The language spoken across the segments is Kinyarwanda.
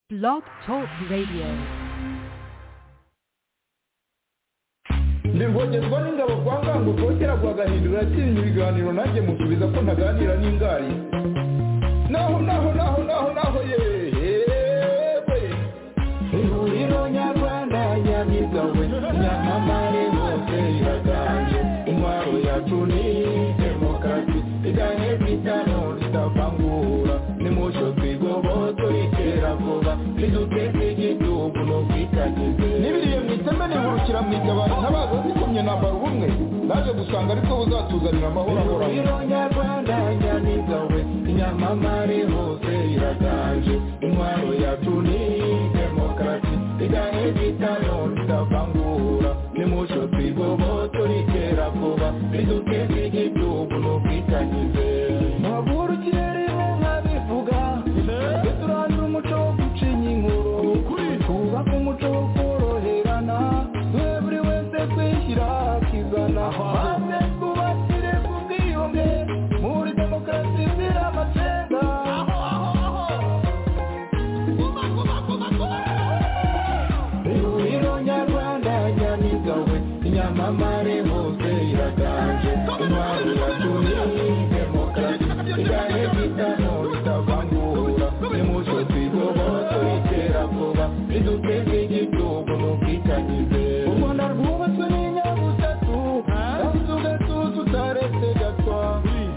Blog Talk Radio. ndivogezwa n'ingabo kwa ngango kotera kwa gahindura yatsinze ibiganiro nanjye musubiza ko ntaganira n'ingari naho naho naho naho naho yewe ihuriro nyarwanda nyabigawe nyamamare bose iraganje intwaro yacu ni demokarasi igane kwitano ritavangura nimucyo twigoboto iterabwoba riduteze igihugu no kwitagize n'ibiriye mu iteme nihurukira mu itabaro ntabaza zikomye nambara ubumwe naje gusanga aribwo buzatuzanira amahoro ahoraho nyarwanda nyamiga we nyamamare hose iraganje intwaro yacu ni demokarasi igahe gitano ritavangura nimucyo twigoboto riterabwoba riduteze igihugu no kwitagize ntavurukire nkabivuga twe turangira umuco wo gucinya inkuru twubaka umuco wo koroherana twe buri wese kwishyira akizana maze twubakire ku bwiyunge muri demokarasi izira amacenga ihuriro nyarwanda nyamiga we nyamamare hose iraganje intwaro yacu ni demokarasi igane gitano ritavangura nimucyo twigoboto iterabwoba riduteze igihugu mu bwitanyize u rwanda rwubatswe n'inyabutatu kandi ugatuza utaretse gatwa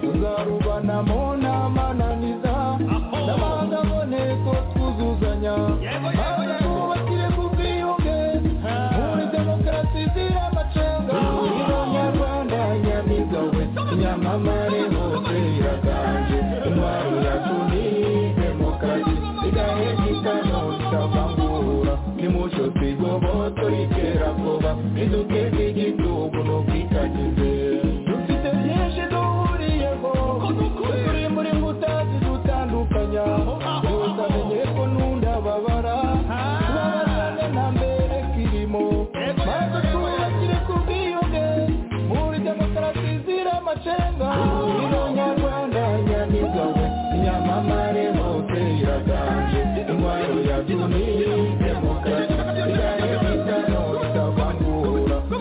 tuzarubanamo n'amananiza n'amahanga aboneko twuzuzanya maze twubakire ku bwiyunge muri demokarasi izira amacenga ihuriro nyarwanda nyamiga we nyamamare hose iraganje intwaro yacu ni demokarasi igahe gitano ritavangura nimucyo twigoboto riterabwoba riduteze igihugu no kwitagize dufite byinshi duhuriyeho turi muri mbuta zidutandukanya gusa menye ko nundababara tubabarane na mbere kirimo maze twubakire ku bwiyunge muri demokarasi zira amacenga ino nyarwanda nyamiga we nyamamare hose iraganje intwaro yacu ni demokarasi igahe gitano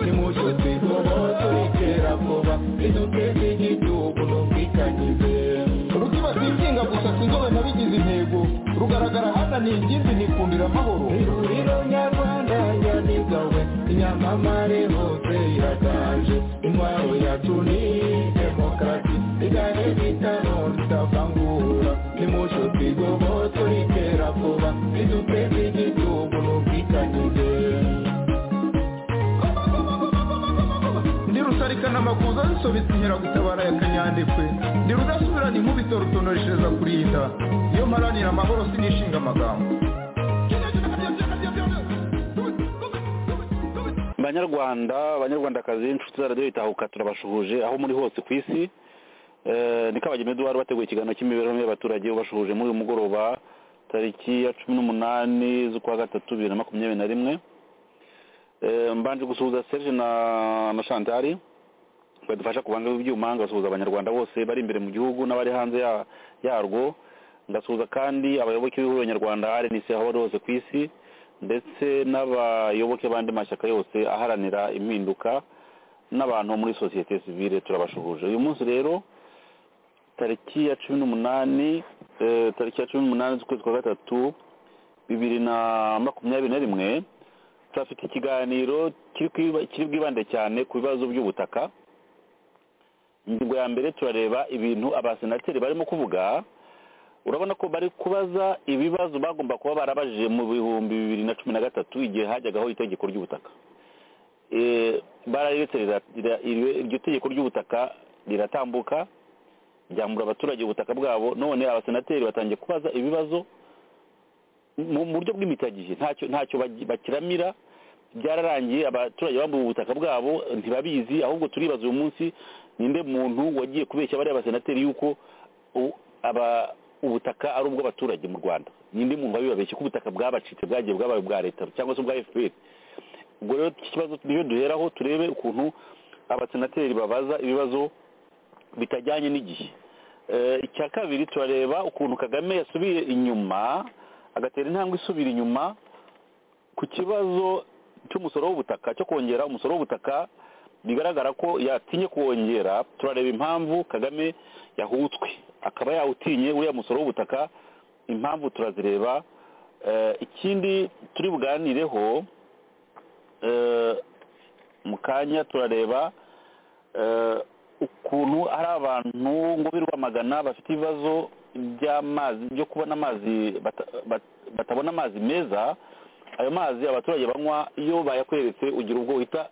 ritavangura nimucyo twigoboto iterabwoba riduteze igihugu no kwitagize rukiba sinsinga gusa sinzobe nabigize intego rugaragara hana ni ingimbi nikundira amahoro ihuriro nyarwanda nyamiga we nyamamare hose iraganje intwaro yacu ni demokarasi igahe gitano ritavangura nimucyo twigoboto iterabwoba riduteze igihugu no kwitagize ndi rusarikana amakuza zisobetse inkeragutabara ya kanyandekwe ndi rudasubirana inkubito rutonoreshereza kurinda iyo mparanira amahoro sinishinga amagambo banyarwanda banyarwandakazi inshuti za radiyo itahuka turabashuhuje aho muri hose ku isi Eh, ni kabagema eduwari wateguye ikiganiro cy'imibereho y'abaturage ubashuhuje muri uyu mugoroba tariki ya cumi n'umunani z'ukwa gatatu bibiri na makumyabiri na rimwe Eh, mbanje gusuhuza serge na na chantari badufasha kubanga ibyuma ngasuhuza abanyarwanda bose bari imbere mu gihugu n'abari hanze ya- yarwo ndasuhuza kandi abayoboke b'ihuriro nyarwanda rnc aho bari hose ku isi ndetse n'abayoboke b'andi mashyaka yose aharanira impinduka n'abantu muri sosiyete sivile turabashuhuje uyu munsi rero tariki ya cumi n'umunani eh, tariki ya cumi n'umunani z'ukwezi kwa gatatu bibiri na makumyabiri na rimwe turafite ikiganiro kiri kwiba- kiri bwibande cyane ku bibazo by'ubutaka ingingo ya mbere turareba ibintu abasenateri barimo kuvuga urabona ko bari kubaza ibibazo bagomba kuba barabajije mu bihumbi bibiri na cumi na gatatu igihe hajyagaho itegeko ry'ubutaka Eh, bararetse rira- rira- iri- iryo tegeko ry'ubutaka riratambuka ryambura abaturage ubutaka bwabo none abasenateri batangiye kubaza ibibazo mu mu buryo bw'imitagihe ntacyo ntacyo bagi- bakiramira byararangiye abaturage bambuye ubutaka bwabo ntibabizi ahubwo turibaza uyu munsi ninde muntu wagiye kubeshya bariya basenateri yuko u- aba- ubutaka ari ubw'abaturage mu rwanda ninde muntu wabibabeshye ko ubutaka bwabacitse bwagiye bwabaye ubwa leta cyangwa se ubwa fpr ubwo rero iki kibazo niyo duheraho turebe ukuntu abasenateri babaza ibibazo bitajyanye n'igihe Eh, icya kabiri turareba ukuntu kagame yasubiye inyuma agatera intambwe isubira inyuma ku kibazo cy'umusoro w'ubutaka cyo kongera umusoro w'ubutaka bigaragara ko yatinye kuwongera turareba impamvu kagame yahutswe akaba yawutinye uriya musoro w'ubutaka impamvu turazireba ikindi turi buganireho mu kanya turareba ukuntu ari abantu ngo bi rwamagana bafite ibibazo by'amazi byo kubona amazi batabona amazi meza ayo mazi abaturage banywa iyo bayakweretse ugira ubwo uhita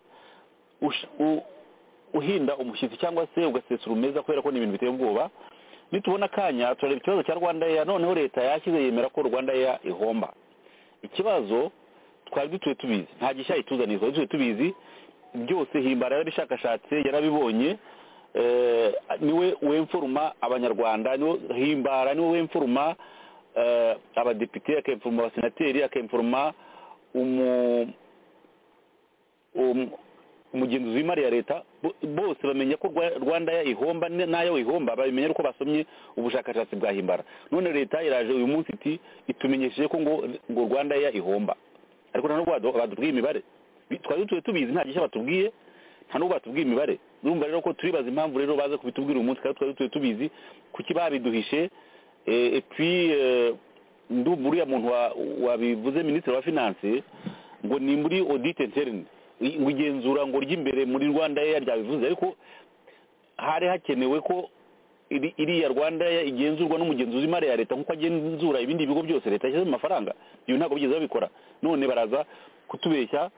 uhinda umushyitsi cyangwa se ugasesura umeza kubera ko ni ibintu biteye ubwoba nitubona akanya turareba ikibazo cya rwanda eya noneho leta yashyize yemera ko rwanda eya ihomba ikibazo twari dutuye tubizi nta gishya ituzaniye twari dutuye tubizi byose himbara yarabishakashatse yarabibonye niwe wemfuruma abanyarwanda himbara niwe wemfuruma abadepite akemfuruma abasenateri akemfuruma umugenzuzi w'imari ya leta bose bamenya ko rwanda ihomba n'ayo ihomba babimenya uko basomye ubushakashatsi bwa himbara none leta iraje uyu munsi iti itumenyesheje ko ngo ngo rwanda ihomba ariko nta nubwo badubwiye imibare twari dutuye tubizi nta gishya batubwiye nta nubwo batubwiye imibare urumva rero ko turibaza impamvu rero baza kubitubwira uyu munsi kandi twari dutuye tubizi kuki babiduhishe epi ndumva uriya muntu wabivuze minisitiri wa finanse ngo ni muri odite interine ngo igenzura ngo ry'imbere muri rwanda eya ryabivuze ariko hari hakenewe ko iriya rwanda igenzurwa n'umugenzuzi w'imari ya leta nk'uko agenzura ibindi bigo byose leta yashyizemo amafaranga ibi ntabwo bigeze babikora none baraza kutubeshya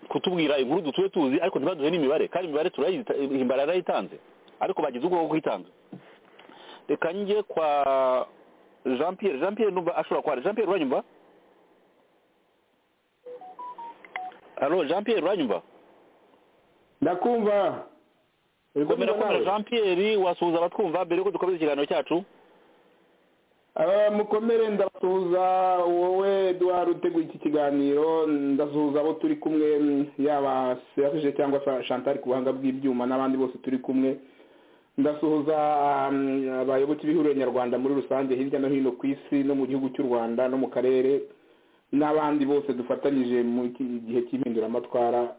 kutubwira inkuru dutuye tuzi ariko ntibaduhe n'imibare kandi imibare turayihimbara yarayitanze ariko bagize ubwoko bwo kuyitanza reka njye kwa jean pierre jean pierre numva ashobora kwara jean pierre uranyumva halo jean pierre uranyumva ndakumva komera komera jean pierre wasuhuza abatwumva mbere yuko dukomeza ikiganiro cyacu mukomere ndasuhuza wowe eduwari uteguye iki kiganiro ndasuhuza abo turi kumwe yaba serafije cyangwa shantari ku buhanga bw'ibyuma n'abandi bose turi kumwe ndasuhuza abayoboke b'ihuriro nyarwanda muri rusange hirya no hino ku isi no mu gihugu cy'u rwanda no mu karere n'abandi bose dufatanyije mu gihe cy'impinduramatwara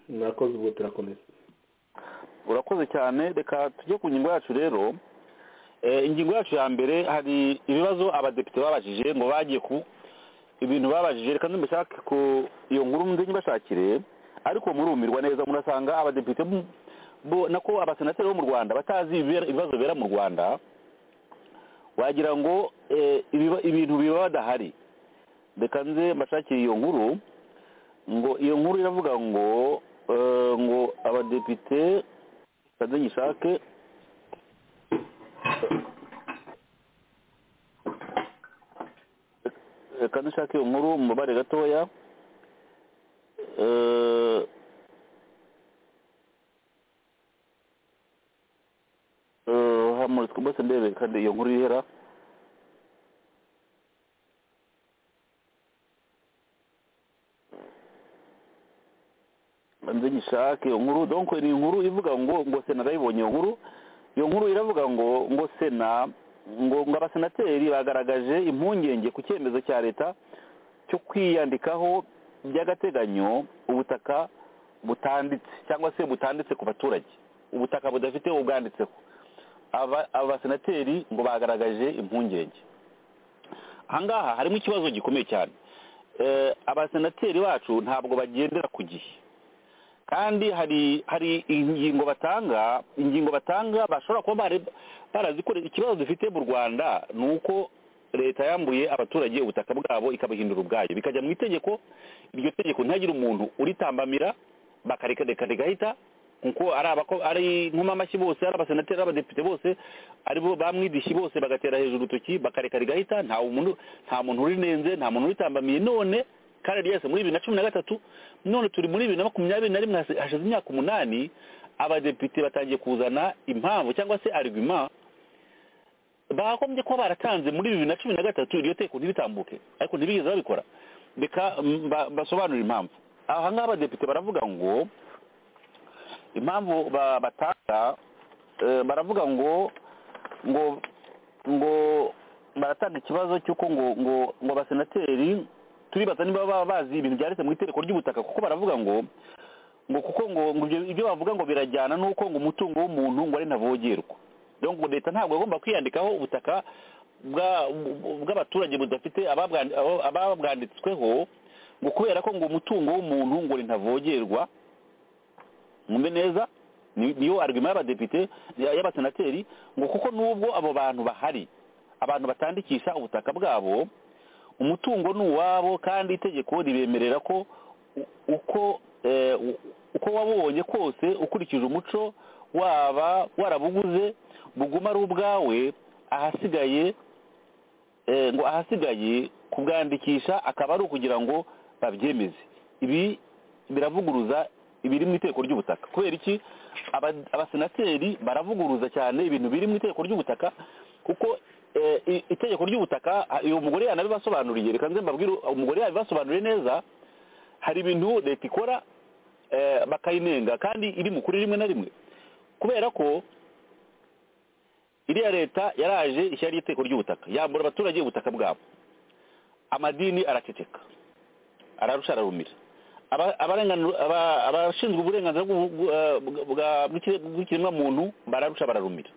murakoze ubwo turakomeza urakoze cyane reka tujye ku ngingo yacu rero ingingo yacu ya mbere hari ibibazo abadepite babajije ngo bagiye ku ibintu babajije reka ntibashake ku iyo nkuru nzi ntibashakire ariko murumirwa neza murasanga abadepite bo nako abasenateri bo mu rwanda batazi ibibazo bibera mu rwanda wagira ngo ibintu biba badahari reka nze mbashakire iyo nkuru ngo iyo nkuru iravuga ngo ngo abadepite kaze nyishake reka nshake iyo nkuru mu mubare gatoya hamuritswe mbese ndebe kandi iyo nkuru ihera nze gishake iyo nkuru donko ni inkuru ivuga ngo ngo sena ndayibonye iyo nkuru iyo nkuru iravuga ngo ngo sena ngo ngo abasenateri bagaragaje impungenge ku cyemezo cya leta cyo kwiyandikaho by'agateganyo ubutaka butanditse cyangwa se butanditse ku baturage ubutaka budafite ubwanditseho abasenateri ngo bagaragaje impungenge ahangaha harimo ikibazo gikomeye cyane abasenateri bacu ntabwo bagendera ku gihe kandi hari hari ingingo batanga ingingo batanga bashobora kuba barazikorera ikibazo dufite mu rwanda ni uko leta yambuye abaturage ubutaka bwabo ikabuhindura ubwayo bikajya mu itegeko iryo tegeko ntihagire umuntu uritambamira bakareka rigahita kuko ari inkomamashyi bose ari abasenateri ari abadepite bose aribo bamwidishyi bose bagatera hejuru urutoki bakareka rigahita nta muntu urinenze nta muntu uritambamiye none kandi ryese muri bibiri na cumi na gatatu none turi muri bibiri na makumyabiri na rimwe hashize imyaka umunani abadepite batangiye kuzana impamvu cyangwa se arigima bagombye kuba baratanze muri bibiri na cumi na gatatu iryo teko ntiritambuke ariko ntibigeze babikora reka basobanurira impamvu ahangaha abadepite baravuga ngo impamvu batanga baravuga ngo ngo ngo baratanga ikibazo cy'uko ngo ngo ngo abasenateri turibaza niba baba bazi ibintu byanditse mu itegeko ry'ubutaka kuko baravuga ngo ngo kuko ngo ngo ibyo ibyo bavuga ngo birajyana n'uko ngo umutungo w'umuntu ngo ari ntavogerwa rero ngo leta ntabwo agomba kwiyandikaho ubutaka bwa- bw'abaturage budafite ababwa- abo- ababwanditsweho ngo kubera ko ngo umutungo w'umuntu ngo ni ntavogerwa mwumve neza ni- niyo argument y'abadepite ya- y'abasenateri ngo kuko n'ubwo abo bantu bahari abantu batandikisha ubutaka bwabo umutungo ni uwabo kandi itegeko ribemerera ko u- uko eh, u- uko wabonye kose ukurikije umuco waba warabuguze buguma ari ubwawe ahasigaye eh, ngo ahasigaye kubwandikisha akaba ari ukugira ngo babyemeze ibi biravuguruza ibiri mu itegeko ry'ubutaka kubera iki Aba- abasenateri baravuguruza cyane ibintu biri mu itegeko ry'ubutaka kuko eh, i- itegeko ry'ubutaka ah, uyu mugore yanabibasobanuriye reka nze mbabwire umugore yabibasobanuriye neza hari ibintu leta ikora eh, bakayinenga kandi iri mu kuri rimwe na rimwe kubera ko iriya leta yaraje ishyari itegeko ry'ubutaka yambura abaturage ubutaka bwabo amadini araceceka ararusha ararumira Aba- abarenganu- aba- abashinzwe uburenganzira bw'ubu- bwa- bwa- bw'ikire- bw'ikiremwamuntu bararusha bararumira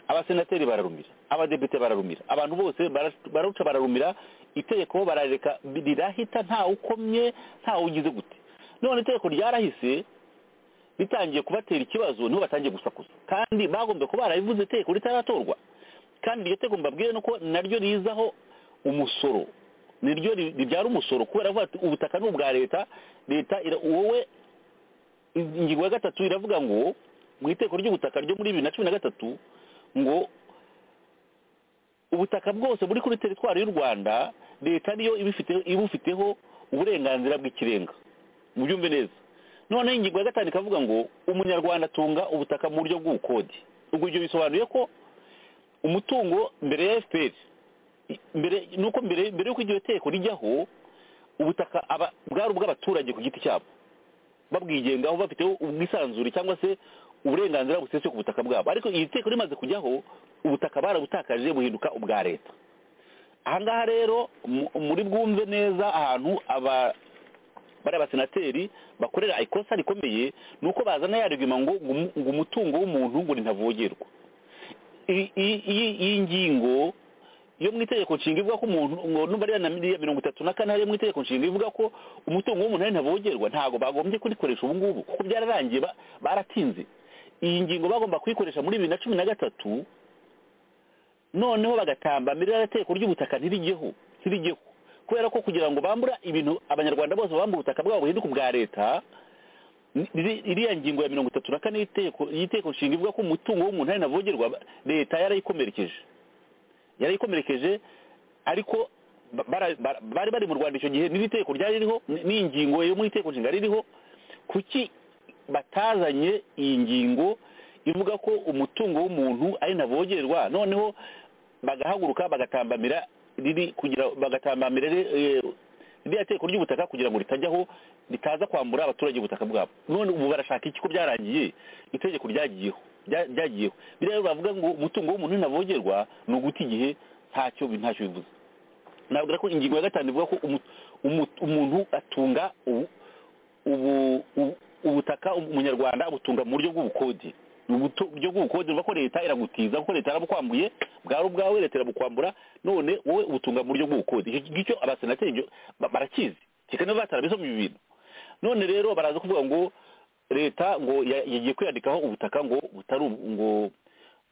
abasenateri bararumira abadepite bararumira abantu bose bara- bararusha bararumira itegeko barareka rirahita ntawe ukomye ntawe ugize gute none itegeko ryarahise bitangiye kubatera ikibazo niho batangiye gusakuza kandi bagombye kuba barabivuze itegeko ritaratorwa kandi iryo tegeko mbabwire nuko naryo rizaho umusoro niryo ri- ribyara umusoro kubera ko bati ubutaka ni ubwa leta leta ira- wowe ingingo ya gatatu iravuga ngo mu iteko ry'ubutaka ryo muri bibiri na cumi na gatatu ngo ubutaka bwose buri kuri teritwari y'u rwanda leta niyo ibifite- ibufiteho uburenganzira bw'ikirenga mubyumve neza noneho ingingo ya gatanu ikavuga ngo umunyarwanda atunga ubutaka mu buryo bw'ubukode ubwo ibyo bisobanuye ko umutungo mbere ya fpr i- mbere nuko mbere mbere y'uko iryo teko rijyaho ubutaka aba bwari ubw'abaturage ku giti cyabo babwigengaho bafiteho ubwisanzure cyangwa se uburenganzira busesuye ku butaka bwabo ariko iri teko rimaze kujyaho ubutaka barabutakaje buhinduka ubwa leta ahangaha rero mu- muri bwumve neza ahantu aba bari abasenateri bakorera ikosa rikomeye ni uko bazana yarigima ngo ngo umu- ngo umutungo w'umuntu ngo ntavogerwa iyi iyi- iyi- iyi ngingo yo mu itegeko nshinga ivuga ko umuntu ngo numva ariya na miriya mirongo itatu na kane hariya mu itegeko nshinga ivuga ko umutungo w'umuntu ari ntavogerwa ntabwo bagombye kurikoresha ubu ngubu kuko byararangiye ba- baratinze iyi ngingo bagomba kuyikoresha muri bibiri na cumi na gatatu noneho bagatambamira iriya teko ry'ubutaka ntirijyeho ntirijyeho kubera ko kugira ngo bambura ibintu abanyarwanda bose bambura ubutaka bwabo buhinduka ubwa leta ni- iri- iriya ngingo ya mirongo itatu na kane y'iteko- y'iteko nshinga ivuga ko umutungo w'umuntu ari ntavogerwa ba- leta yarayikomerekeje yarayikomerekeje ariko ba- bara- bara- bari bari mu rwanda icyo gihe n'iri teko ryari ririho n- n'iyi ngingo yo mu iteko nshinga ririho kuki batazanye iyi ngingo ivuga ko umutungo w'umuntu ari ntavogerwa noneho bagahaguruka bagatambamira riri kugira bagatambamira ri- eh, ririya teko ry'ubutaka kugira ngo ritajyaho ritaza kwambura abaturage ubutaka bwabo none ubu barashaka iki ko byarangiye itegeko ryagiyeho rya- ryagiyeho biriya rero bavuga ngo umutungo w'umuntu ntavogerwa ni uguta igihe ntacyo bi- ntacyo bivuze nabwira ko ingingo ya gatanu ivuga ko umu- umu- umuntu atunga ubu ubu ubu- ubutaka umunyarwanda abutunga mu buryo bw'ubukode Ni ubuto- buryo bw'ubukode uva ko leta iragutiza kuko leta yarabukwambuye bwari ubwawe leta irabukwambura none wowe ubutunga mu buryo bw'ubukode icyo ngicyo abasenateri ibyo ba- barakizi kikana batarabisomye ibi bintu none rero baraza kuvuga ngo leta ngo ya- yagiye kwiyandikaho ubutaka ngo butari ubu- ngo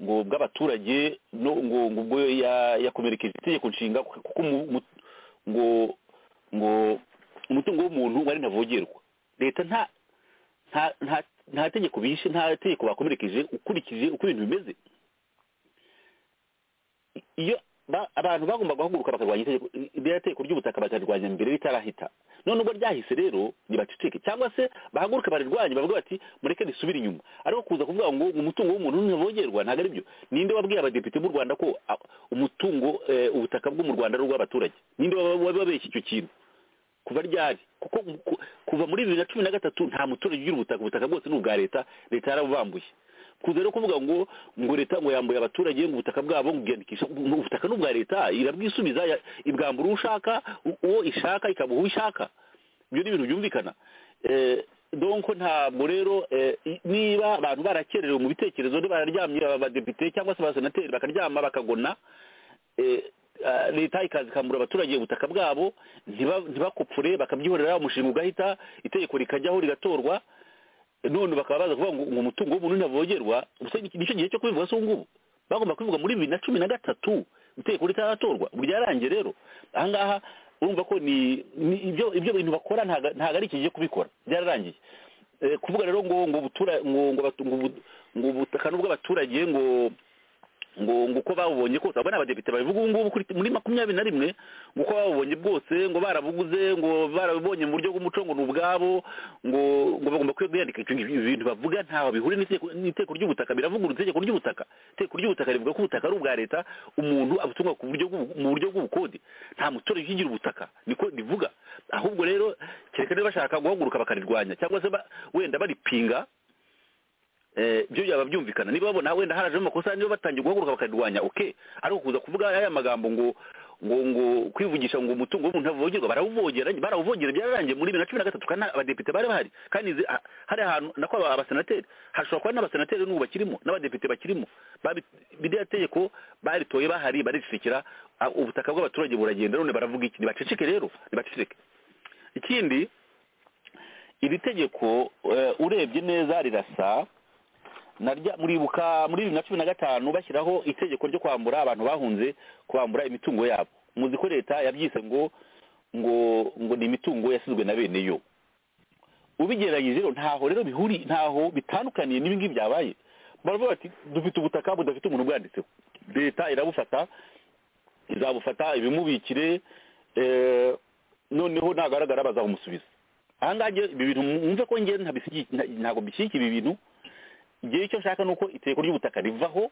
ngo bw'abaturage no ngo ngo ubwo ya- yakomerekeje itegeko nshinga kuko umu- umu- ngo ngo umutungo w'umuntu wari ntavogerwa leta nta nta nta nta tegeko bishe nta tegeko bakomerekeje ukurikije uko ibintu bimeze I- iyo ba- abantu bagomba guhaguruka bakarwanya itegeko iriya tegeko ry'ubutaka bakarirwanya mbere ritarahita none ubwo ryahise rero ntibaceceke cyangwa se bahaguruke barirwanye bavuga bati mureke risubire inyuma ariko kuza kuvuga ngo umutungo w'umuntu ntavogerwa ntabwo ari byo ninde wabwiye abadepite b'u rwanda ko ah, umutungo eh, ubutaka bwo mu rwanda ari ubw'abaturage ninde wababeshya icyo kintu kuva ryari kuko ku- kuva muri bibiri na cumi na gatatu nta muturage ugira ubutaka ubutaka bwose ni ubwa leta leta yarabubambuye kuza no kuvuga ngo ngo leta ngo yambuye abaturage ngo ubutaka bwabo ngo ubwiyandikisha ngo ubutaka n'ubwa leta irabwisubiza ya- ibwambura uwo ushaka u- uwo ishaka ikabuha uwo ishaka ibyo ni ibintu byumvikana Eh, donc ntabwo rero eh, i- niba abantu barakererewe mu bitekerezo niba bararyamye abadepite cyangwa se abasenateri bakaryama bakagona eh, ah, leta ikaza ikambura abaturage ubutaka bwabo ntiba- ntibakupfure bakabyihorera umushinga ugahita itegeko rikajyaho rigatorwa none bakaba baza kuvuga ngo ngo umutungo w'umuntu ntavogerwa ubuse ni- nicyo gihe cyo kubivuga se ubu ngubu bagomba kubivuga muri bibiri na cumi na gatatu itegeko ritaratorwa ubu ryarangiye rero aha ngaha urumva ko ni ni ibyo ibyo bintu bakora ntago ntago ari iki gihe kubikora byararangiye Eh, kuvuga rero ngo ngo ubutura- ngo ngo abatu- ngo ubu- ngo ubutaka n'ubw'abaturage ngo ngo ngo uko babubonye kose abo ni abadepite babivuga ubu ngubu kuri- muri makumyabiri na rimwe ngo uko babubonye bwose ngo barabuguze ngo barabibonye mu buryo bw'umuco ngo ni ubwabo ngo ngo bagomba kwiyandika icyo ngicyo ibi bintu bavuga ntaho bihure n'iteko- n'iteko ry'ubutaka biravugurura itegeko ry'ubutaka iteko ry'ubutaka rivuga ko ubutaka ari ubwa leta umuntu abutunga ku buryo bw'ubu- mu buryo bw'ubukode nta muturage ukigira ubutaka niko rivuga ahubwo rero kereka niba bashaka guhaguruka bakarirwanya cyangwa se ba- wenda baripinga Eh, byo byaba byumvikana niba babona wenda harajemo amakosa niba batangiye guhaguruka bakarwanya oke ariko kuza kuvuga aya magambo ngo ngo ngo kwivugisha ngo umutungo w'umuntu ntavogerwa barawuvogera barawuvogera byararangiye muri bibiri na cumi na gatatu kandi abadepite bari bahari kandi izi- ah, hari ahantu nako aba- abasenateri hashobora kuba n'abasenateri n'ubu bakirimo n'abadepite bakirimo babi- biriya tegeko baritoye bahari baricecekera ah, ubutaka bw'abaturage buragenda none baravuga iki nibaceceke rero nibaceceke ikindi iri tegeko eh, urebye neza rirasa narya muribuka muri bibiri na cumi na gatanu bashyiraho itegeko ryo kwambura abantu bahunze kwambura imitungo yabo muzi ko leta yabyise ngo ngo ngo ni imitungo yasizwe na bene yo ubigereranyije rero ntaho rero bihuri ntaho bitandukaniye n'ibingibi byabaye baravuga bati dufite ubutaka budafite umuntu ubwanditseho leta irabufata izabufata ibimubikire eh, noneho nagaragara bazabumusubiza ahangaha njye ibi bintu mwumve ko njye ntabisigi- nta- ntabwo bishyigikira ibi bintu igihe icyo nshaka ni uko itegeko ry'ubutaka rivaho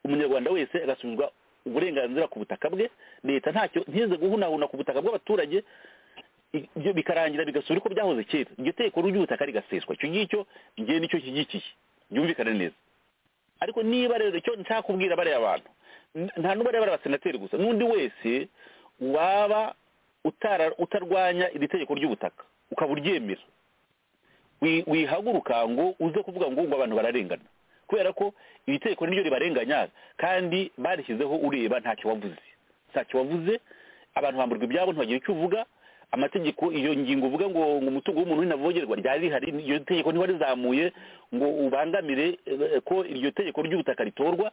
umunyarwanda wese agasubizwa uburenganzira ku butaka bwe leta ntacyo ntize guhunahuna ku butaka bw'abaturage i- ibyo bikarangira bigasubira uko byahoze kera iryo tegeko ry'ubutaka rigaseswa icyo ngicyo ngewe nicyo nshyigikiye byumvikane neza ariko niba rero icyo nshaka kubwira bariya bantu n- nta n'uba ari abasenateri gusa n'undi wese waba utara- utarwanya iri tegeko ry'ubutaka ukaba uryemera wi- wihaguruka ngo uze kuvuga ngo ngo abantu bararengana kubera ko iri tegeko niryo ribarenganya kandi barishyizeho ureba ntacyo wavuze ntacyo wavuze abantu bamburwa ibyabo ntibagira icyo uvuga amategeko iyo ngingo uvuga ngo ngo umutungo w'umuntu ntavogerwa ryari rihari iryo tegeko ntiwarizamuye ngo ubangamire eh, ko iryo tegeko ry'ubutaka ritorwa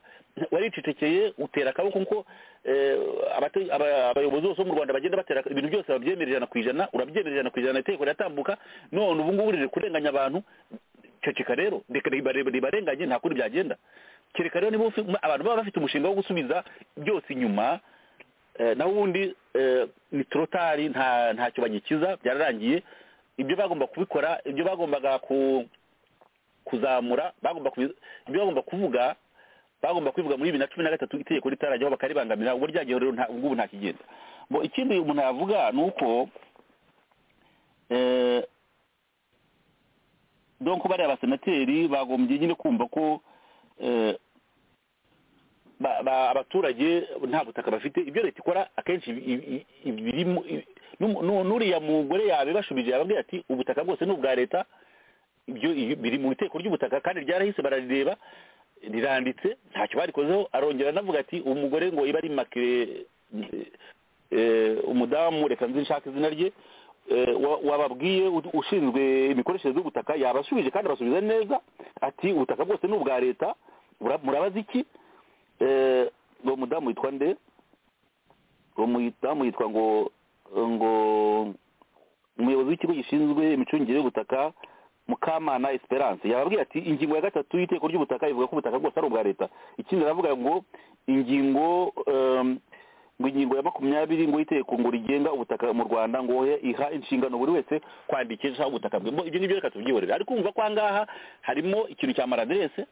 waricecekeye utera akaboko nko eh, abate- aba- abayobozi bose bo mu rwanda bagenda batera ibintu byose babyemera ijana ku ijana urabyemera ijana ku ijana itegeko riratambuka none ubu ngubu riri kurenganya abantu ceceka rero reka riba- ribarenganye nta kundi byagenda kereka rero niba ufi- abantu baba bafite umushinga wo gusubiza byose inyuma Eh, naho ubundi eh, ni torotari nta ntacyo bagikiza byararangiye ibyo bagomba kubikora ibyo bagombaga ku kuzamura bagomba kubi- ibyo bagomba kuvuga bagomba kubivuga muri bibiri na cumi na gatatu itegeko ritarajyaho bakaribangamira ubwo ryagiyeho rero nta- ubwo ubu nta kigenda Bo, ikindi umuntu yavuga ni uko eh, donc bariya abasenateri bagombye nyine kumva ko eh, ba- ba- abaturage nta butaka bafite ibyo leta ikora akenshi ibi- ibi- ibi- birimo ibi- n'umu- n'u- n'uriya mugore yabibashubije yababwira ati ubutaka bwose ni ubwa leta ibyo iyo- biri mu iteko ry'ubutaka kandi ryarahise bararireba riranditse ntacyo barikozeho arongera anavuga ati umugore ngo iba ari makire eh, umudamu reka nzi nshaka izina rye eh, wa- wababwiye u- ushinzwe imikoreshereze y'ubutaka yabasubije kandi abasubiza neza ati ubutaka bwose ni ubwa leta Mura- murabaza iki Eh, uwo mudamu witwa nde uwo mudamu yitwa ngo ngo umuyobozi w'ikigo gishinzwe imicungire y'ubutaka mukamana esperance yababwira ati ingingo ya gatatu y'iteko ry'ubutaka ivuga ko ubutaka bwose ari ubwa leta ikindi aravuga ngo ingingo em, ngo ingingo ya makumyabiri ngo y'iteko ngo rigenga ubutaka mu rwanda ngo he- iha inshingano buri wese kwandikisha ubutaka bwe Bo, ibyo ngibyo reka tubyihorere ariko umva ko aha ngaha harimo ikintu cya maraderese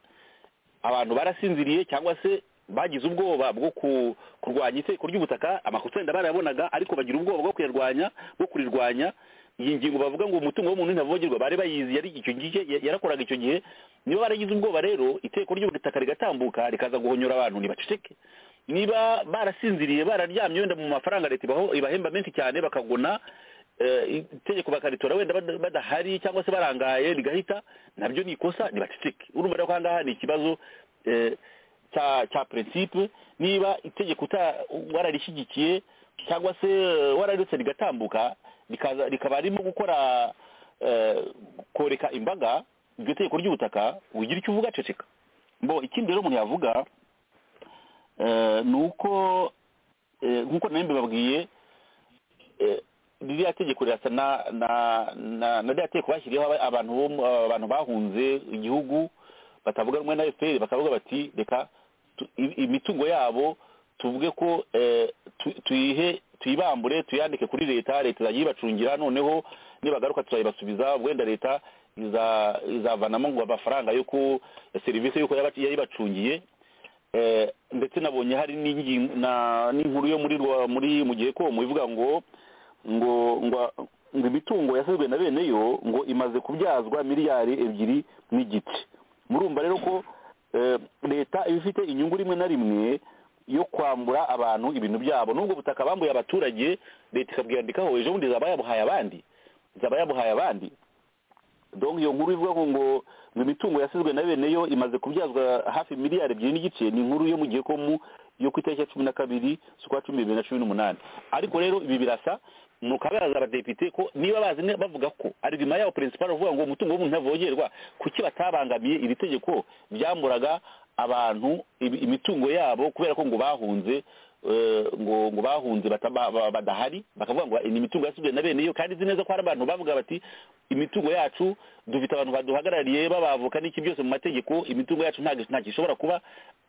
abantu barasinziriye cyangwa se bagize ubwoba bwo ku- kurwanya itegeko ry'ubutaka amakosa wenda barayabonaga ariko bagira ubwoba bwo kuyarwanya bwo kurirwanya iyi ngingo bavuga ngo umutungo w'umuntu ntavogerwa bari bayizi yari icyo gihe yarakoraga icyo gihe niba baragize ubwoba rero iteko ry'ubutaka rigatambuka rikaza guhonyora abantu ntibaceceke niba barasinziriye bararyamye wenda mu mafaranga leta ibahemba menshi cyane bakagona itegeko bakaritora wenda badahari cyangwa se barangaye rigahita nabyo ni ikosa ntibaceceke urumva rero ko aha ngaha ni ikibazo cya prinsipe niba itegeko wararishyigikiye cyangwa se wararetse rigatambuka rikaba ririmo gukora koreka imbaga iryo tegeko ry'ubutaka ugira icyo uvuga ceceka mbo ikindi rero umuntu yavuga ni uko nk'uko nawe mbibabwiye ririya tegeko rirasa na ririya tegeko bashyiriyeho abantu bahunze igihugu batavuga rumwe na efuperi bakavuga bati reka imitungo yabo tuvuge ko tuyihe tuyibambure tuyandike kuri leta leta izajya ibacungira noneho nibagaruka turayibasubiza wenda leta izavanamo ngo amafaranga yo ku serivisi y'uko yari ibacungiye ndetse nabonye hari n'inkuru yo muri mu gihe komu ivuga ngo ngo ngo imitungo yasizwe na bene yo ngo imaze kubyazwa miliyari ebyiri n'igice murumva rero ko leta iba ifite inyungu rimwe na rimwe yo kwambura abantu ibintu byabo nubwo butaka bambuye abaturage leta ikabwiyandikaho ejo bundi zaba yabuhaye abandi zaba yabuhaye abandi dore iyo nkuru ivuga ngo ngo imitungo yasizwe na bene yo imaze kubyazwa hafi miliyari ebyiri n'igice ni inkuru yo mu gihe ko mu yo ku itariki ya cumi na kabiri z'ukwa cumi bibiri na cumi n'umunani ariko rero ibi birasa ni ukabaza abadepite ko niba bazi bavuga ko argument yabo principal uvuga ngo umutungo w'umuntu ntavogerwa kuki batabangamiye iri tegeko ryamburaga abantu imitungo yabo kubera ko ngo bahunze ngo ngo bahunze badahari bakavuga ngo ni imitungo yasubwe na bene iyo kandi izi neza ko hari abantu bavuga bati imitungo yacu dufite abantu baduhagarariye babavoka n'iki byose mu mategeko imitungo yacu ntabwo ishobora kuba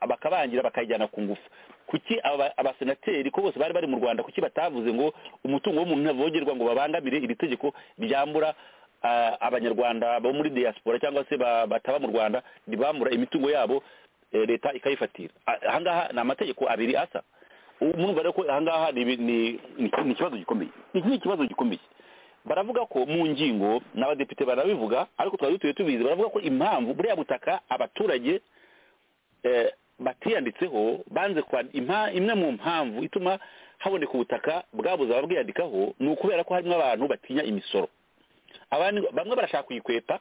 bakabangira bakayijyana ku ngufu kuki abasenateri ko bose bari bari mu rwanda kuki batavuze ngo umutungo w'umuntu ntavogerwa ngo babangamire iri tegeko ryambura abanyarwanda bo muri diaspora cyangwa se bataba mu rwanda ribambura imitungo yabo leta ikayifatira ahangaha ni amategeko abiri asa murumva rero ko ahangaha ni ikibazo gikomeye iki ni ikibazo gikomeye baravuga ko mu ngingo n'abadepite barabivuga ariko twari dutuye tubizi baravuga ko impamvu buriya butaka abaturage batiyanditseho banze imwe mu mpamvu ituma haboneka ubutaka bwabuze ababwiyandikaho ni ukubera ko harimo abantu batinya imisoro bamwe barashaka kuyikweta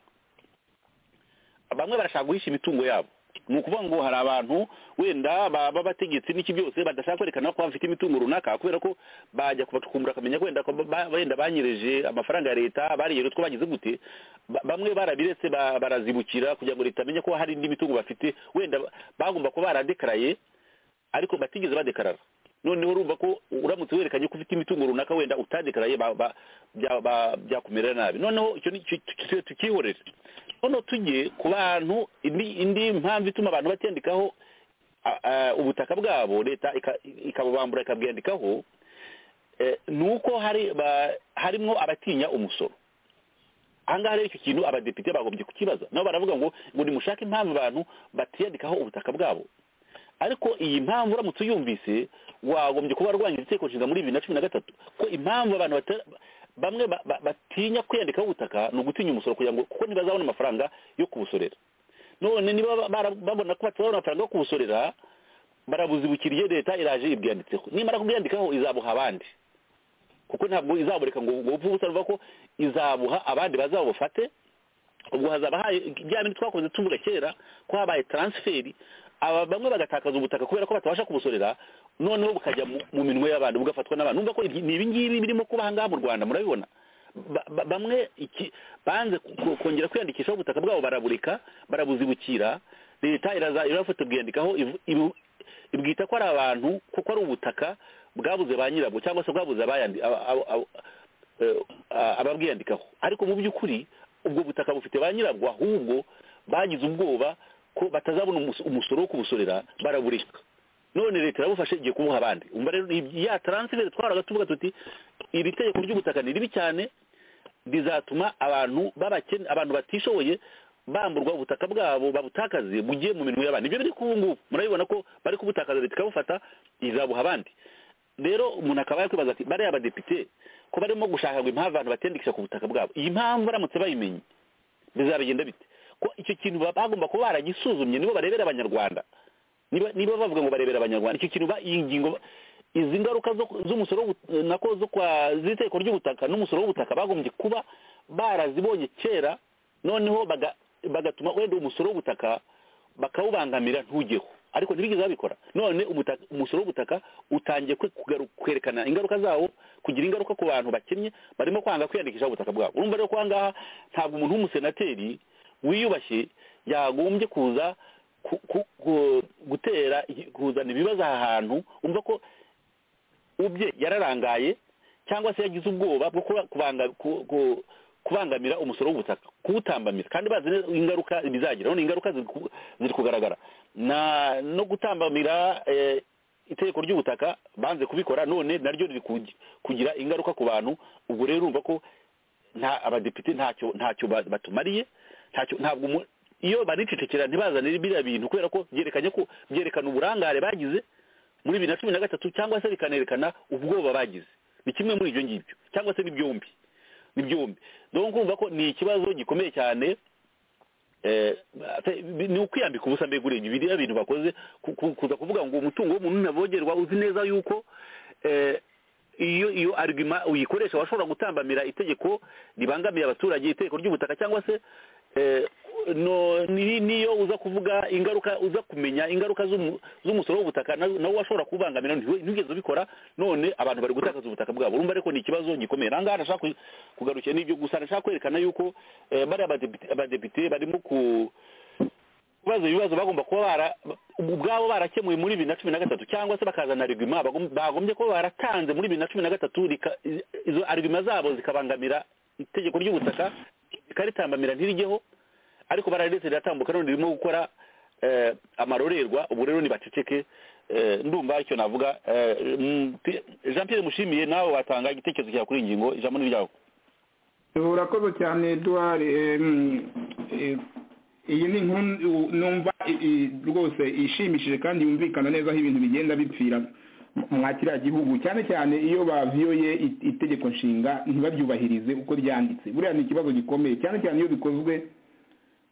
bamwe barashaka guhisha imitungo yabo ni ukuvuga ngo hari abantu wenda baba bategetse n'iki byose badashaka kwerekana ko bafite imitungo runaka kubera ko bajya kubacukumbura akamenya wenda wenda banyereje amafaranga ya leta bariyeje utwo bagize gute bamwe barabiretse barazibukira kugira ngo leta amenye ko hari indi mitungo bafite wenda bagomba kuba baradekaraye ariko batigeze badekarara noneho urumva ko uramutse werekanye ko ufite imitungo runaka wenda utadekaraye byakumera nabi noneho icyo tukihorere noneho tujye ku bantu indi mpamvu ituma abantu batiyandikaho ubutaka bwabo leta ikabubambura ikabwiyandikaho ni uko harimo abatinya umusoro ahangaha rero icyo kintu abadepite bagombye kukibaza nabo baravuga ngo ngo nimushake impamvu abantu batiyandikaho ubutaka bwabo ariko iyi mpamvu uramutse uyumvise wagombye kuba warwanya itegeko nshinga muri bibiri na cumi na gatatu ko impamvu abantu bamwe batinya kwiyandikaho ubutaka ni ugutinya umusoro kugira ngo kuko ntibazabona amafaranga yo kubusorera none niba babona ko batabona amafaranga yo kubusorera barabuzibukiriye leta iraje ibwiyanditseho nimara kubwiyandikaho izabuha abandi kuko ntabwo izabureka ngo upfe ubusa ruva ko izabuha abandi bazabufate ubwo hazaba haye bya bintu twakoze tuvuga kera ko habaye taransiferi aba bamwe bagatakaza ubutaka kubera ko batabasha kubusorera noneho bukajya mu minwe y'abantu bugafatwa n'abantu numva ko ni ibingibi birimo kuba ahangaha mu rwanda murabibona bamwe banze kongera kwiyandikishaho ubutaka bwabo barabureka barabuzibukira leta iraza irafata bwiyandikaho ibwita ko ari abantu kuko ari ubutaka bwabuze ba nyirabwo cyangwa se bwabuze ababwiyandikaho ariko mu by'ukuri ubwo butaka bufite ba nyirabwo ahubwo bagize ubwoba ko batazabona umusoro wo kubusorera barabureka none leta irabufashe igiye kubuha abandi umva rero ya taransiferi twaraga tuvuga tuti iri tegeko ry'ubutaka ni ribi cyane rizatuma abantu b'abakene abantu batishoboye bamburwa ubutaka bwabo babutakaze bugiye mu minwe y'abandi ibyo biri ku ngubu murabibona ko bari kubutakaza leta ikabufata izabuha abandi rero umuntu akaba yakwibaza ati bariya badepite ko barimo gushaka ngo impamvu abantu batendekisha ku butaka bwabo iyi mpamvu baramutse bayimenye bizabigenda bite ko icyo kintu bagomba kuba baragisuzumye nibo barebera abanyarwanda niba bavuga ngo barebera abanyarwanda icyo kintu iyi ngingo izi ngaruka z'umusoro nako zo kwa z'iteko ry'ubutaka n'umusoro w'ubutaka bagombye kuba barazibonye kera noneho bagatuma wenda umusoro w'ubutaka bakawubangamira ntugeho ariko ntibigeze babikora none umusoro w'ubutaka utangiye kwerekana ingaruka zawo kugira ingaruka ku bantu bakennye barimo kwanga kwiyandikisha ubutaka bwabo urumva rero ko ahangaha ntabwo umuntu w'umusenateri wiyubashye yagombye kuza gutera kuzana ibibazo aha hantu umva ko ubye yararangaye cyangwa se yagize ubwoba bwo kubangamira umusoro w'ubutaka kuwutambamira kandi bazi ingaruka bizagira none ingaruka ziri kugaragara no gutambamira itegeko ry'ubutaka banze kubikora none naryo riri kugira ingaruka ku bantu ubwo rero urumva ko nta abadepite ntacyo batumariye ntabwo iyo baricecekera ntibazanire biriya bintu kubera ko byerekanye ko byerekana uburangare bagize muri bibiri na cumi na gatatu cyangwa se bikanerekana ubwoba bagize ni kimwe muri ibyo ngibyo cyangwa se ni byombi ni byombi dore kumva ko ni ikibazo gikomeye cyane ni ukwiyambika ubusa mbega urebye biriya bintu bakoze kuza kuvuga ngo umutungo w'umuntu ntavogerwa uzi neza yuko iyo iyo arigima uyikoresha washobora gutambamira itegeko ribangamiye abaturage itegeko ry'ubutaka cyangwa se niyo uza kuvuga ingaruka uza kumenya ingaruka z'umusoro w'ubutaka nawe washobora kubangamira ntugeze ubikora none abantu bari gutakaza ubutaka bwabo urumva ariko ni ikibazo gikomeye aha ngaha nashaka kugarukira n'ibyo gusa nashaka kwerekana yuko bariya abadepite barimo kubaza ibibazo bagomba kuba bara ubwabo barakemuye muri bibiri na cumi na gatatu cyangwa se bakazana arigima bagombye kuba baratanze muri bibiri na cumi na gatatu izo arigima zabo zikabangamira itegeko ry'ubutaka rikaritambamira ntirigeho ariko bararetse riratambuka none ririmo gukora amarorerwa ubu rero ntibaceceke ndumva icyo navuga jean Pierre mushimiye nawe watanga igitekerezo cyawe kuri iyi ngingo ijambo ni iryawe urakoze cyane eduard iyi ni inkuru numva rwose ishimishije kandi yumvikana neza aho ibintu bigenda bipfira mwa kiriya gihugu cyane cyane iyo baviyoye itegeko nshinga ntibabyubahirize uko ryanditse buriya ni ikibazo gikomeye cyane cyane iyo bikozwe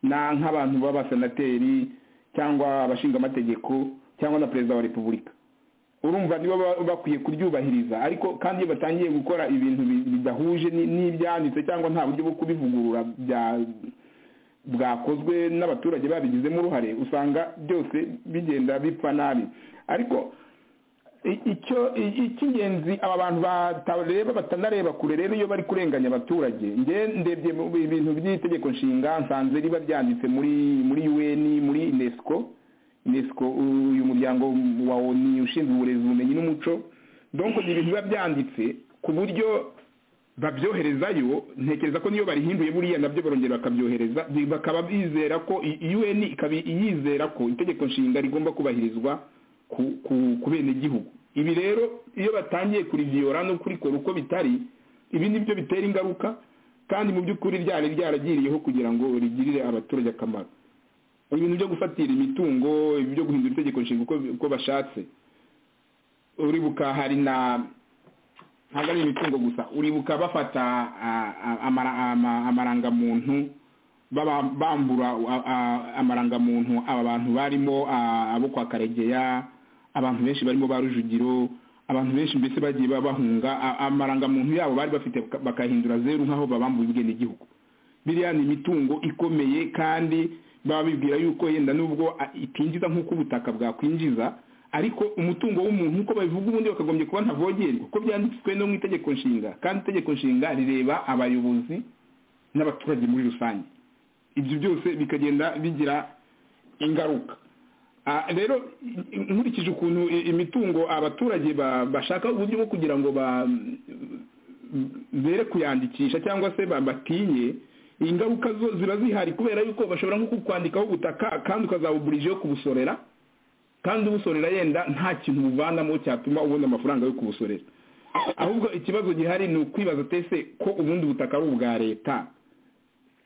nk'abantu b'abasenateri cyangwa abashingamategeko cyangwa na perezida wa repubulika urumva nibo bakwiye kuryubahiriza ariko kandi iyo batangiye gukora ibintu bidahuje n'ibyanditse cyangwa nta buryo bwo kubivugurura bwakozwe n'abaturage babigizemo uruhare usanga byose bigenda bipfa nabi ariko icyo icy'ingenzi aba bantu batareba batanareba kure rero iyo bari kurenganya abaturage nge ndebye ibintu by'itegeko nshinga nsanze riba ryanditse muri muri un muri unesco unesco uyu muryango wa oni ushinzwe uburezi ubumenyi n'umuco donko ni ibintu biba byanditse ku buryo babyoherezayo ntekereza ko niyo barihinduye buriya nabyo barongera bakabyohereza bakaba bizera ko un ikaba yizera ko itegeko nshinga rigomba kubahirizwa ku bene gihugu ibi rero iyo batangiye kuriviyora no kurikora uko bitari ibi nibyo bitera ingaruka kandi mu by'ukuri ryari ryaragiriyeho kugira ngo rigirire abaturage akamaro ibintu byo gufatira imitungo ibyo guhindura itegeko nshinga uko bashatse uribuka hari na ntabwo ari imitungo gusa uribuka bafata amarangamuntu bambura amarangamuntu aba bantu barimo abo kwa karegeya abantu benshi barimo ba rujugiro abantu benshi mbese bagiye bahunga amarangamuntu yabo bari bafite bakahindura zeru nk'aho babambuye ubwene igihugu biriya ni imitungo ikomeye kandi baba bibwira yuko yenda n'ubwo itinjiza nk'uko ubutaka bwakwinjiza ariko umutungo w'umuntu uko babivuga ubundi bakagombye kuba ntavogerwa kuko byanditswe no mu itegeko nshinga kandi itegeko nshinga rireba abayobozi n'abaturage muri rusange ibyo byose bikagenda bigira ingaruka rero nkurikije ukuntu imitungo abaturage bashaka uburyo bwo kugira ngo bere kuyandikisha cyangwa se batinye ingaruka zo ziba zihari kubera yuko bashobora nko kukwandikaho ubutaka kandi ukazabuburijeho kubusorera kandi ubusorera yenda nta kintu buvanamo cyatuma ubona amafaranga yo kubusorera ahubwo ikibazo gihari ni ukwibaza tese ko ubundi ubutaka ari ubwa leta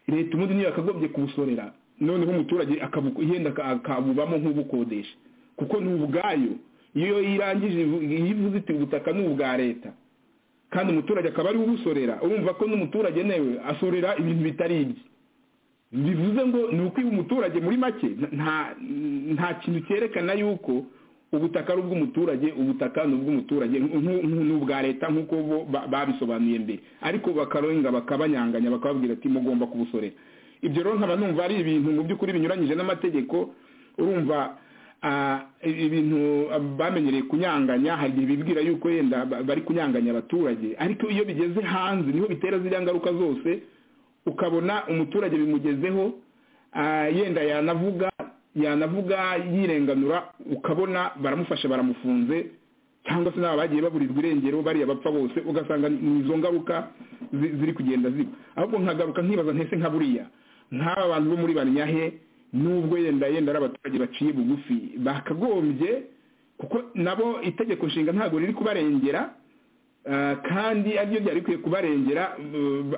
leta ubundi niyo yakagombye kubusorera noneho umuturage yenda akabubamo nk'ubukodesha kuko ni ubwayo iyo irangije iyo ivuze iti ubutaka ni ubwa leta kandi umuturage akaba ariwe ubusorera urumva ko n'umuturage nawe asorera ibintu bitari ibye bivuze ngo ni ukwiba umuturage muri make nta kintu cyerekana yuko ubutaka ari ubw'umuturage ubutaka ni ubw'umuturage ni ubwa leta nk'uko bo babisobanuye mbere ariko bakarenga bakabanyanganya bakababwira ati mugomba kubusorera ibyo rero nkaba numva ari ibintu mu by'ukuri binyuranyije n'amategeko urumva ibintu bamenyereye kunyanganya hari igihe bibwira yuko yenda bari kunyanganya abaturage ariko iyo bigeze hanze niho bitera ziriya ngaruka zose ukabona umuturage bimugezeho yenda yanavuga yanavuga yirenganura ukabona baramufashe baramufunze cyangwa se n'aba bagiye baburirwa irengero bariya bapfa bose ugasanga ni izo ngaruka ziri kugenda ziba ahubwo nkagaruka nkibaza ntese nka buriya nk'aba bantu bo muri banyahe nubwo yenda yenda ari abaturage baciye bugufi bakagombye kuko nabo itegeko nshinga ntabwo riri kubarengera kandi aribyo byari bikwiye kubarengera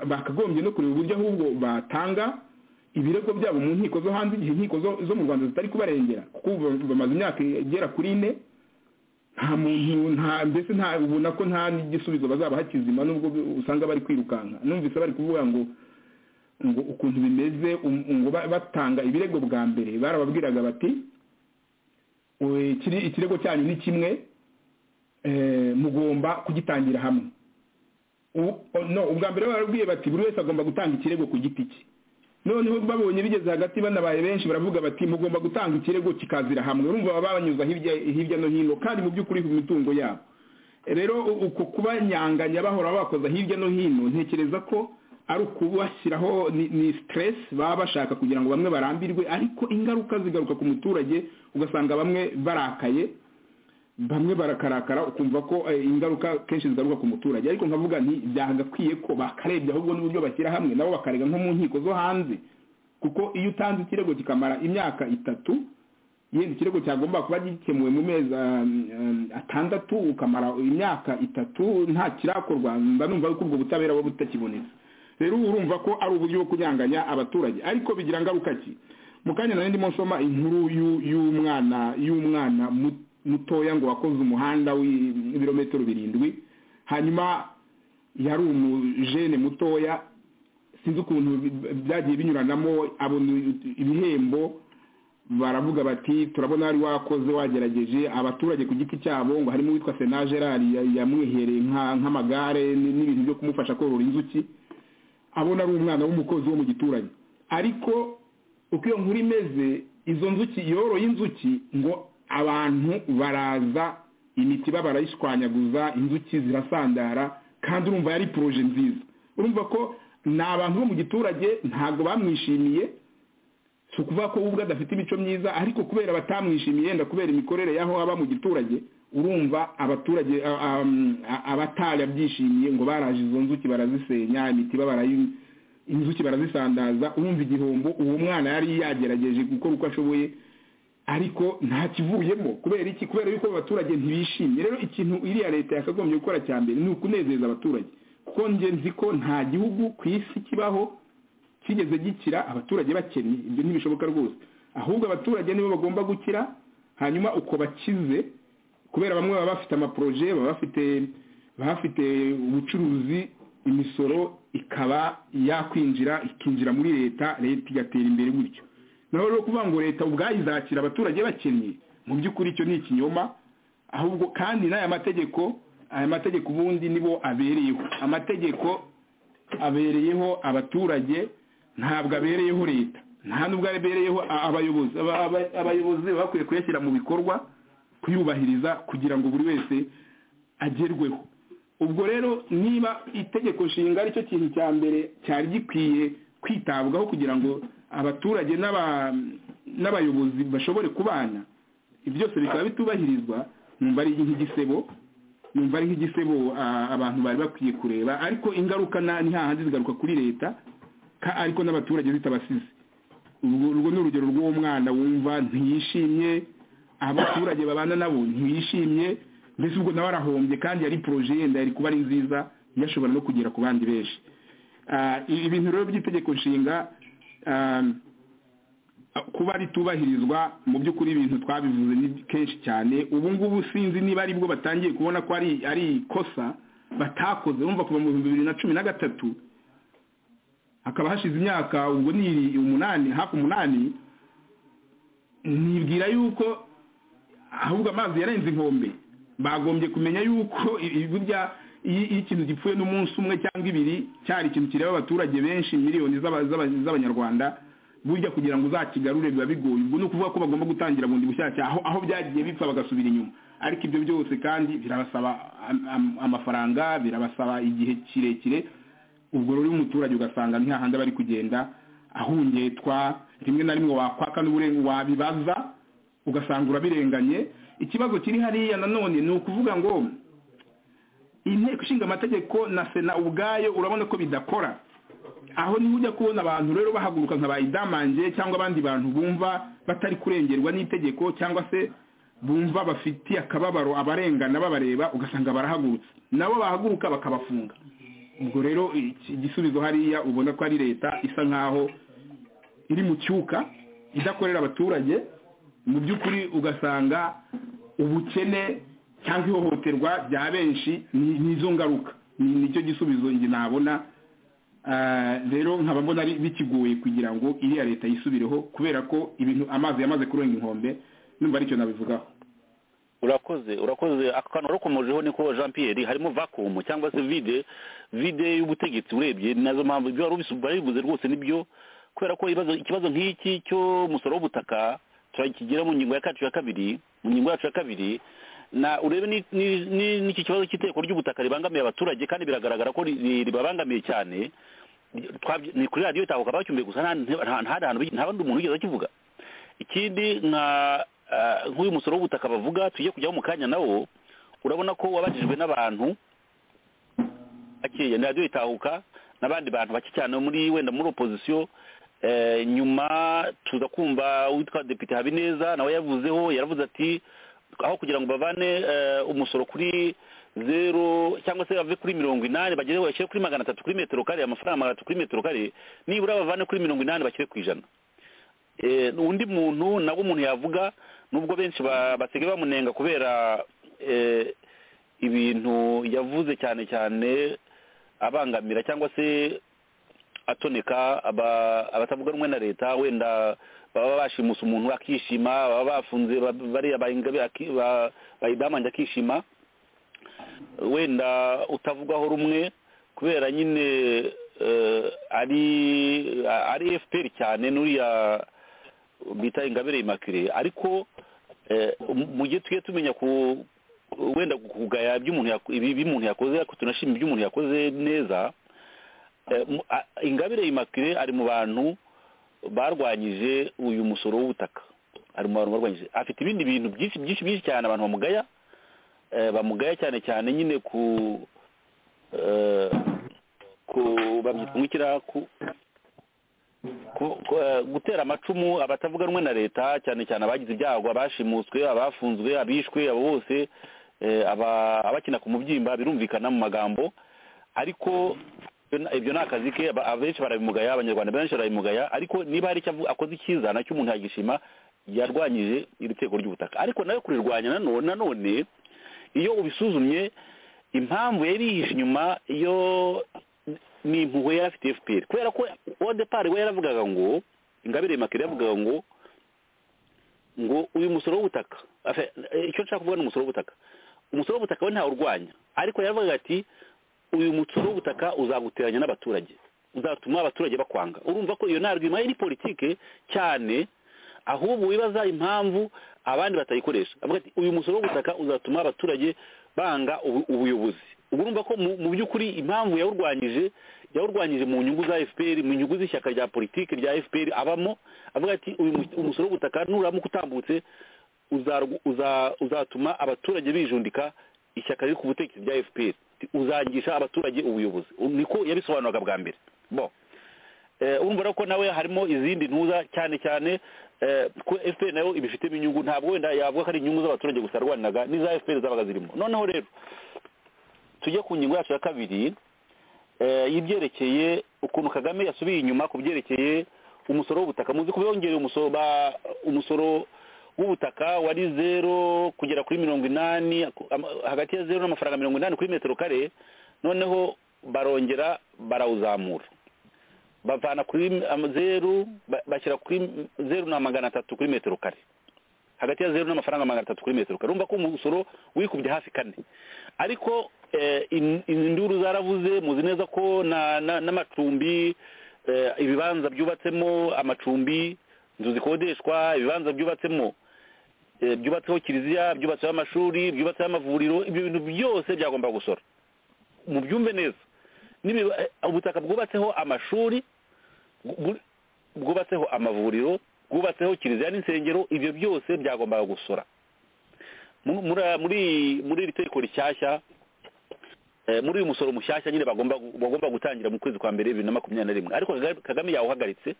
bakagombye no kureba uburyo ahubwo batanga ibirego byabo mu nkiko zo hanze igihe inkiko zo mu rwanda zitari kubarengera kuko bamaze imyaka igera kuri ine nta muntu nta mbese nta ubona ko nta n'igisubizo bazaba hakizima nubwo usanga bari kwirukanka numvise bari kuvuga ngo ngo ukuntu bimeze ngo batanga ibirego bwa mbere barababwiraga bati ikirego cyanyu ni kimwe mugomba kugitangira hamwe ubwa mbere barabwiye bati buri wese agomba gutanga ikirego ku giti cye noneho babonye bigeze hagati banabaye benshi baravuga bati mugomba gutanga ikirego kikazira hamwe urumva baba banyuza hirya no hino kandi mu by'ukuri ku mitungo yabo rero uku kubanyanganya bahora bakoza hirya no hino ntekereza ko ari ukubashyiraho ni siteresi baba bashaka kugira ngo bamwe barambirwe ariko ingaruka zigaruka ku muturage ugasanga bamwe barakaye bamwe barakarakara ukumva ko ingaruka kenshi zigaruka ku muturage ariko nkavuga nti byagakwiye ko bakarebye ahubwo n'uburyo bashyira hamwe nabo bakarega nko mu nkiko zo hanze kuko iyo utanze ikirego kikamara imyaka itatu yenda ikirego cyagomba kuba gikemuwe mu mezi atandatu ukamara imyaka itatu nta kirakorwa mba numva ko ubwo butabera buba butakibonetse rero urumva ko ari uburyo bwo kunyanganya abaturage ariko bigira ngaruka ki mu kanya nari ndimo nsoma inkuru y'umwana y'umwana mutoya ngo wakoze umuhanda w'ibirometero birindwi hanyuma yari umujene mutoya sinzi ukuntu byagiye binyuranamo abona ibihembo baravuga bati turabona wari wakoze wagerageje abaturage ku giti cyabo ngo harimo uwitwa sena gerard yamwihereye nk'amagare n'ibintu byo kumufasha korora inzuki abona ari umwana w'umukozi wo mu giturage ariko uko iyo nkuru imeze izo nzuki yoroye inzuki ngo abantu baraza imitiba barayishwanyaguza inzuki zirasandara kandi urumva yari poroje nziza urumva ko ni abantu bo mu giturage ntabwo bamwishimiye si ukuvuga ko ubwo adafite imico myiza ariko kubera batamwishimiye yenda kubera imikorere y'aho aba mu giturage urumva abaturage abatarabyishimiye ngo baraje izo nzuki barazisenya imitiba inzuki barazisandaza urumva igihombo uwo mwana yari yagerageje gukora uko ashoboye ariko nta kivuyemo kubera iki kubera yuko abaturage ntibishimye rero ikintu iriya leta yakagombye gukora cya mbere ni ukunezeza abaturage kuko nge nzi ko nta gihugu ku isi kibaho kigeze gikira abaturage bakennye ibyo ntibishoboka rwose ahubwo abaturage nibo bagomba gukira hanyuma uko bakize kubera bamwe baba bafite amaporoje baba bafite bafite ubucuruzi imisoro ikaba yakwinjira ikinjira muri leta leta igatera imbere gutyo naho rero kuvuga ngo leta ubwayo izakira abaturage bakennye mu by'ukuri icyo ni ikinyoma ahubwo kandi n'aya mategeko aya mategeko ubundi nibo abereyeho amategeko abereyeho abaturage ntabwo abereyeho leta nta n'ubwo abereyeho abayobozi abayobozi baba bakwiye kuyashyira mu bikorwa kuyubahiriza kugira ngo buri wese agerweho ubwo rero niba itegeko nshinga aricyo kintu cya mbere cyari gikwiye kwitabwaho kugira ngo abaturage n'abayobozi bashobore kubana ibyo byose bikaba bitubahirizwa numva ari nk'igisebo numva ari nk'igisebo abantu bari bakwiye kureba ariko ingaruka ni hahandi zigaruka kuri leta ariko n'abaturage zitabasize urwo ni urugero rw'uwo mwana wumva ntiyishimye abaturage babana nabo ntiyishimye mbese ubwo nawe arahombye kandi yari poroje yenda yari kuba ari nziza yashobora no kugera ku bandi benshi ibintu rero by'itegeko nshinga kuba ritubahirizwa mu by'ukuri ibintu twabivuze ni kenshi cyane ubu ngubu sinzi niba ari bwo batangiye kubona ko ari ari ikosa batakoze urumva kuva mu bihumbi bibiri na cumi na gatatu hakaba hashize imyaka ubwo ni umunani hafi umunani nibwira yuko ahubwo amazi yarenze inkombe bagombye kumenya yuko burya iyo ikintu gipfuye n'umunsi umwe cyangwa ibiri cyari ikintu kireba abaturage benshi miliyoni z'abanyarwanda burya kugira ngo uzakigarure biba bigoye ubwo ni ukuvuga ko bagomba gutangira bundi bushyashya aho aho byagiye bipfa bagasubira inyuma ariko ibyo byose kandi birabasaba amafaranga birabasaba igihe kirekire ubwo rero umuturage ugasanga ntihahandi aba ari kugenda ahungetwa rimwe na rimwe wakwaka n'uburenganzira wabibaza ugasanga urabirenganye ikibazo kiri hariya nanone ni ukuvuga ngo inteko ishinga amategeko na sena ubwayo urabona ko bidakora aho niho ujya kubona abantu rero bahaguruka nka bayidamange cyangwa abandi bantu bumva batari kurengerwa n'itegeko cyangwa se bumva bafitiye akababaro abarengana babareba ugasanga barahagurutse nabo bahaguruka bakabafunga ubwo rero igisubizo hariya ubona ko ari leta isa nkaho iri mu cyuka idakorera abaturage mu by'ukuri ugasanga ubukene cyangwa ihohoterwa rya benshi ni izo ngaruka nicyo gisubizo njye nabona rero nkaba mbona bikigoye kugira ngo iriya leta yisubireho kubera ko ibintu amazi yamaze kurenga inkombe numva aricyo nabivugaho urakoze urakoze akantu warukomojeho niko jean pierre harimo vakumu cyangwa se vide vide y'ubutegetsi urebye ni nazo mpamvu ibyo wari bivuze rwose nibyo kubera ko ikibazo nk'iki cy'umusoro w'ubutaka turakigira mu ngingo yacu ya kabiri mu ngingo yacu ya kabiri na urebe n'iki kibazo cy'iteko ry'ubutaka ribangamiye abaturage kandi biragaragara ko ribabangamiye cyane ni kuri radiyo itahuka bacyumbiye gusa nta bandi umuntu wigeze akivuga ikindi nk'uyu musoro w'ubutaka bavuga tugiye kujyaho mu kanya nawo urabona ko wabajijwe n'abantu bakeya ni radiyo itahuka n'abandi bantu bake cyane muri wenda muri opozisiyo nyuma tuza kumva witwa depite habineza nawe yavuzeho yaravuze ati aho kugira ngo bavane umusoro kuri zeru cyangwa se bave kuri mirongo inani bageze bashyire kuri magana atatu kuri metero kare amafaranga magana atatu kuri metero kare nibura bavane kuri mirongo inani bashyire ku ijana undi muntu nawe umuntu yavuga nubwo benshi basigaye bamunenga kubera ibintu yavuze cyane cyane abangamira cyangwa se atoneka abatavuga rumwe na leta wenda baba bashimusa umuntu akishima baba bafunze bariya bayidamanje akishima wenda utavugwaho rumwe kubera nyine ari ari efuperi cyane n'uriya bita ingabire imakire ariko mu gihe tujye tumenya ku wenda kugaya iby'umuntu yakoze ariko tunashima iby'umuntu yakoze neza ingabire imakire ari mu bantu barwanyije uyu musoro w'ubutaka ari mu bantu barwanyije afite ibindi bintu byinshi byinshi byinshi cyane abantu bamugaya bamugaya cyane cyane nyine ku ku babyitwikira gutera amacumu abatavuga rumwe na leta cyane cyane abagize ibyago abashimuswe abafunzwe abishwe abo bose abakina ku mubyimba birumvikana mu magambo ariko ibyo ni akazi ke abenshi barabimugaya abanyarwanda benshi barabimugaya ariko niba hari icyo akoze icyiza nacyo umuntu yagishima yarwanyije iri teko ry'ubutaka ariko nayo kurirwanya nanone iyo ubisuzumye impamvu yari yihishe inyuma yo ni impuhwe yari afite fpr kubera ko uwa depari we yaravugaga ngo ingabire makire yavugaga ngo ngo uyu musoro w'ubutaka icyo nshaka kuvuga ni umusoro w'ubutaka umusoro w'ubutaka we ntawurwanya ariko yaravugaga ati uyu mutsoro w'ubutaka uzaguteranya n'abaturage uzatuma abaturage bakwanga urumva ko iyo ntarwima ari politike cyane ahubwo wibaza impamvu abandi batayikoresha avuga ati uyu musoro w'ubutaka uzatuma abaturage banga ubuyobozi ubu urumva ko mu by'ukuri impamvu yawurwanyije yawurwanyije mu nyungu za fpr mu nyungu z'ishyaka rya politiki rya fpr abamo avuga ati uyu musoro w'ubutaka nuramuka utambutse uzatuma abaturage bijundika ishyaka riri ku butegetsi rya fpr uzangisha abaturage ubuyobozi niko yabisobanuraga bwa mbere bo urumva ko nawe harimo izindi ntuza cyane cyane ko fpr nayo ibifitemo inyungu ntabwo wenda yavuga ko ari inyungu z'abaturage gusa arwaniraga n'iza fpr zabaga zirimo noneho rero tujye ku ngingo yacu ya kabiri y'ibyerekeye ukuntu kagame yasubiye inyuma ku byerekeye umusoro w'ubutaka muzi ko bongeye umusoro ba- umusoro w'ubutaka wari zero kugera kuri mirongo inani ako- ama- hagati ya zero n'amafaranga mirongo inani kuri metero kare noneho barongera barawuzamura bavana kuri ama- zeru ba- bashyira kuri m- zeru na magana atatu kuri metero kare hagati ya zeru n'amafaranga magana atatu kuri metero kare urumva ko umusoro wikubye hafi kane ariko eh, in- in- induru zaravuze muzi neza ko na- na- n'amacumbi eh, ibibanza byubatsemo amacumbi inzu zikodeshwa ibibanza byubatsemo eh, byubatseho kiliziya byubatseho amashuri byubatseho amavuriro ibyo bintu byose byagomba gusora mubyumve neza N'ibi- eh, ubutaka bwubatseho amashuri bwu- bwubatseho amavuriro bwubatseho kiliziya n'insengero ibyo byose byagombaga gusora Mu- muri- muri muri iri tegeko rishyashya eh, muri uyu musoro mushyashya nyine bagomba bagomba gutangira mu kwezi kwa mbere bibiri na makumyabiri na rimwe ariko Kagame- kagame yawuhagaritse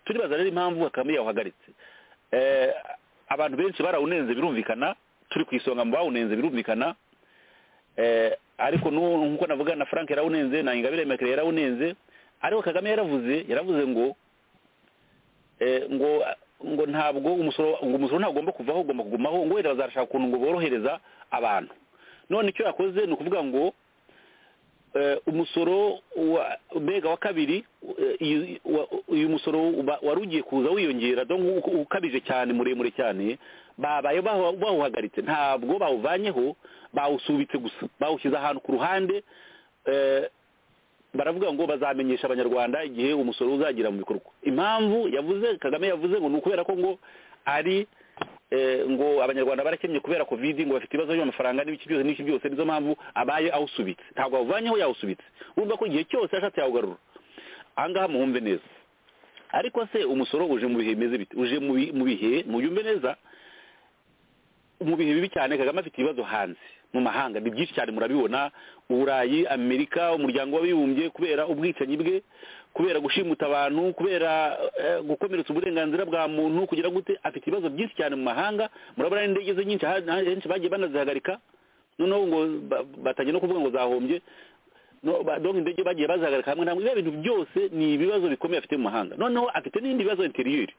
turibaza rero impamvu kagame yawuhagaritse Eh, abantu benshi barawunenze birumvikana turi ku isonga mu bawunenze birumvikana eh, ariko n'ubu nk'uko navuga na frank yarawunenze na ingabire mekere yarawunenze ariko kagame yaravuze yaravuze ngo eh, ngo ngo ntabwo umusoro ngo umusoro ntabwo ugomba kuvaho ugomba kugumaho ngo wenda bazarashaka ukuntu ngo borohereza abantu none icyo yakoze ni ukuvuga ngo eh, umusoro wa mbega wa kabiri eh, iyi- wa- uyu musoro uba- wari ugiye kuza wiyongera donc u- ukabije cyane muremure cyane babaye bawa- bawuhagaritse ntabwo bawuvanyeho bawusubitse gusa bawushyize ahantu ku ruhande eh, baravuga ngo bazamenyesha abanyarwanda igihe umusoro uzagira mu bikorwa impamvu yavuze kagame yavuze ngo ni ukubera ko ngo ari eh, ngo abanyarwanda barakennye kubera covid ngo bafite ibibazo by'amafaranga n'ibiki byose n'iki byose nizo mpamvu abaye awusubitse ntabwo awuvanyeho yawusubitse urumva ko igihe cyose yashatse yawugarura ahangaha muhumve neza ariko se umusoro uje mu bihe bimeze bite uje mu bi- mu bihe muyumve neza mu bihe bibi cyane kagame afite ibibazo hanze mu mahanga ni byinshi cyane murabibona uburayi amerika umuryango w'abibumbye kubera ubwicanyi bwe kubera gushimuta abantu kubera eh, gukomeretsa uburenganzira bwa muntu kugira gute afite ibibazo byinshi cyane mu mahanga murabona n'indege ze nyinshi ha- ha- henshi bagiye banazihagarika noneho ngo ba- batangiye no kuvuga ngo zahombye No, ba- donc indege bagiye bazihagarika hamwe na hamwe ibiya bintu byose ni ibibazo bikomeye afite mu mahanga noneho afite n'ibindi bibazo interiyeri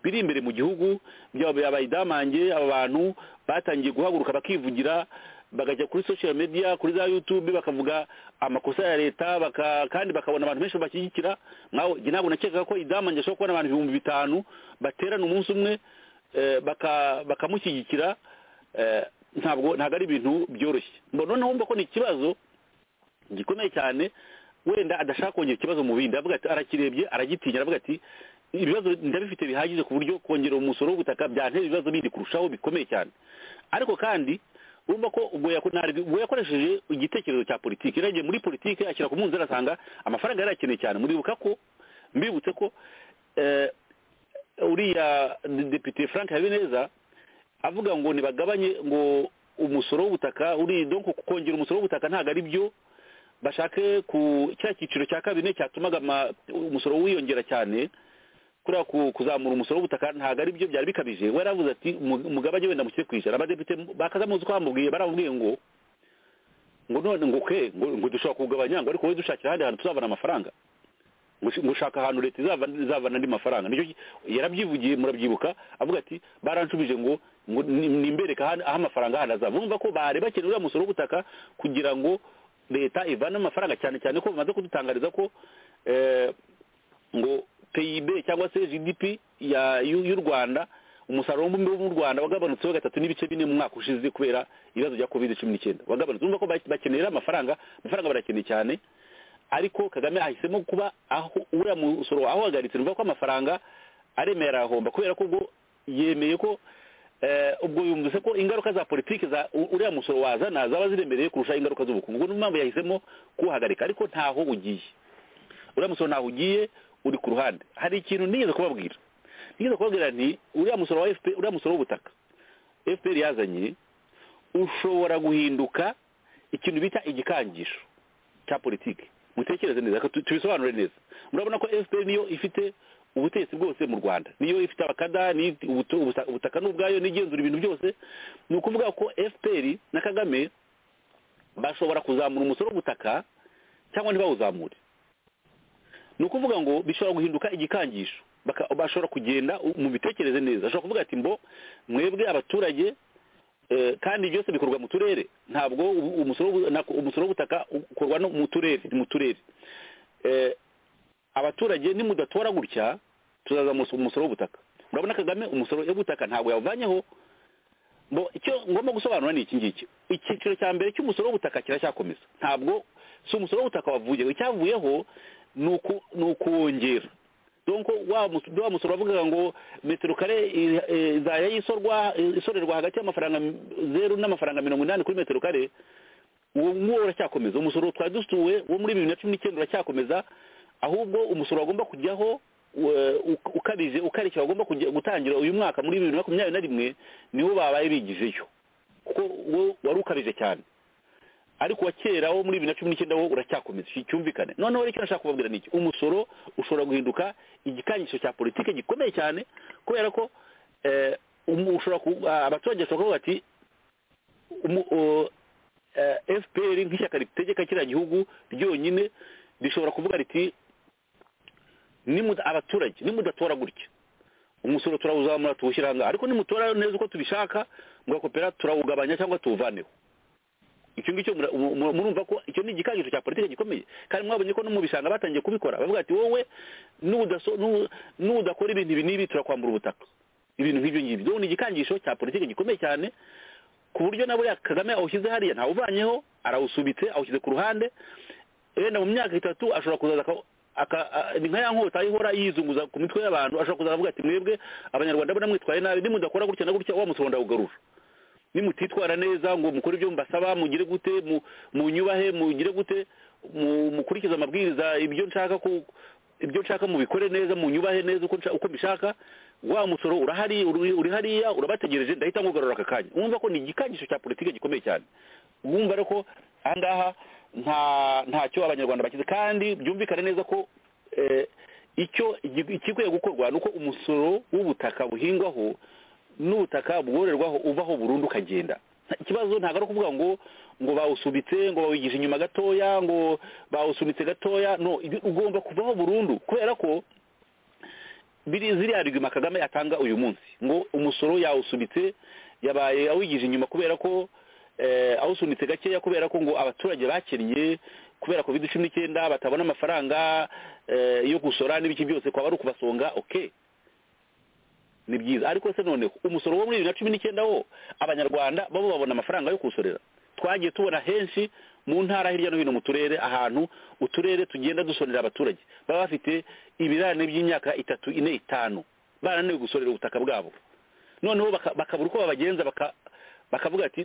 biri imbere mu gihugu byaba abayidamange aba bantu batangiye guhaguruka bakivugira bakajya kuri social media kuri za youtube bakavuga amakosa ya leta baka, kandi bakabona abantu benshi bashyigikira nkawe njye ntabwo nakekaga ko idamange ashobora kubona abantu ibihumbi bitanu baterana umunsi umwe eh, baka- bakamushyigikira eh, ntabwo ntabwo ari ibintu byoroshye mbona noneho wumva ko ni ikibazo gikomeye cyane wenda adashaka kongera ikibazo mu bindi avuga ati arakirebye aragitinya aravuga ati ibibazo ndabifite bihagije ku buryo kongera umusoro w'ubutaka byantera ibibazo bindi kurushaho bikomeye cyane ariko kandi urumva ko ubwo yako- ntabwo- ubwo yakoresheje igitekerezo cya politiki yaragiye muri politiki ashyira ku munzani asanga amafaranga yari akeneye cyane muribuka ko mbibutse ko eh, uriya de- depite frank habineza avuga ngo ntibagabanye ngo umusoro w'ubutaka uri donc kongera umusoro w'ubutaka ntabwo ari byo bashake ku cya cyiciro cya kabiri cyatumaga ama- umusoro wiyongera cyane kuriya ku- kuzamura umusoro w'ubutaka ntabwo ari byo byari bikabije we yaravuze ati "Mu- umugabane wenda mushyire ku ijana abadepite bakazamuzi ko bamubwiye baramubwiye ngo ngo none ngo ke ngo ngo dushobora kuwugabanya ngo ariko wowe dushakira ahandi hantu tuzabona amafaranga ngo ush- ngo ushaka ahantu leta izava- izavana andi mafaranga nicyo yarabyivugiye muravyibuka avuga ati baranshubije ngo ngo ni- nimbereke ahan- aho amafaranga handi azava urumva ko bari bakeneye uriya musoro w'ubutaka kugira ngo leta ivane amafaranga cyane cyane ko bamaze kudutangariza ko eh, ngo pib cyangwa se gdp ya- y'u y'u rwanda umusaruro w'umubumbe w'u rwanda wagabanutseho gatatu n'ibice bine mu mwaka ushize kubera ibibazo bya covid cumi n'icyenda wagabanutse urumva ko ba- bakeneye rero amafaranga amafaranga barakeneye cyane ariko kagame ahisemo kuba aho uriya musoro ahahagaritse numva ko amafaranga aremera arahomba kubera ko ubwo yemeye ko eh, ubwo yumvise ko ingaruka za politiki za u- uriya musoro wazana zaba ziremereye kurusha ingaruka z'ubukungu ubwo niyo mpamvu yahisemo kuwuhagarika ariko ntaho ugiye uriya musoro ntaho ugiye uri ku ruhande hari ikintu nigeze kubabwira nigeze kubabwira nti uriya musoro wa FPR uriya musoro w'ubutaka fpr yazanye ushobora guhinduka ikintu bita igikangisho cya politiki mutekereze neza reka tu- tubisobanure neza murabona ko fpr niyo ifite ubutegetsi bwose mu rwanda niyo ifite abakada niyo ifite ubuto- ubusa- ubutaka n'ubwayo n'igenzura ibintu byose ni ukuvuga ko fpr na kagame bashobora kuzamura umusoro w'ubutaka cyangwa ntibawuzamure ni ukuvuga ngo bishobora guhinduka igikangisho baka- bashobora kugenda u- mu bitekereze neza ashobora kuvuga ati mbo mwebwe abaturage eh, kandi byose bikorwa mu turere ntabwo u- umusoro w'ubu- nako- umusoro w'ubutaka ukorwa no mu turere mu turere Eh, abaturage nimudatora gutya tuzaza mu umusoro w'ubutaka murabona kagame umusoro w'ubutaka ntabwo yawuvanyeho bo icyo ngomba gusobanura ni iki ngiki icyiciro cya mbere cy'umusoro w'ubutaka kiracyakomeza ntabwo si umusoro w'ubutaka wavuyeho icyavuyeho ni uku- ni ukuwongera donko wa mus- wa musoro wavugaga ngo metero kare i- eh, izajya yisorwa isorerwa hagati y'amafaranga zeru n'amafaranga mirongo inani kuri metero kare uwo nguwo uracyakomeza umusoro twari dusuwe wo muri bibiri na cumi n'icyenda uracyakomeza ahubwo umusoro wagomba kujyaho we- uk- ukabije ukarishya wagomba kujya- gutangira uyu mwaka muri bibiri na makumyabiri na rimwe niwo babaye bigijeyo kuko wo wari ukabije cyane ariko uwa kera wo muri bibiri na cumi n'icyenda wo uracyakomeza iki cyumvikane noneho rero icyo nashaka kubabwira ni iki umusoro ushobora guhinduka igikangisho cya politiki gikomeye cyane kubera ko eh, umu- ushobora ku- ah, abaturage bashobora kuvuga bati umu- o- eh, fpr nk'ishyaka ritegeka kiriya gihugu ryonyine rishobora kuvuga riti nimu- abaturage nimudatora gutya umusoro turawuzamura tuwushyira ahangaha ariko nimutora neza uko tubishaka mugakopera turawugabanya cyangwa tuwuvaneho icyo ngicyo mura- mu- mu- murumva ko icyo ni igikangisho cya politiki gikomeye kandi mwabonye ko no mu bishanga batangiye kubikora bavuga ati wowe nudaso- nu- nudakora ibintu ibi n'ibi turakwambura ubutaka ibintu nk'ibyo ngibyo Dore ni igikangisho cya politiki gikomeye cyane ku buryo na buriya kagame awushyize hariya ntawuvanyeho arawusubitse awushyize ku ruhande wenda mu myaka itatu ashobora kuzaza aka- aka- a- ni nka ya nkota ihora yizunguza ku mitwe y'abantu ashobora kuzaza avuga ati mwebwe abanyarwanda mbona mwitwaye nabi nimudakora gutya na gutya wa musoro ndawugarura nimutitwara neza ngo mukore ibyo mbasaba mugire gute mu- munyubahe mugire gute mu- mukurikize amabwiriza ibyo nshaka ku ibyo nshaka mubikore neza munyubahe neza uko nshaka- uko mbishaka wa musoro urahari uri uri hariya urabategereje ndahita ngugarura aka kanya wumva ko ni igikangisho cya politiki gikomeye cyane wumva rero ko aha ngaha nta ntacyo abanyarwanda bakize kandi byumvikane neza ko eh, icyo igi- ikikwiye gukorwa ni uko umusoro w'ubutaka buhingwaho n'ubutaka bwororerwaho uvaho burundu ukagenda Nta- ikibazo ntabwo ari ukuvuga ngo ngo bawusubitse ngo bawigije inyuma gatoya ngo bawusunitse gatoya no ibi- ugomba kuvaho burundu kubera ko biri ziriya rigima kagame atanga uyu munsi ngo umusoro yawusubitse yabaye awigije inyuma kubera ko eh, awusunitse gakeya kubera ko ngo abaturage bakennye kubera covid cumi n'icyenda batabona amafaranga eh, yo gusora n'ibiki byose kwaba ari ukubasonga okay ni byiza ariko se noneho umusoro wo muri bibiri na cumi n'icyenda wo abanyarwanda babo babona amafaranga yo kuwusorera twagiye tubona henshi mu ntara hirya no hino mu turere ahantu uturere tugenda dusorera abaturage baba bafite ibirane by'imyaka itatu ine itanu barananiwe gusorera ubutaka bwabo noneho baka- bakabura uko babagenza baka- bakavuga ati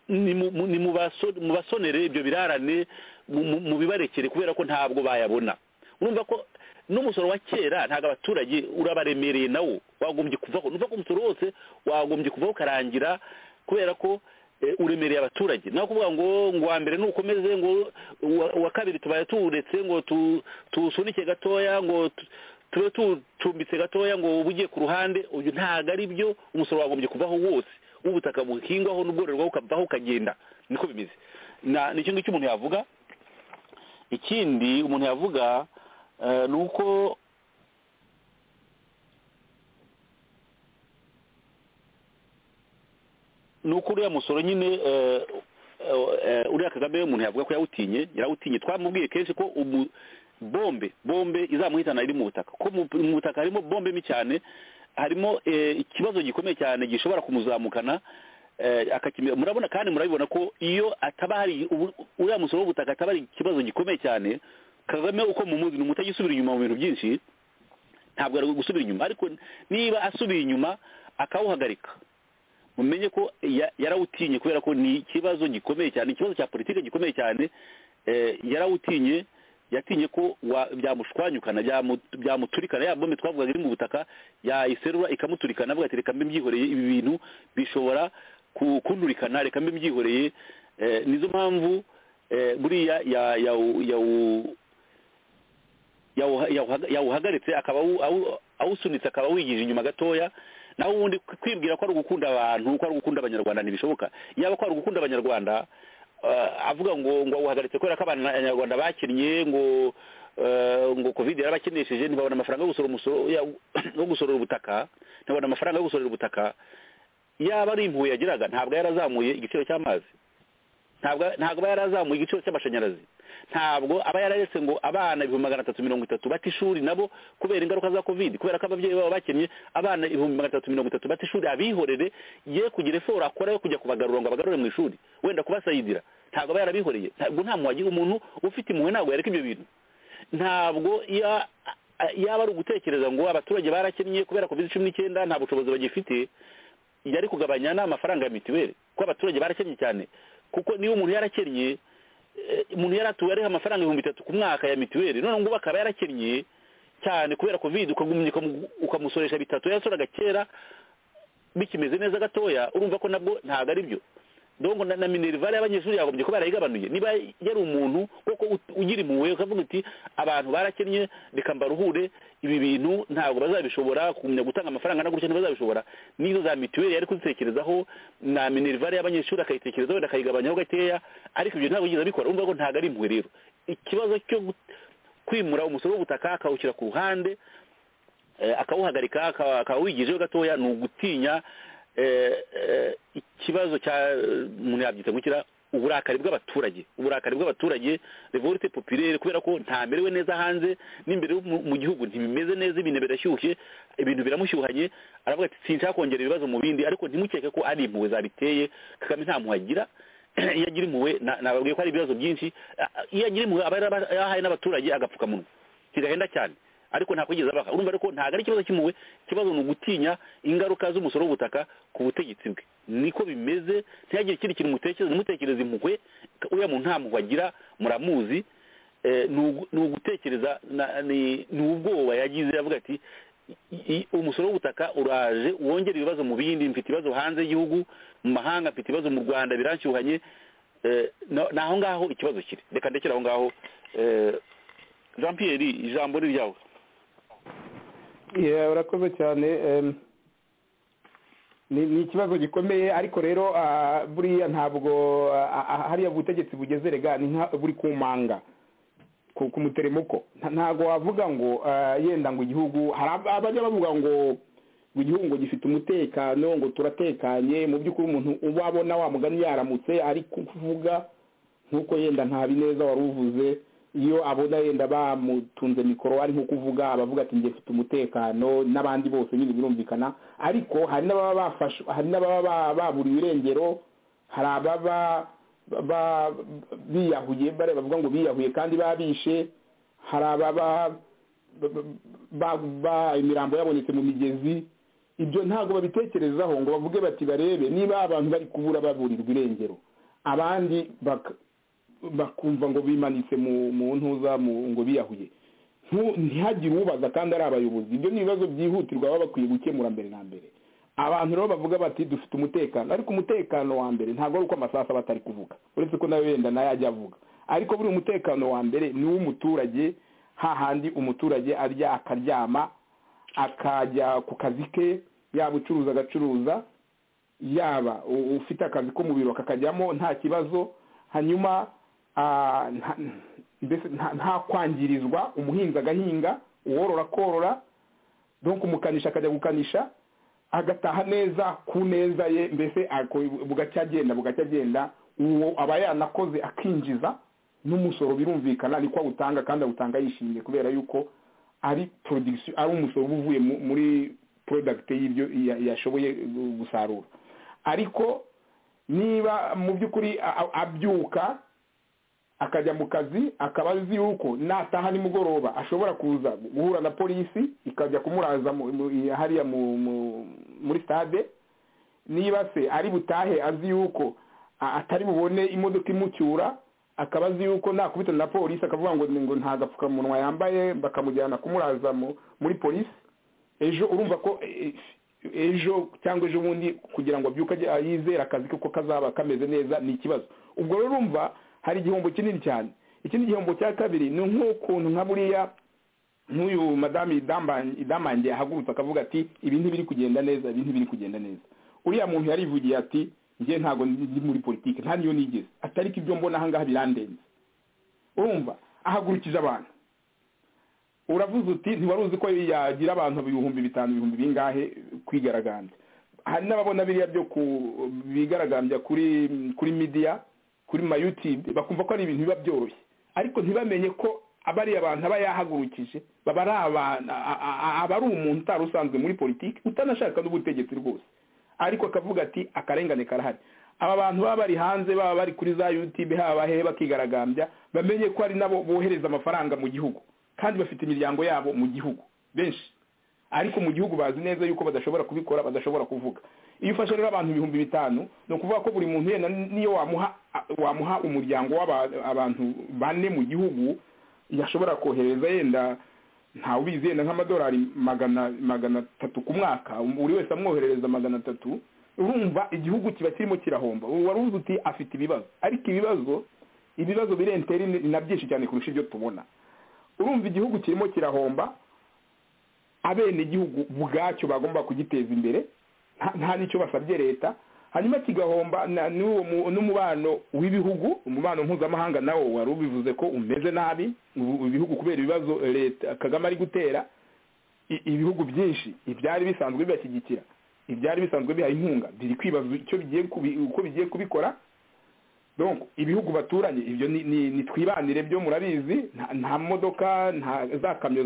nimu- mu- nimubaso- mubasonere ibyo birarane mu- mu- mubibarekere kubera ko ntabwo bayabona urumva ko n'umusoro wa kera ntabwo abaturage urabaremereye nawo wagombye kuvaho nuva ko umusoro wose wagombye kuvaho ukarangira kubera ko eh, uremereye abaturage nawe kuvuga ngo ngo wa mbere nukomeze ngo uwa- uwa kabiri tubaye tuwuretse ngo tu- tuwusunike gatoya ngo tu- tube tucumbitse gatoya ngo uba ugiye ku ruhande uyu ntabwo ari byo umusoro wagombye kuvaho wose w'ubutaka buhingwaho n'ubwororwaho ukavaho ukagenda niko bimeze Na- ni icyo ngicyo umuntu yavuga ikindi umuntu yavuga eh, ni uko ni uko uriya musoro nyine eh, eh, uriya kagame umuntu yavuga ko yawutinye yarawutinye twamubwiye kenshi ko umu bombe bombe izamuhitana iri mu butaka ko mu mu butaka harimo bombe mbi cyane harimo eh, ikibazo gikomeye cyane gishobora kumuzamukana eh, akakime- murabona kandi murabibona ko iyo ataba hari ubu- uriya musoro w'ubutaka ataba ari ikibazo gikomeye cyane kagame uko mumuzi ni umutagisubira inyuma mu bintu byinshi ntabwo ari gusubira inyuma ariko niba asubiye inyuma akawuhagarika mumenye ko ya- yarawutinye kubera ko ni ikibazo gikomeye cyane ikibazo cya politiki gikomeye cyane eh, yarawutinye yatinye ko wa- byamushwanyukana byamu- byamuturikana ya bombe twavugaga iri mu butaka yayiserura ikamuturikana avuga ati reka mbe mbyihoreye ibi bintu bishobora ku- kunturikana reka mbe mbyihoreye Eh, nizo mpamvu eh, buriya ya- yawu- yawu- yawuha- yawuhaga- yawuhagaritse akaba awu- awu- awusunitse akaba awigije inyuma gatoya naho ubundi kwibwira ko ari ugukunda abantu ko ari ugukunda abanyarwanda ntibishoboka yaba ko ari ugukunda abanyarwanda eh, avuga ngo ngo awuhagaritse kubera ko abanyarwanda bakinnye ngo eh, ngo covid yarabakeneshije ntibabona amafaranga yo gusora umusoro ya- yo gusorera ubutaka ntibabona amafaranga yo gusorera ubutaka yaba ari impuhwe yagiraga ntabwo yarazamuye igiciro cy'amazi ntabwo ntabwo aba yarazamuye igiciro cy'amashanyarazi ntabwo aba yararetse ngo abana ibihumbi magana atatu mirongo itatu bate ishuri nabo kubera ingaruka za covid kubera ko ababyeyi babo bakennye abana ibihumbi magana atatu mirongo itatu bate ishuri abihorere ye kugira eforo akora yo kujya kubagarura ngo abagarure mu ishuri wenda kubasayidira ntabwo aba yarabihoreye ntabwo nta muhagi umuntu ufite impuhwe ntabwo yareka ibyo bintu ntabwo ya- yaba ari ugutekereza ngo abaturage barakennye kubera covid cumi n'icyenda nta bushobozi bagifite yari kugabanya ni amafaranga ya mituweli kuko abaturage barakennye cyane kuko niba umuntu yarakennye eh, umuntu yari atuye ariho amafaranga ibihumbi bitatu ku mwaka ya mituweli none ngubu akaba yarakennye cyane kubera covid ukagumya ukamu- ukamusoresha bitatu yasoraga kera bikimeze neza gatoya urumva ko nabwo ntabwo ari byo dongo na, na minerivare y'abanyeshuri yagombye kuba yarayigabanuye niba yari umuntu koko ut- ugira impuhwe ukavuga uti abantu barakennye reka mbaruhure ibi bintu ntabwo bazabishobora kugumya gutanga amafaranga na gutya ntibazabishobora n'izo za mituweli yari kuzitekerezaho na minerivare y'abanyeshuri akayitekerezaho wenda akayigabanyaho gakeya ariko ibyo ntabwo yigeze abikora urumva ko ntabwo ari impuhwe rero ikibazo cyo gut- kwimura umusoro w'ubutaka akawushyira ku ruhande eh, akawuhagarika aka- akawigijeho gatoya ni ugutinya eh, eh, ikibazo cya umuntu yabyita gukira uburakari bw'abaturage uburakari bw'abaturage revolte populaire kubera ko ntamerewe neza hanze n'imbere mu- mu gihugu ntibimeze neza ibintu birashyushye ibintu biramushyuhanye aravuga ati sinshaka kongera ibibazo mu bindi ariko ntimukeke ko ari impuhwe zabiteye kagame nta mpuhwe agira iyo agira impuhwe na- nababwiye ko hari ibibazo byinshi Ah, ah, iyo agira impuhwe aba yaraba- yahaye n'abaturage agapfukamunwa kigahenda cyane ariko nta kwigeza abaha urumva ariko ntabwo ari ikibazo cy'impuhwe ikibazo ni ugutinya ingaruka z'umusoro w'ubutaka ku butegetsi bwe niko bimeze ntihagire ikindi kintu mutekereza ntimutekereze impuhwe uriya muntu nta mpuhwe agira muramuzi Eh, ni ugu- ni ugutekereza na- ni ni ubwoba yagize avuga ati "I- i- umusoro w'ubutaka uraje wongera ibibazo mu bindi mfite ibibazo hanze y'igihugu mu mahanga mfite ibibazo mu rwanda biranshyuhanye Eh, na- ni aho ngaho ikibazo kiri reka ndekere aho ngaho Eh, jean pierre ijambo ni ryawe Yeah, urakoze cyane em, ni ni ikibazo gikomeye ariko rero ah, buriya ntabwo ah, ah, hariya ubutegetsi bugeze rega ni nka buri ku manga ku ku muteremoko Nta- ntabwo wavuga ngo ah, yenda ngo igihugu hari ab- abajya bavuga ngo ngo igihugu ngo gifite umutekano ngo turatekanye mu by'ukuri umuntu wabona wa mugani yaramutse ari kuvuga nk'uko yenda nta bineza wari uvuze iyo abona yenda bamutunze mikoro ari nko kuvuga abavuga ati njye mfite umutekano n'abandi bose nyine birumvikana ariko hari n'ababa bafashwe hari n'ababa ba- baburiwe irengero hari ababa ba- ba- biyahuye bare- bavuga ngo biyahuye kandi babishe hari ababa ba- ba- ba- imirambo yabonetse mu migezi ibyo ntabwo babitekerezaho ngo bavuge bati barebe niba abantu bari kubura baburirwa irengero abandi bak- bakumva ngo bimanitse mu mu ntuza mu- ngo biyahuye Ntu- ntihagire ubaza kandi ari abayobozi ibyo ni ibibazo byihutirwa baba bakwiye gukemura mbere na mbere abantu rero bavuga bati dufite umutekano ariko umutekano wa mbere ntabwo ari uko amasaha aba atari kuvuga uretse ko nawe wenda nayo ajya avuga ariko buri umutekano wa mbere ni uw'umuturage hahandi umuturage arya akaryama akajya ku kazi ke yaba ucuruza agacuruza yaba u- ufite akazi ko mu biro kakajyamo nta kibazo hanyuma ah, nta- mbese nta- nta kwangirizwa umuhinzi agahinga uworora akorora donc umukanisha akajya gukanisha agataha neza ku neza ye mbese ako- bugacya agenda bugacya agenda uwo aba yanakoze akinjiza n'umusoro birumvikana niko awutanga kandi awutanga yishimye kubera yuko ari production ari umusoro uba uvuye mu- muri product y'ibyo ya- yashoboye gusarura ariko niba mu by'ukuri a- a- abyuka akajya mu kazi akaba azi yuko nataha nimugoroba ashobora kuza guhura na polisi ikajya kumuraza mu- mu- hariya mu- mu- muri stade niba se ari butahe azi yuko a- atari bubone imodoka imucyura akaba azi yuko nakubitana na polisi akavuga ngo ngo nta gapfukamunwa yambaye bakamujyana kumuraza mu- muri polisi ejo urumva ko e- ejo cyangwa ejo bundi kugira ngo abyuke ajye- yizere akazi kuko kazaba kameze neza ni ikibazo ubwo rero urumva hari igihombo kinini cyane ikindi gihombo cya kabiri ni nk'ukuntu nka buriya nk'uyu madamu idamba- idamange ahagurutse akavuga ati ibi ntibiri kugenda neza ibi ntibiri kugenda neza uriya muntu yarivugiye ati njye ntabwo ndi muri politiki nta niyo nigeze ati ariko ibyo mbona ahangaha birandenze urumva ahagurukije abantu uravuze uti ntiwari uzi ko yagira abantu ibihumbi bitanu ibihumbi bingahe kwigaragambya hari n'ababona biriya byo bigaragambya kuri kuri midiya kuri mayutube bakumva ko ari ibintu biba byoroshye ariko ntibamenye ko abariya abantu aba yahagurukije baba ari abantu aba ari umuntu utari usanzwe muri politiki utanashaka n'ubutegetsi rwose ariko akavuga ati akarengane karahari aba bantu baba bari hanze baba bari kuri za yutube haba hehe bakigaragambya bamenye ko ari nabo bohereza amafaranga mu gihugu kandi bafite imiryango yabo mu gihugu benshi ariko mu gihugu bazi neza yuko badashobora kubikora badashobora kuvuga iyo ufashe rero abantu ibihumbi bitanu ni ukuvuga ko buri muntu yenda niyo wamuha wamuha umuryango w'abantu bane mu gihugu yashobora kohereza yenda ntawe ubizi yenda nk'amadolari magana magana atatu ku mwaka buri wese amwoherereza magana atatu urumva igihugu kiba kirimo kirahomba wari uzi uti afite ibibazo ariko ibibazo ibibazo birenteri ni na byinshi cyane kurusha ibyo tubona urumva igihugu kirimo kirahomba abenegihugu bwacyo bagomba kugiteza imbere nta n'icyo basabye leta hanyuma kigahomba n'umubano w'ibihugu umubano mpuzamahanga nawo wari ubivuze ko umeze nabi ibihugu kubera ibibazo leta kagame ari gutera ibihugu byinshi ibyari bisanzwe bibashyigikira ibyari bisanzwe biha inkunga biri kwibaza uko bigiye kubikora ibihugu baturanye ibyo ni twibanire byo murabizi nta modoka nta za kamyo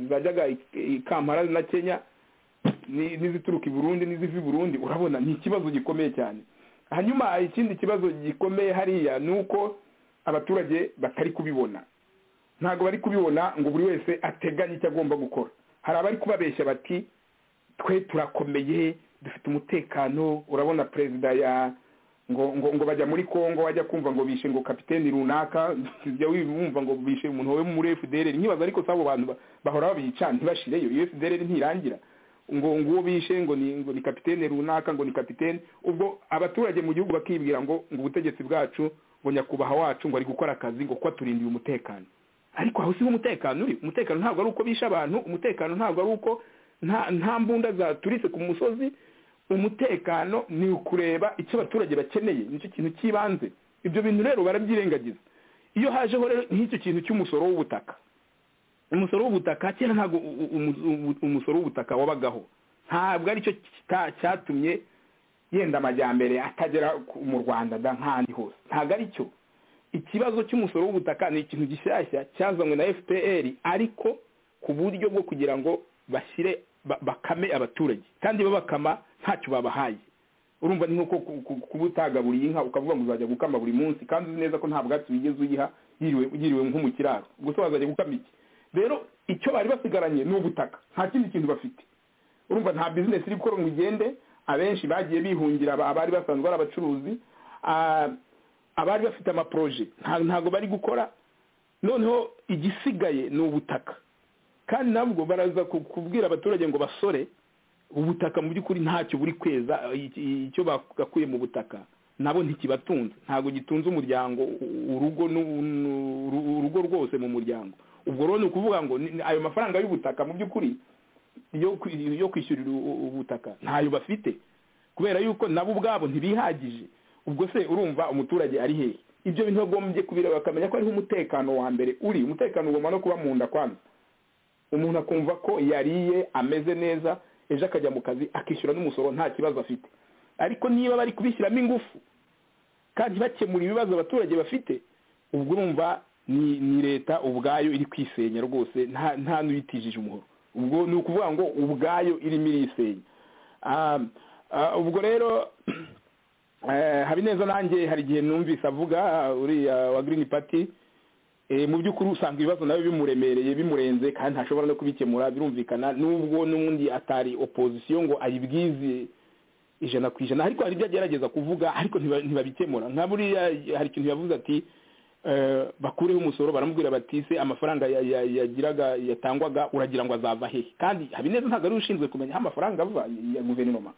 zajyaga i kampala na kenya n'izituruka i burundi n'iziva i burundi urabona ni ikibazo gikomeye cyane hanyuma ikindi kibazo gikomeye hariya ni uko abaturage batari kubibona ntabwo bari kubibona ngo buri wese ateganye icyo agomba gukora hari abari kubabeshya bati twe turakomeye dufite umutekano urabona perezida ya ngo ngo ngo bajya muri congo wajya kumva ngo bishe ngo kapiteni runaka jya wumva ngo bishe umuntu we muri fdr nkibaza ariko sabo bantu bahora babica ntibashireyo iyo fdr ntirangira ngo ngo uwo bishe ngo ni ngo ni kapiteni runaka ngo ni kapiteni ubwo abaturage mu gihugu bakibwira ngo ngo ubutegetsi bwacu ngo nyakubahwa wacu ngo ari gukora akazi ngo kuba turindiye umutekano ariko aho siho umutekano uri umutekano ntabwo ari uko bishe abantu umutekano ntabwo ari uko nta mbunda zaturitse ku musozi umutekano ni ukureba icyo abaturage bakeneye nicyo kintu cy'ibanze ibyo bintu rero barabyirengagiza iyo hajeho rero nk'icyo kintu cy'umusoro w'ubutaka umusoro w'ubutaka kera ntabwo umusoro w'ubutaka wabagaho ntabwo aricyo cyatumye yenda amajyambere atagera mu rwanda nk'ahandi hose ntabwo aricyo ikibazo cy'umusoro w'ubutaka ni ikintu gishyashya cyazanywe na fpr ariko ku buryo bwo kugira ngo bashyire bakame abaturage kandi babakama ntacyo babahaye urumva ni nkuko kuba utagaburiye inka ukavuga ngo uzajya gukama buri munsi kandi uzi neza ko nta bwatsi wigeze uyiha yiriwe nko mu kiraro gusa wazajya gukama iki rero icyo bari basigaranye ni ubutaka nta kindi kintu bafite urumva nta bizinesi iri gukora ngo igende abenshi bagiye bihungira abari basanzwe ari abacuruzi abari bafite amaporoje ntabwo bari gukora noneho igisigaye ni ubutaka kandi nabwo baraza kubwira abaturage ngo basore ubutaka mu by'ukuri ntacyo buri kweza icyo bagakuye mu butaka nabo ntikibatunze ntabwo gitunze umuryango urugo urugo rwose mu muryango ubwo rero ni ukuvuga ngo ayo mafaranga y'ubutaka mu by'ukuri yo kwishyurira ubutaka ntayo bafite kubera yuko nabo ubwabo ntibihagije ubwo se urumva umuturage ari hehe ibyo bintu bagombye kubireba bakamenya ko ariho umutekano wa mbere uri umutekano ugomba no kuba mu nda kwanza umuntu akumva ko yariye ameze neza ejo akajya mu kazi akishyura n'umusoro nta kibazo afite ariko niba bari kubishyiramo ingufu kandi bakemura ibibazo abaturage bafite ubwo urumva ni leta ubwayo iri kwisenya rwose nta n'uyitijije umuhoro ubwo ni ukuvuga ngo ubwayo irimo irisenya ubwo rero habineza nanjye hari igihe numvise avuga uriya wa girini pati mu by'ukuri usanga ibibazo nawe bimuremereye bimurenze kandi ntashobora no kubikemura birumvikana nubwo n'ubundi atari opozisiyo ngo ayibwize ijana ku ijana ariko hari ibyo agerageza kuvuga ariko ntibabikemura nka buriya hari ikintu yavuze ati bakureho umusoro baramubwira bati se amafaranga yagiraga yatangwaga uragira ngo azava hehe kandi habineza ntabwo ari ushinzwe kumenya aho amafaranga ava ya guverinoma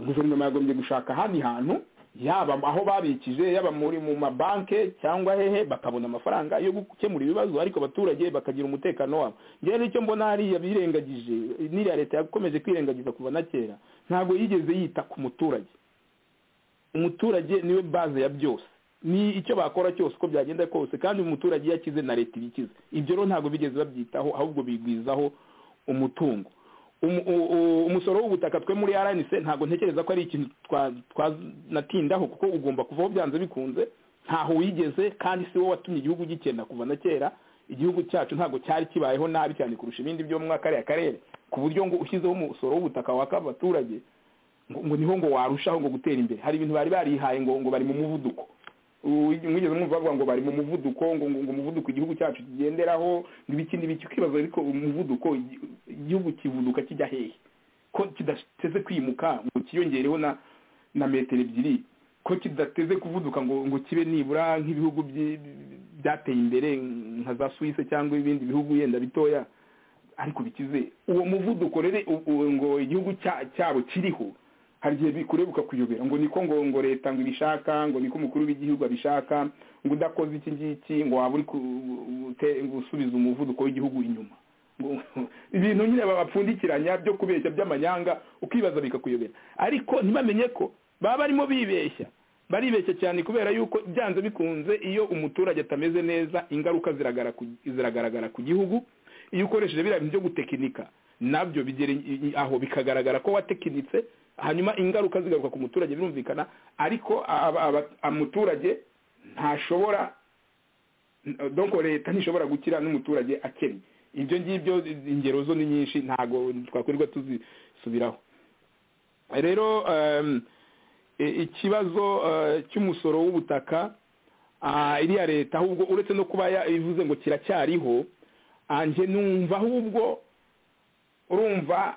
guverinoma yagombye gushaka ahandi hantu yaba aho babikije yaba muri mu mabanki cyangwa hehe bakabona amafaranga yo gukemura ibibazo ariko abaturage bakagira umutekano wabo ngewe nicyo mbona hariya birengagije n'iriya leta yakomeje kwirengagiza kuva na kera ntabwo yigeze yita ku muturage umuturage niwe baze ya byose ni icyo bakora cyose uko byagenda kose kandi umuturage iyo akize na leta ibikize ibyo rero ntabwo bigeze babyitaho ahubwo bigwizaho umutungo Umu- u- u- umusoro w'ubutaka twe muri rnc ntabwo ntekereza ko ari ikintu twa- twanatindaho kuko ugomba kuvaho byanze bikunze ntaho wigeze kandi si wo watumye igihugu gikena kuva na kera igihugu cyacu ntabwo cyari kibayeho nabi cyane kurusha ibindi byo muri kariya karere ku buryo ngo ushyizeho umusoro w'ubutaka waka abaturage ngo ngo niho ngo warushaho ngo gutera imbere hari ibintu bari barihaye ngo ngo bari mu muvuduko Ubu- mwigeze mwumva bavuga ngo bari mu muvuduko ngo ngo ngo umuvuduko igihugu cyacu kigenderaho ngo ibiki n'ibiki ukibaza ariko umuvuduko igi- igihugu kivuduka kijya hehe ko kidateze kwimuka ngo kiyongereho na na metero ebyiri ko kidateze kuvuduka ngo ngo kibe nibura nk'ibihugu byi- byateye imbere nka za suwise cyangwa ibindi bihugu yenda bitoya ariko bikize uwo muvuduko rero u- u- ngo igihugu cya- cyabo kiriho hari igihe bikureba ukakuyobera ngo niko ngo ngo leta ngo ibishaka ngo niko umukuru w'igihugu abishaka ngo udakoze iki ngiki ngo waba uri ku- ute- ngo usubiza umuvuduko w'igihugu inyuma Ngo- ibintu nyine babapfundikiranya byo kubeshya by'amanyanga ukibaza bikakuyobera ariko ntibamenye ko baba barimo bibeshya baribeshya cyane kubera yuko byanze bikunze iyo umuturage atameze neza ingaruka ziragara ku- ziragaragara ku gihugu iyo ukoresheje biriya bintu byo gutekinika nabyo bigera i- i- aho bikagaragara ko watekinitse hanyuma ingaruka zigaruka ku muturage birumvikana ariko aba- aba- umuturage ntashobora donc leta ntishobora gukira n'umuturage akennye ibyo ngibyo ingero zo ni nyinshi ntabwo twakwirirwa tuzisubiraho rero em, i- ikibazo eh, cy'umusoro w'ubutaka ah, iriya leta ahubwo uretse no kuba ya- ivuze ngo kiracyariho ah, njye numva ahubwo urumva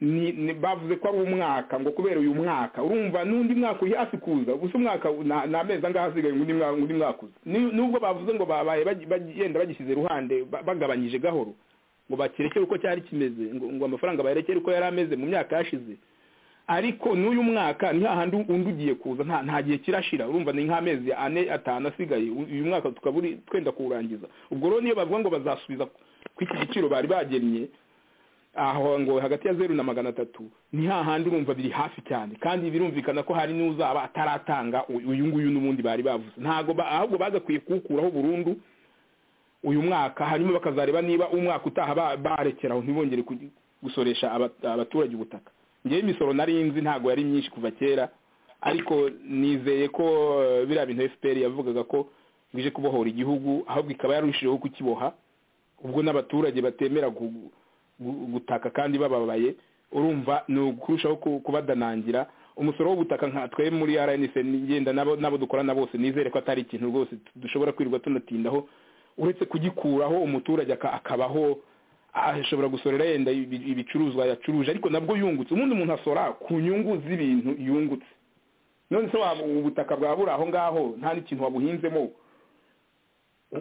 ni, ni bavuze ko ari umwaka ngo kubera uyu mwaka urumva n'undi mwaka uri hafi kuza gusa umwaka u- na- ni amezi angahe asigaye ngo undi mwa- undi mwaka uza Ni- nubwo bavuze ngo babaye bagi- bagi- yenda bagishyize ruhande ba- bagabanyije gahoro ngo bakirekere uko cyari kimeze ngo, ngo amafaranga bayerekere uko yari ameze mu myaka yashize ariko n'uyu mwaka ni hahandi undi ugiye kuza nta nta gihe kirashira urumva ni nk'amezi ane atanu asigaye U- uyu mwaka tukaba uri- twenda kuwurangiza ubwo rero niyo bavuga ngo bazasubiza ku iki giciro bari bagennye aho ngo hagati ya zeru na magana atatu ni hahandi urumva biri hafi cyane kandi birumvikana ko hari n'uzaba ataratanga u- uyu nguyu n'ubundi bari bavuze ntabwo ba- ahubwo bagakwiye kuwukuraho burundu uyu mwaka hanyuma bakazareba niba umwaka utaha ba- barekeraho ntibongere kugi- gusoresha aba- abaturage ubutaka ngewe imisoro nari nzi ntabwo yari myinshi kuva kera ariko nizeye ko eh, biriya bintu fpr yavugaga ko bije kubohora igihugu ahubwo ikaba yarushijeho kukiboha ubwo n'abaturage batemera gu- gu- gutaka kandi bababaye urumva ni ukurushaho ku- kubadanangira umusoro w'ubutaka nka twe muri rnc ngenda nabo nabo dukorana bose nizere ko atari ikintu rwose dushobora kwirirwa tunatindaho uretse kugikuraho umuturage aka- akabaho ashobora gusorera yenda ibi- ibicuruzwa yacuruje ariko nabwo yungutse ubundi umuntu asora ku nyungu z'ibintu yungutse none se waba ubutaka bwaba buri aho ngaho nta n'ikintu wabuhinzemo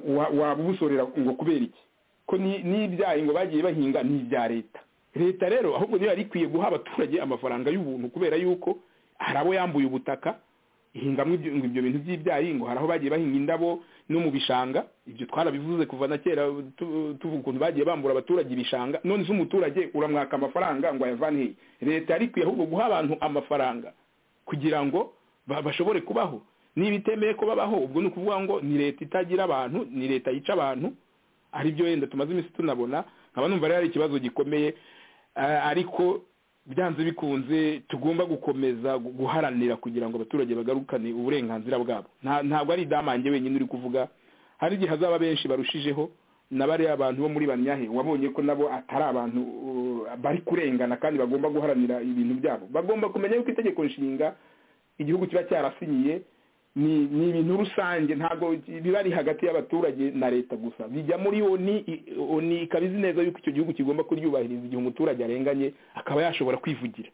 wa- waba ubusorera ngo kubera iki ko ni- n'ibyayi ngo bagiye bahinga ni ibya leta leta rero ahubwo niyo yari ikwiye guha abaturage amafaranga y'ubuntu kubera yuko hari abo yambuye ubutaka ihingamo ibyo ngo ibyo bintu by'ibyayi ngo hari aho bagiye bahinga indabo no mu bishanga ibyo twarabivuze kuva na kera tu- tuvuga ukuntu bagiye bambura abaturage ibishanga none se umuturage uramwaka amafaranga ngo ayavane hehe leta yari ikwiye ahubwo guha abantu amafaranga kugira ngo ba- bashobore kubaho niba itemeye ko babaho ubwo ni ukuvuga ngo ni leta itagira abantu ni leta yica abantu ari byo yenda tumaze iminsi tunabona nkaba numva rero ari ikibazo gikomeye eh, ariko byanze bikunze tugomba gukomeza gu- guharanira kugira ngo abaturage bagarukane uburenganzira bwabo Nta- ntabwo ari idamange wenyine uri kuvuga hari igihe hazaba benshi barushijeho na bariya abantu bo muri banyahe wabonye ko nabo atari abantu uh, bari kurengana kandi bagomba guharanira ibintu byabo bagomba kumenya yuko itegeko nshinga igihugu kiba cyarasinyiye ni ni ibintu rusange ntabwo biba ari hagati y'abaturage na leta gusa bijya muri oni i- oni ikaba izi neza yuko icyo gihugu kigomba kuryubahiriza igihe umuturage arenganye akaba yashobora kwivugira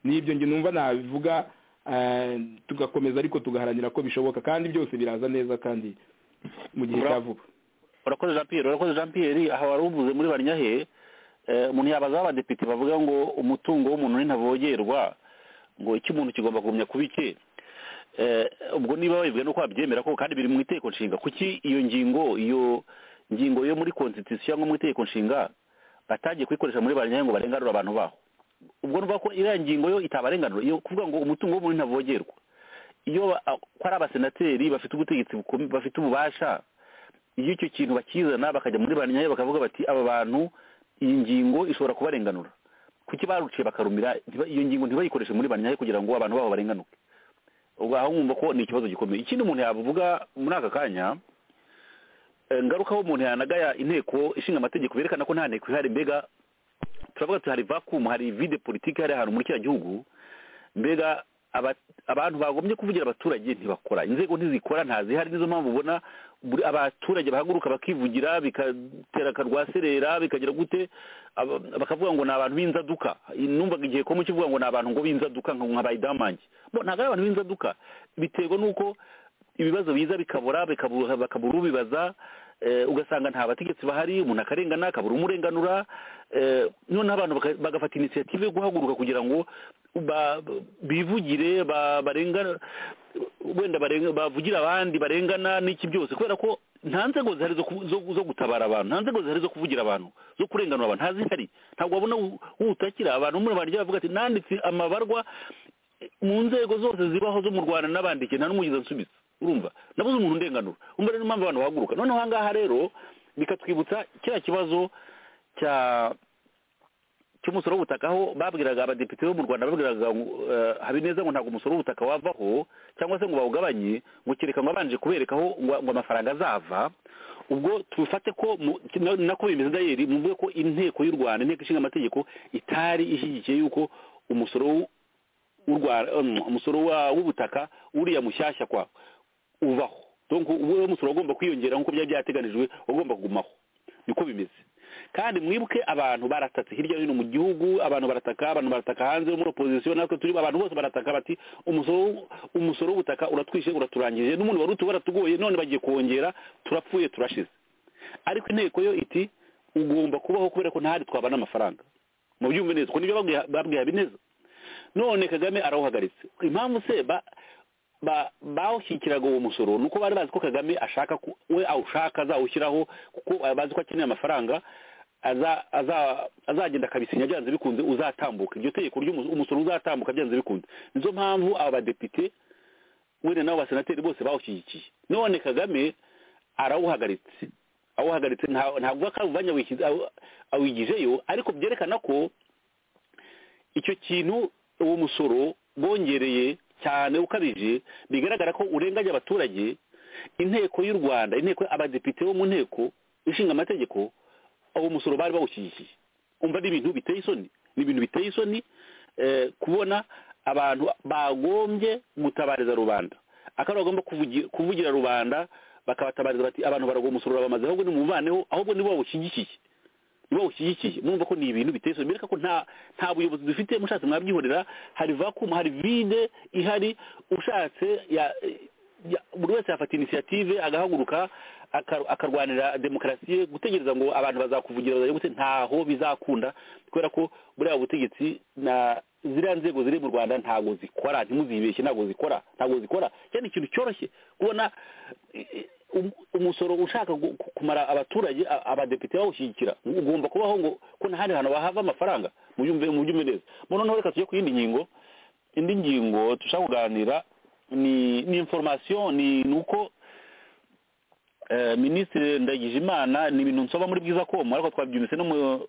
n'ibyo njye numva nabivuga eh, tugakomeza ariko tugaharanira ko bishoboka kandi byose biraza neza kandi mu gihe cya vuba urakoze jean pierre urakoze jean pierre aha wari uvuze muri banyahe eh, umuntu yabaza aho abadepite bavuga ngo umutungo w'umuntu ni ntavogerwa ngo icyo umuntu kigomba kugumya kuba icye Eh, ubwo niba babivuga nuko babyemera ko kandi biri mu itegeko nshinga kuki iyo ngingo iyo ngingo yo muri constitution cyangwa mu itegeko nshinga batagiye kuyikoresha muri banyahe ngo barenganure abantu baho ubwo nuvuga ko iriya ngingo yo itabarenganura iyo kuvuga ngo umutungo w'umuntu ntavogerwa iyo ba- ko ari abasenateri bafite ubutegetsi bukomeye bafite ububasha iyo icyo kintu bakizana bakajya muri ba nyayo bakavuga bati aba bantu iyi ngingo ishobora kubarenganura kuki baruciye bakarumira ntiba- iyo ngingo ntibayikoreshe muri ba nyayo kugira ngo abantu babo barenganuke ubwo aho mwumva ko ni ikibazo gikomeye ikindi umuntu yavuga muri aka kanya eh, ngaruka aho umuntu yanagaya inteko ishinga amategeko berekana ko nta nteko ihari mbega turavuga tuti hari vakumu hari vide politiki hari ahantu muri kiriya gihugu mbega aba- abantu bagombye kuvugira abaturage ntibakora inzego ntizikora ntazihari nizo mpamvu ubona buri- abaturage bahaguruka bakivugira bigatera akarwaserera bikagira gute aba- bakavuga ngo ni abantu b'inzaduka numvaga igihe komu kivuga ngo ni abantu ngo b'inzaduka nka nka bayidamange bo ntabwo ari abantu b'inzaduka biterwa n'uko ibibazo biza bikabura bikabura- bakabura ubibaza eh, ugasanga nta bategetsi bahari umuntu akarengana akabura umurenganura eh, noneho abantu baka- bagafata inisiyative yo guhaguruka kugira ngo ba- bivugire ba- barengana wenda barenga- bavugira abandi barengana n'iki byose kubera ko nta nzego zihari zo ku- zo- zo gutabara abantu nta nzego zihari zo kuvugira abantu zo kurenganura abantu ntazihari ntabwo wabona u- utakira abantu muri barya bavuga ati nanditse amabarwa mu nzego zose zibaho zo mu rwanda n'abandikiye nta n'umugizi ansubiza urumva nabuze umuntu undenganura umva rero impamvu abantu bahaguruka noneho aha ngaha rero bikatwibutsa kiriya kibazo cya cy'umusoro w'ubutaka aho babwiraga abadepite bo mu rwanda babwiraga ngo eh, habineza ngo ntabwo umusoro w'ubutaka wavaho cyangwa se ngo bawugabanye ngo kereka ngo abanje kubereka aho ngo ngo amafaranga azava ubwo tubifate ko mu- na- nako bimeze dayeri muvuge ko inteko y'u rwanda inteko ishinga amategeko itari ishyigikiye yuko umusoro w'u- w'u Rwanda- um, umusoro wa- w'ubutaka uriya mushyashya kwa ubaho donc uwo musoro ugomba kwiyongera nk'uko byari byateganijwe ugomba kugumaho niko bimeze kandi mwibuke abantu baratatse hirya no hino mu gihugu abantu barataka abantu barataka hanze yo muri opozisiyo natwe turi abantu bose barataka bati umusoro w- umusoro w'ubutaka uratwishe uraturangije n'umuntu wari utu waratugoye none bagiye kongera turapfuye turashize ariko inteko yo iti ugomba kubaho kubera ko ntahari twabana amafaranga mu byumve neza kuko nibyo babwiye babwiye habineza none kagame arawuhagaritse impamvu se ba ba- bawushyikiraga uwo musoro ni uko bari bazi ko kagame ashaka ku- we awushaka azawushyiraho kuko bari bazi ko akeneye amafaranga aza- aza- azagenda akabisinya byanze bikunze uzatambuka iryo tegeko ry'umusoro uzatambuka byanze bikunze nizo mpamvu aba badepite wenda n'abo basenateri bose bawushyigikiye none kagame arawuhagaritse awuhagaritse nta- ntabwo akawuvanye awishyize- awu- awigijeyo ariko byerekana ko icyo kintu uwo musoro bongereye cyane ukabije bigaragara ko urenganya abaturage inteko y'u rwanda inteko abadepite bo mu nteko ishinga amategeko uwo musoro bari bawushyigikiye umva ni ibintu biteye isoni ni ibintu biteye isoni eh, kubona abantu bagombye gutabariza rubanda akaba bagomba kuvugi- kuvugira rubanda bakabatabariza bati abantu baragwa umusoro urabamaze ahubwo nimuvaneho ahubwo nibo bawushyigikiye niba ushyigikiye mwumva ko ni ibintu biteye isoni bereka ko nta nta buyobozi dufite mushatse mwabyihorera hari vakumu hari vide ihari ushatse ya- ya- buri wese yafata inisiyative agahaguruka aka- akarwanira demokarasi ye gutegereza ngo abantu bazakuvugira bazaye gute ntaho bizakunda kubera ko buriya butegetsi na ziriya nzego ziri mu rwanda ntabwo zikora ntimuzibeshye ntabwo zikora ntabwo zikora cyane ikintu cyoroshye kubona i- i- um- umusoro ushaka gu- ku- kumara abaturage a- abadepite bawushyigikira ugomba kubaho ngo ko ntahandi hantu bahava amafaranga mubyumve mubyumve neza mu noneho reka tujye ku yindi ngingo indi ngingo dushaka kuganira ni ni information ni ni uko eh, minisitiri ndagijimana ni ibintu nsoma muri bwiza komu ariko twabyumvise no mu-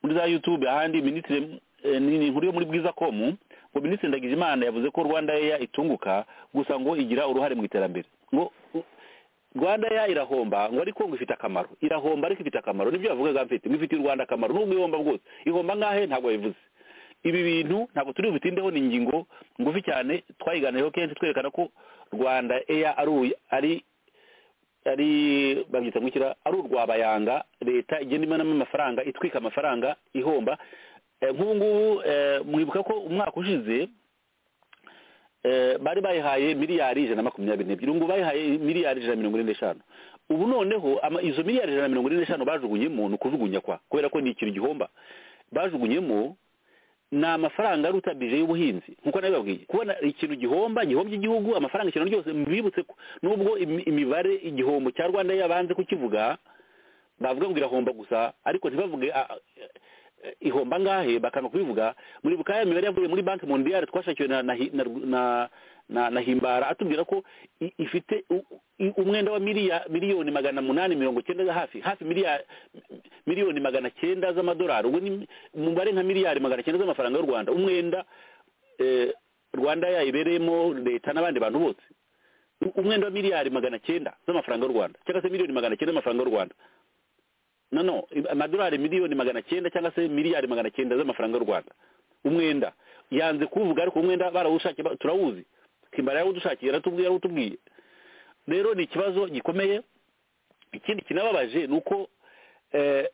muri za youtube ahandi minisitiri eh, ni ni inkuru yo muri bwiza komu ngo minisitiri ndagijimana yavuze ko rwanda eya itunguka gusa ngo igira uruhare mu iterambere ngo u- rwanda eya irahomba ngo ariko ngo ifite akamaro irahomba ariko ifite akamaro nibyo yavugaga mfite ngo ifitiye u rwanda akamaro nubwo ihomba bwose ihomba ngahe ntabwo yabivuze ibi bintu ntabwo turi butindeho ni ingingo ngufi cyane twayiganiyeho kenshi twerekana ko rwanda eya ari uyu- ari ari babyita ngukira ari urwabayanga leta igenda imanamo amafaranga itwika amafaranga ihomba Eh, nk'ubu ngubu eh, mwibuka ko umwaka ushize eh, bari bayihaye miliyari ijana na makumyabiri n'ebyiri ngo bayihaye miliyari ijana na mirongo ine n'eshanu ubu noneho ama- izo miliyari ijana na mirongo ine n'eshanu bajugunyemo ni ukujugunya kwa kubera ko ni ikintu gihomba bajugunyemo ni amafaranga aruta bije y'ubuhinzi nkuko nabibabwiye kubona ikintu gihomba gihombye igihugu amafaranga ikintu ryose mbibutse ko nubwo imi- imibare igihombo cya rwanda yabanze kukivuga bavuga ngo irahomba gusa ariko ntibavuge a- a- eh, ihomba angahe bakanga kubivuga muribuka ya mibare yavuye muri banki mondiyari twashakiwe na na, hi- na, na, na, na himbara atubwira ko i- ifite u- i- umwenda wa miliya miliyoni magana munani mirongo cyenda za hafi hafi miliya miliyoni magana cyenda z'amadolari ubwo ni umubare nka miliyari magana cyenda z'amafaranga y'u rwanda umwenda eh, rwanda yayibereyemo leta n'abandi bantu bose U- umwenda wa miliyari magana cyenda z'amafaranga y'u rwanda cyangwa se miliyoni magana cyenda z'amafaranga y'u rwanda no no amadolari miliyoni magana cyenda cyangwa se miliyari magana cyenda z'amafaranga y'u rwanda umwenda yanze kuwuvuga ariko umwenda barawushakiye ba- turawuzi kimbara yarawudushakiye yaratubwiye yarawutubwiye rero ni ikibazo gikomeye ikindi kinababaje ni uko eh,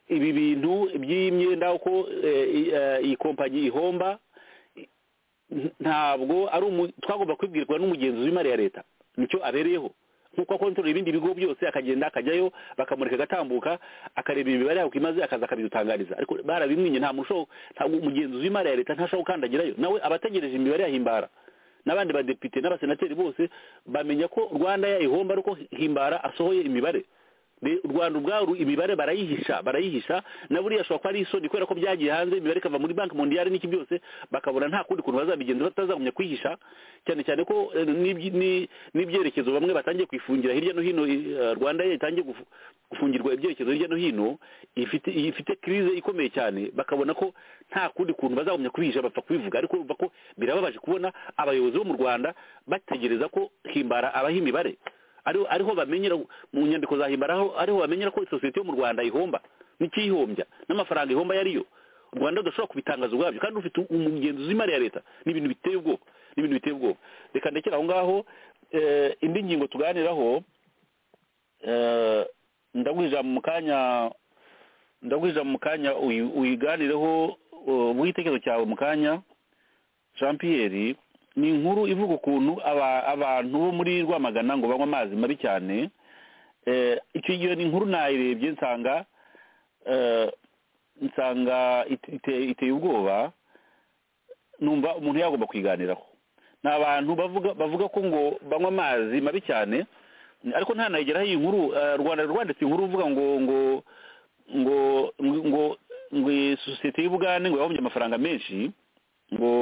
ibi bintu by'imyenda uko eh, i- eh, iyi kompanyi ihomba n- ntabwo ari umu- twagomba kwibwirwa n'umugenzuzi w'imari ya leta nicyo abereyeho nk'uko akontorora ibindi bigo byose akagenda akajyayo bakamureka agatambuka akareba imibare yako imaze akaza akabidutangariza ariko barabimwinye nta muntu ushobora ntabwo umugenzuzi w'imari ya leta ntashobora gukandagirayo nawe aba ategereje imibare ya himbara n'abandi badepite n'abasenateri bose bamenya ko rwanda yayihomba ariko himbara asohoye imibare Be- u rwanda ubwaru imibare barayihisha barayihisha na buriya ashobora kuba ari isoni kubera ko byagiye hanze imibare ikava muri banki mondiyari n'iki byose bakabona nta kundi kuntu bazabigenza batazagumya kwihisha cyane cyane ko eh, n'ibyi- ni- n'ibyerekezo bamwe batangiye kwifungira hirya no hino eh, rwanda ye itangiye gufu- gufungirwa ibyerekezo hirya no hino ifite ifite kirize ikomeye cyane bakabona ko nta kundi kuntu bazagumya kubihisha bapfa kubivuga ariko urumva ko birababaje kubona abayobozi bo mu rwanda bategereza ko himbara abaha imibare ariho ariho bamenyera mu nyandiko za himbara aho ariho bamenyera ko isosiyete yo mu rwanda ihomba n'ikiyihombya n'amafaranga ihomba yariyo u rwanda rudashobora kubitangaza ubwabyo kandi rufite umugenzuzi w'imari ya leta ni ibintu biteye ubwoba ni ibintu biteye ubwoba reka ndekere aho ngaho eh, indi ngingo tuganiraho eh, ndaguhije mu kanya ndaguhije mu kanya uyi- uyiganireho eh, uguhe igitekerezo cyawe mu kanya jean pierre ni inkuru ivuga ukuntu aba- abantu bo muri rwamagana ngo banywa amazi mabi cyane Eh, icyo gihe ni inkuru nayirebye nsanga eh, nsanga ite- ite- iteye ubwoba numva umuntu yagomba kuyiganiraho ni abantu bavuga bavuga ko ngo banywa amazi mabi cyane ariko ntanayigeraho iyi nkuru eh, rwanda rwanditse inkuru uvuga ngo ngo ngo ngo ngo ngo iyi sosiyete y'ubugande ngo yahombye amafaranga menshi ngo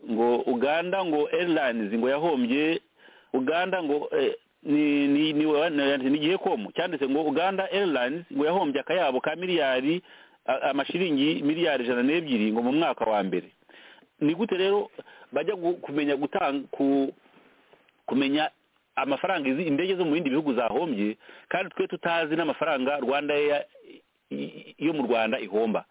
ngo uganda ngo airlines ngo yahombye uganda ngo eh, ni ni ni ni- ni igihe komu cyanditse ngo uganda airlines ngo yahombye akayabo ka miliyari a- amashiringi miliyari ijana n'ebyiri ngo mu mwaka wa mbere ni gute rero bajya gu- kumenya gutanga ku kumenya amafaranga izi indege zo mu bindi bihugu zahombye kandi twe tutazi n'amafaranga rwanda Air i- yo mu rwanda ihomba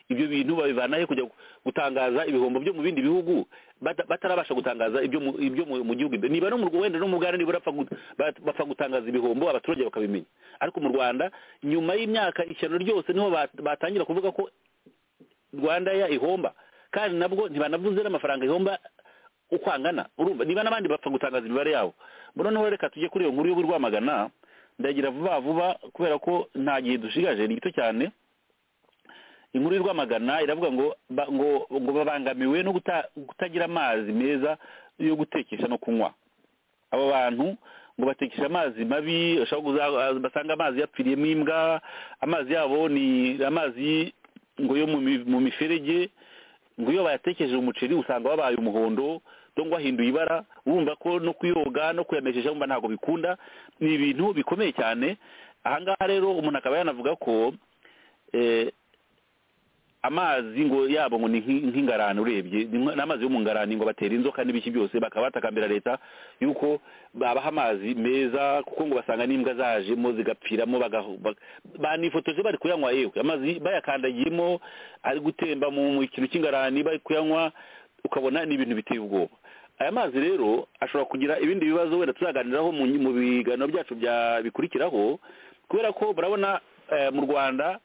ibyo bintu babivanahe kujya gu- gutangaza ibihombo byo mu bindi bihugu bata- batarabasha gutangaza ibyo mu- ibyo mu mu gihugu imbere niba no mu Rw- wenda no mu bwara nibura bapfa gu- bat- bapfa gutangaza ibihombo abaturage bakabimenya ariko mu rwanda nyuma y'imyaka ishyano ryose niho bat- batangira kuvuga ko rwanda ya ihomba kandi nabwo ntibanavuze n'amafaranga ihomba uko angana urumva niba n'abandi bapfa gutangaza imibare yabo noneho reka tujye kuri iyo nkuru yo rwamagana ndagira vuba vuba kubera ko nta gihe dushigaje ni gito cyane inkuru y'u rwamagana iravuga ngo ba- ngo ngo babangamiwe no guta- kutagira amazi meza yo gutekesha no kunywa abo bantu ngo batekesha amazi mabi bashobora kuza- basanga amazi yapfiriyemo imbwa amazi yabo ni amazi ngo yo mu mi- mu miferege ngo iyo bayatekeje umuceri usanga wabaye umuhondo cyangwa wahinduye ibara urumva ko no kuyoga no kuyamesesha wumva ntabwo bikunda ni ibintu bikomeye cyane ahangaha rero umuntu akaba yanavuga ko eh, amazi ngo yabo ngo ni nk'i- nk'ingarani urebye ni nka- n'amazi yo mu ngarani ngo batera inzoka n'ibiki byose bakaba batakambira leta yuko babaha amazi meza kuko ngo basanga n'imbwa zajemo zigapfiramo bagaho- ba- banifotoje bari kuyanywa yewe amazi bayakandagiyemo ari gutemba mu mu kintu cy'ingarani bari kuyanywa ukabona ni ibintu biteye ubwoba aya mazi rero ashobora kugira ibindi bibazo wenda tuzaganiraho mu mu biganiro byacu bya bikurikiraho kubera ko murabona eh, mu rwanda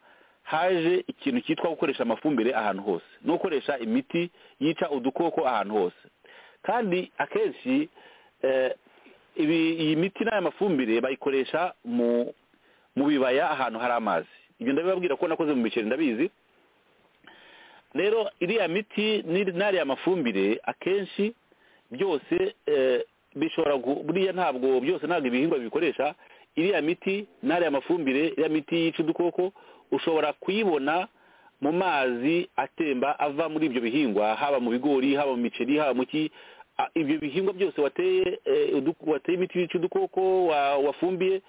haje ikintu cyitwa gukoresha amafumbire ahantu hose no gukoresha imiti yica udukoko ahantu hose kandi akenshi eh, ibi- iyi miti n'aya mafumbire bayikoresha mu mu bibaya ahantu hari amazi ibyo ndabibabwira ko nakoze mu biceri ndabizi rero iriya miti n'iri- n'ariya mafumbire akenshi byose eh, bishobora gu- buriya ntabwo byose ntabwo ibihingwa bikoresha iriya miti n'ariya mafumbire iriya miti yica udukoko ushobora kuyibona mu mazi atemba ava muri ibyo bihingwa haba mu bigori haba mu miceri haba mu ki a- ibyo bihingwa byose wateye eh, udu- wateye imiti yica udukoko wa- wafumbiye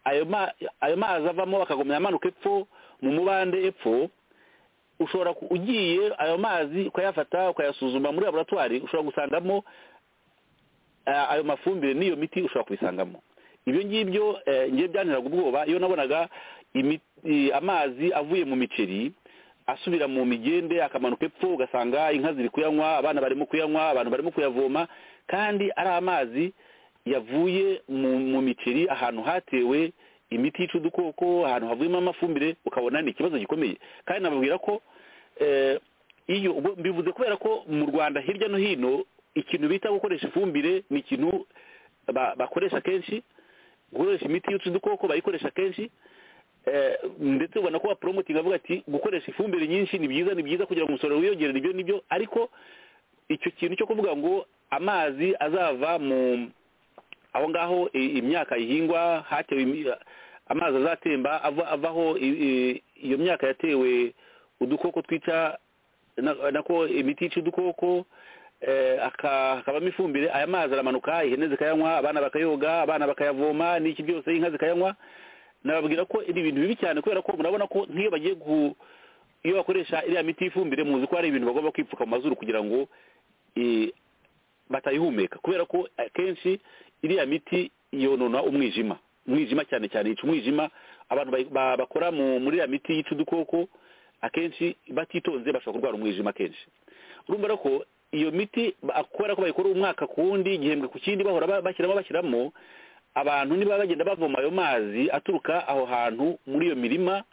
ayo ma- ayo mazi avamo akagumya amanuka epfo mu mubande epfo ushobora ku- ugiye ayo mazi ukayafata ukayasuzuma muri laboratwari ushobora gusangamo eh, ayo mafumbire n'iyo miti ushobora kubisangamo ibyo ngibyo eh, ngiye byanteraga ubwoba iyo nabonaga imi- i- amazi avuye mu miceri asubira mu migende akamanuka epfo ugasanga inka ziri kuyanywa abana barimo kuyanywa abantu barimo kuyavoma kandi ari amazi yavuye mu mu miceri ahantu hatewe imiti yica udukoko ahantu havuyemo amafumbire ukabona ni ikibazo gikomeye kandi nababwira ko eh, iyo ubwo mbivuze kubera ko mu rwanda hirya no hino ikintu bita gukoresha ifumbire ni ikintu ba- bakoresha kenshi gukoresha imiti yica udukoko bayikoresha kenshi Eh, ndetse ubona ko baporomotinga avuga ati gukoresha ifumbire nyinshi ni byiza ni byiza kugira ngo umusaruro wiyongere nibyo nibyo ariko icyo kintu cyo kuvuga ngo amazi azava mu aho ngaho i- imyaka ihingwa hatewe imi- amazi azatemba ava- avaho i- i- iyo myaka yatewe udukoko twica na- nako imiti yica udukoko eh, aka- hakabamo ifumbire aya mazi aramanuka ihene zikayanywa abana bakayoga abana bakayavoma n'iki byose inka zikayanywa nababwira ko ni ibintu bibi cyane kubera ko murabona ko nk'iyo bagiye gu iyo bakoresha iriya miti y'ifumbire muzi ko hari ibintu bagomba kwipfuka mu mazuru kugira ngo eh, batayihumeka kubera ko akenshi iriya miti yonona umwijima umwijima cyane cyane yica umwijima abantu bayi- ba- bakora mu- muri iriya miti yica udukoko akenshi batitonze bashobora kurwara umwijima akenshi urumva rero ko iyo miti ba- kubera ko bayikora umwaka ku wundi igihembwe ku kindi bahora ba- bashyiramo bashyiramo abantu niba bagenda bavoma ayo mazi aturuka aho hantu muri iyo mirima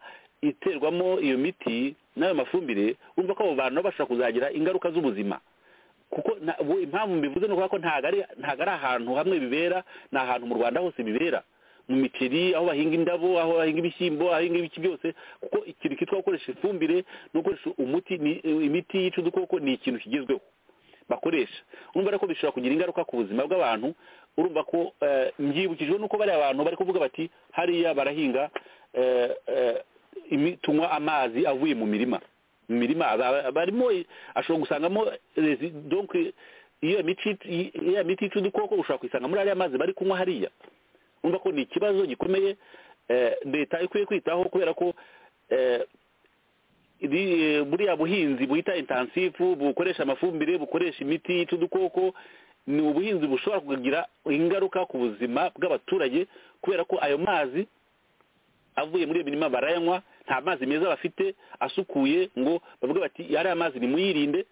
iterwamo iyo miti n'ayo mafumbire urumva ko abo bantu nabo bashobora kuzagira ingaruka z'ubuzima kuko na- ubu impamvu mbivuze ni ukuvuga ko ntabwo ari ntabwo ari ahantu hamwe bibera ni ahantu mu rwanda hose bibera mu miceri aho bahinga indabo aho bahinga ibishyimbo aho bahinga ibiki byose kuko ikintu kitwa gukoresha ifumbire no gukoresha umuti ni- imiti yica udukoko ni ikintu kigezweho bakoresha urumva rero ko bishobora kugira ingaruka ku buzima bw'abantu urumva ko eh, mbyibukijwe nuko bariya abantu bari kuvuga bati hariya barahinga eh, eh, imi- tunywa amazi avuye mu mirima mu mirima aba- aba- barimo ashobora gusangamo resi- donc iyo miti iyo miti yica udukoko ushobora kuyisanga muri ariya mazi bari kunywa hariya urumva ko ni ikibazo gikomeye eh, leta ikwiye kwitaho kubera ko eh, iri- buriya buhinzi buhita intansifu bukoresha amafumbire bukoresha imiti yica udukoko ni ubuhinzi bushobora kugira ingaruka ku buzima bw'abaturage kubera ko ayo mazi avuye muri iyo mirima barayanywa nta mazi meza bafite asukuye ngo bavuge bati ariya mazi nimuyirinde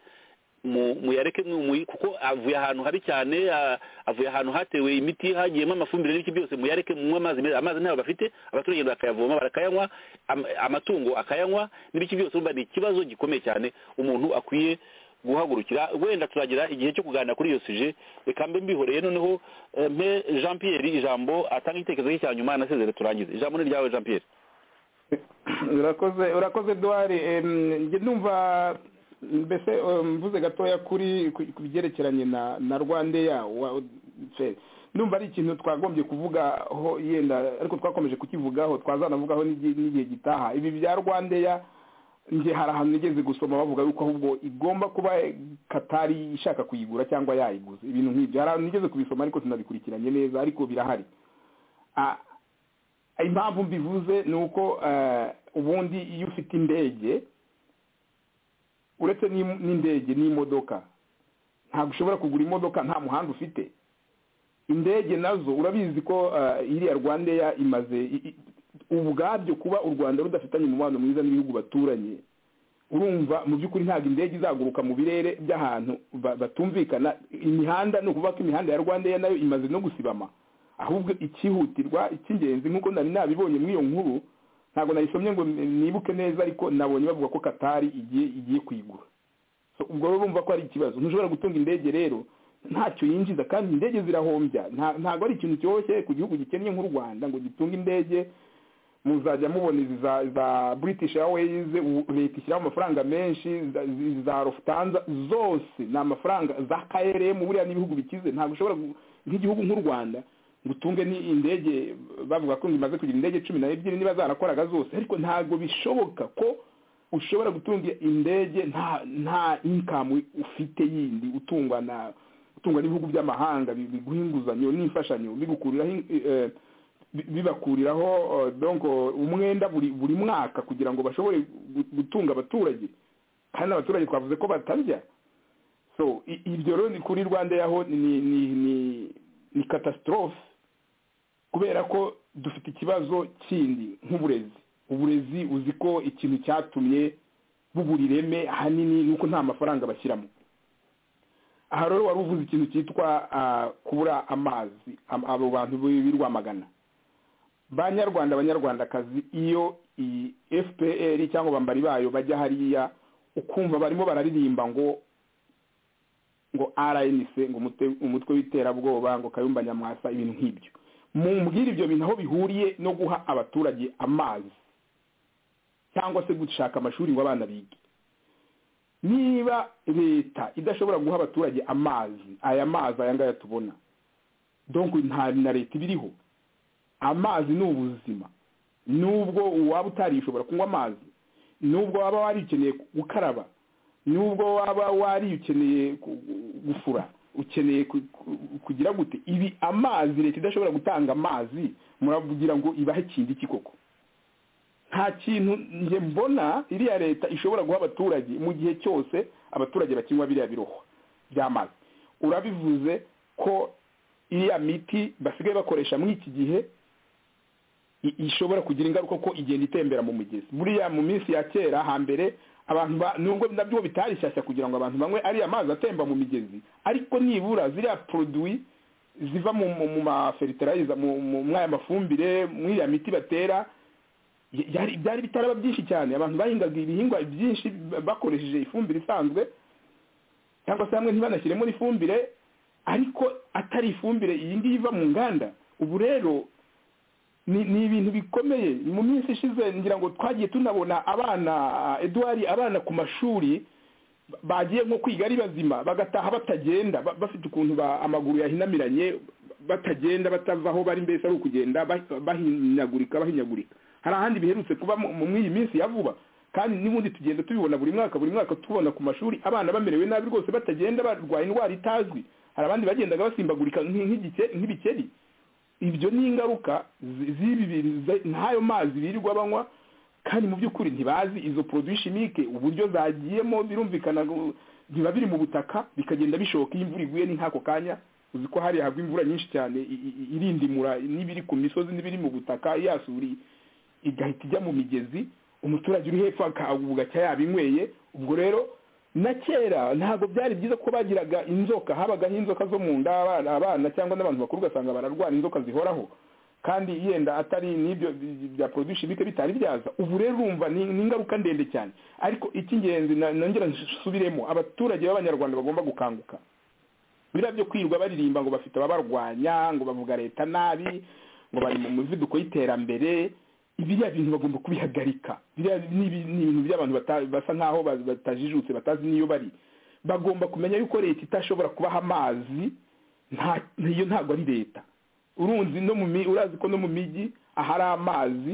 mu- muyareke mwe- mu- kuko avuye ahantu habi cyane a- avuye ahantu hatewe imiti hagiyemo amafumbire n'ibiki byose muyareke munywe amazi meza amazi ntayo bafite abaturage bakayavoma barakayanywa am- amatungo akayanywa n'ibiki byose urumva ni ikibazo gikomeye cyane umuntu akwiye guhagurukira wenda turagira igihe cyo kuganira kuri iyo suje reka mbe mbihoreye noneho eh, mpe jean pierre ijambo atanga igitekerezo cye cya nyuma nasezere turangize ijambo ni ryawe jean pierre urakoze urakoze duwari njye numva mbese eh, mvuze gatoya kuri ku- ku byerekeranye na na rwandeya wa- fe- numva ari ikintu twagombye kuvugaho yenda ariko twakomeje kukivugaho twazanavugaho n'igi- n'igihe gitaha ibi bya rwandeya njye hari ahantu nigeze gusoma bavuga yuko ahubwo igomba kuba katari ishaka kuyigura cyangwa yayiguze ibintu nk'ibyo hari ahantu nigeze kubisoma ariko sinabikurikiranye neza ariko birahari Ah, impamvu mbivuze ni uko eh, ubundi iyo ufite indege uretse n'im- n'indege n'imodoka ntabwo ushobora kugura imodoka nta muhanda ufite indege nazo urabizi ko eh, iriya rwandeya imaze i- i- ubwabyo kuba u rwanda rudafitanye umubano mwiza n'ibihugu baturanye urumva mu by'ukuri ntabwo indege izaguruka mu birere by'ahantu ba- batumvikana imihanda ni ukuvuga ko imihanda ya rwandeya nayo imaze no gusibama ahubwo ikihutirwa icy'ingenzi nk'uko nari nabibonye muri iyo nkuru ntabwo nayisomye ngo nibuke neza ariko nabonye bavuga ko katari igiye igiye kuyigura So, ubwo rero urumva ko ari ikibazo ntushobora gutunga indege rero ntacyo yinjiza kandi indege zirahombya Nta- ntabwo ari ikintu cyoroshye ku gihugu gikennye nk'u rwanda ngo gitunge indege muzajya mubona izi za za british airways u- leta ishyiraho amafaranga menshi za- izi za lufthansa zose ni amafaranga za krm buriya n'ibihugu bikize ntabwo ushobora gu- nk'igihugu nk'u rwanda ngo utunge ni indege bavuga ko ngo imaze kugira indege cumi n'ebyiri niba zarakoraga zose ariko ntabwo bishoboka ko ushobora gutunga indege nta nta inkamu ufite yindi utungwa na utungwa n'ibihugu by'amahanga bi- biguha inguzanyo n'imfashanyo bigukuriraho in- eh, bi- bibakuriraho eh, donc umwenda buri buri mwaka kugira ngo bashobore gu- gutunga abaturage kandi abaturage twavuze ko batarya so i- ibyo rero ni kuri rwanda yaho ni ni ni ni catastrophe kubera ko dufite ikibazo kindi nk'uburezi uburezi uzi ko ikintu cyatumye bubura ireme ahanini ni uko nta mafaranga bashyiramo aha rero wari uvuze ikintu cyitwa ah, kubura amazi am- abo bantu b'i Rwamagana banyarwanda abanyarwandakazi iyo iyi fpr cyangwa abambari bayo bajya hariya ukumva barimo bararirimba ngo ngo rnc ngo umute- umutwe w'iterabwoba ngo kayumba nyamwasa ibintu nk'ibyo mumbwire ibyo bintu aho bihuriye no guha abaturage amazi cyangwa se gushaka amashuri ngo abana bige niba leta idashobora guha abaturage amazi aya mazi aya ngaya tubona donc nta na leta ibiriho amazi ni ubuzima nubwo waba utarishobora kunywa amazi nubwo waba warikeneye gukaraba nubwo waba wari ukeneye ku- gufura ukeneye ku- ku- kugira gute ibi amazi leta idashobora gutanga amazi muravugira ngo ibahe ikindi iki koko nta kintu njye mbona iriya leta ishobora guha abaturage mu gihe cyose abaturage bakinywa biriya birohwa by'amazi urabivuze ko iriya miti basigaye bakoresha muri iki gihe i- ishobora kugira ingaruka ko igenda itembera mu mugezi buriya mu minsi ya kera hambere abantu ba- nubwo nabyo bitari shyashya kugira ngo abantu banywe ariya mazi atemba mu migezi ariko nibura ziriya produit ziva mu mu- mu mafertilizer mu mu- muri aya mafumbire muri ya miti batera y- yari- byari bitaraba byinshi cyane abantu bahingaga ibihingwa byinshi b- bakoresheje ifumbire isanzwe cyangwa se hamwe ntibanashyiremo n'ifumbire ariko atari ifumbire iyi ngiyi iva mu nganda ubu rero ni ni ibintu bikomeye mu minsi ishize ngira ngo twagiye tunabona abana eduwari abana ku mashuri ba- bagiye nko kwiga ari bazima bagataha batagenda ba- bafite ukuntu ba- amaguru yahinamiranye batagenda batava aho bari mbese ari ukugenda ba- bahinyagurika bahinyagurika hari ahandi biherutse kuba mu- mu- muri iyi minsi ya vuba kandi n'ubundi tugenda tubibona buri mwaka buri mwaka tubona ku mashuri abana bamerewe nabi rwose batagenda barwaye indwara itazwi hari abandi bagendaga basimbagurika nk'i- nk'igice- nk'ibikeri ibyo ni ingaruka zi- z'ibi bintu ze- n'ayo mazi birirwa banywa kandi mu by'ukuri ntibazi izo produit chimique uburyo zagiyemo birumvikana ngo biba biri mu butaka bikagenda bishoka iyo imvura iguye ni nk'ako kanya uzi ko hariya hagwa imvura nyinshi cyane i- i- irindimura n'ibiri ku misozi n'ibiri mu butaka ya suri igahita ijya mu migezi umuturage uri hepfo akagubwaca yabinyweye ubwo rero na kera ntabwo byari byiza ko bagiraga inzoka habagaho inzoka zo mu nda abana abana cyangwa n'abantu bakuru ugasanga bararwara inzoka zihoraho kandi yenda atari n'ibyo bya produit chimique bitari byaza ubu rero urumva ni ni ingaruka ndende cyane ariko icy'ingenzi na- nongera nsubiremo abaturage b'abanyarwanda bagomba gukanguka biriya byo kwirirwa baririmba ngo bafite ababarwanya ngo bavuga leta nabi ngo bari mu muvuduko y'iterambere biriya bintu bagomba kubihagarika biriya ni ibi- ni ibintu by'abantu bata- basa nk'aho ba- batajijutse batazi n'iyo bari bagomba kumenya yuko leta itashobora kubaha amazi nta iyo ntabwo ari leta urunzi no mu mi- urazi ko no mu mijyi ahari amazi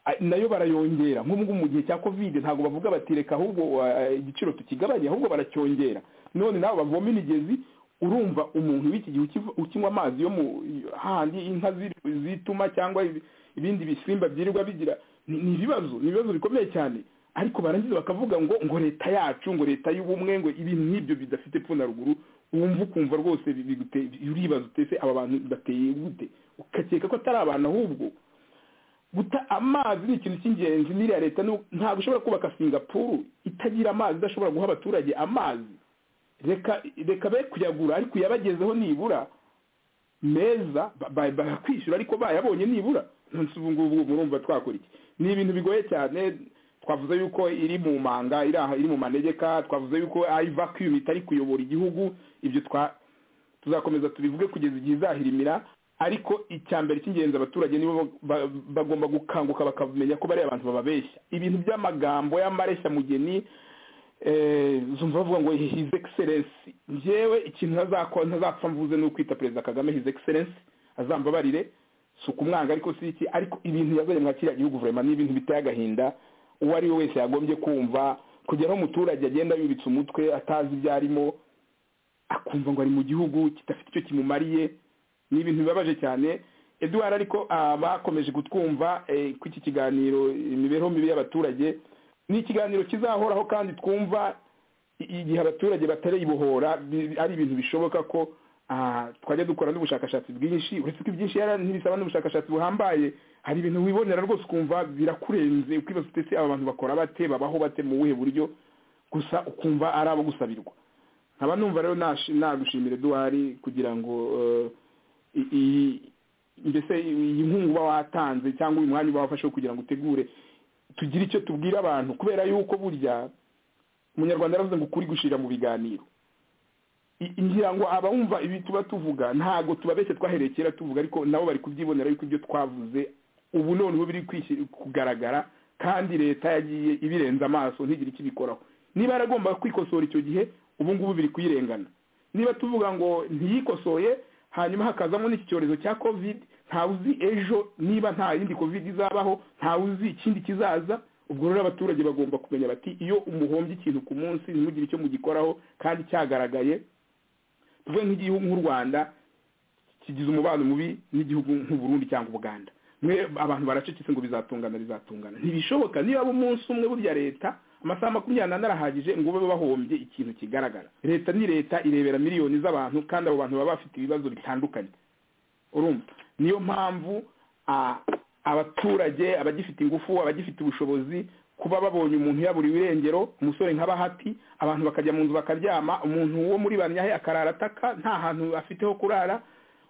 a- nayo barayongera nk'ubwo mu gihe cya covid ntabwo bavuga bati reka ahubwo eh, igiciro tukigabanye ahubwo baracyongera none nabo bavoma imigezi urumva umuntu w'iki gihe ukiv- ukinywa amazi yo mu handi inka ziri- zituma cyangwa ibi- ibindi bisimba byirirwa bigira ni ni ibibazo ni ibibazo bikomeye cyane ariko barangiza bakavuga ngo ngo leta yacu ngo leta y'ubumwe ngo ibintu nk'ibyo bidafite pfuna ruguru wumva ukumva rwose bi- bigute- uribaza utese aba bantu bateye gute ukakeka ko atari abantu ahubwo guta amazi ni ikintu cy'ingenzi n'iriya leta ni- ntabwo ishobora kubaka singapuru itagira amazi idashobora guha abaturage amazi reka reka be kuyagura ariko yabagezeho nibura meza ba- ba- bakwishyura ariko bayabonye nibura nonse ubu ngubu murumva twakora iki ni ibintu bigoye cyane twavuze yuko iri mu manga iri aha iri mu manegeka twavuze yuko ivacuum itari kuyobora igihugu ibyo twa tuzakomeza tubivuge kugeza igihe izahirimira ariko icya mbere cy'ingenzi abaturage nibo ba- bagomba gukanguka bakamenya ko bari abantu bababeshya ibintu by'amagambo y'amareshyamugeni eh, uzumva bavuga ngo his excellence njyewe ikintu ntazakora ntazapfa mvuze ni ukwita perezida kagame his excellence azambabarire si ukumwanga ariko si iki ariko ibintu yazanye mwa kiriya gihugu vraiment ni ibintu biteye agahinda uwo ari we wese yagombye kumva kugera aho umuturage agenda yubitse umutwe atazi ibyo arimo akumva ngo ari mu gihugu kidafite icyo kimumariye ni ibintu bibabaje cyane eduwara ariko bakomeje kutwumva ko iki kiganiro imibereho mibi y'abaturage ni ikiganiro kizahoraho kandi twumva igihe abaturage batarayibohora ari ibintu bishoboka ko twajya dukora n'ubushakashatsi bwinshi uretse ko ibyinshi ntibisaba n'ubushakashatsi buhambaye hari ibintu wibonera rwose ukumva birakurenze ukibaza utese aba bantu bakora bate babaho bate mu buhe buryo gusa ukumva ari abo gusabirwa nkaba numva rero nagushimira eduwari kugira ngo mbese iyi nkunga uba watanze cyangwa uyu mwanya uba wafashe kugira ngo utegure tugire icyo tubwira abantu kubera yuko burya umunyarwanda yaravuze ngo ukuri gushira mu biganiro ngira ngo abawumva ibi tuba tuvuga ntabwo tubabeshye twahereye kera tuvuga ariko nabo bari kubyibonera yuko ibyo twavuze ubu noneho biri kugaragara kandi leta yagiye ibirenza amaso ntigire icyo ibikoraho niba yaragomba kwikosora icyo gihe ubu ngubu biri kuyirengana niba tuvuga ngo ntiyikosoye hanyuma hakazamo n'iki cyorezo cya covid ntawe uzi ejo niba nta yindi covid izabaho ntawe uzi ikindi kizaza ubwo rero abaturage bagomba kumenya bati iyo umuhombye ikintu ku munsi ntimugire icyo mugikoraho kandi cyagaragaye tuvuge nk'igihugu nk'u rwanda kigize umubano mubi n'igihugu nk'uburundi cyangwa ubuganda mwe abantu baracecetse ngo bizatungana bizatungana ntibishoboka niba abo umunsi umwe burya leta amasaha makumyabiri n'ane arahagije ngo babe bahombye ikintu kigaragara leta ni leta irebera miliyoni z'abantu kandi abo bantu baba bafite ibibazo bitandukanye urumva niyo mpamvu abaturage abagifite ingufu abagifite ubushobozi kuba babonye umuntu yaburiwe irengero umusore nka bahati abantu bakajya mu nzu bakaryama umuntu wo muri banyahe akarara ataka nta hantu afite ho kurara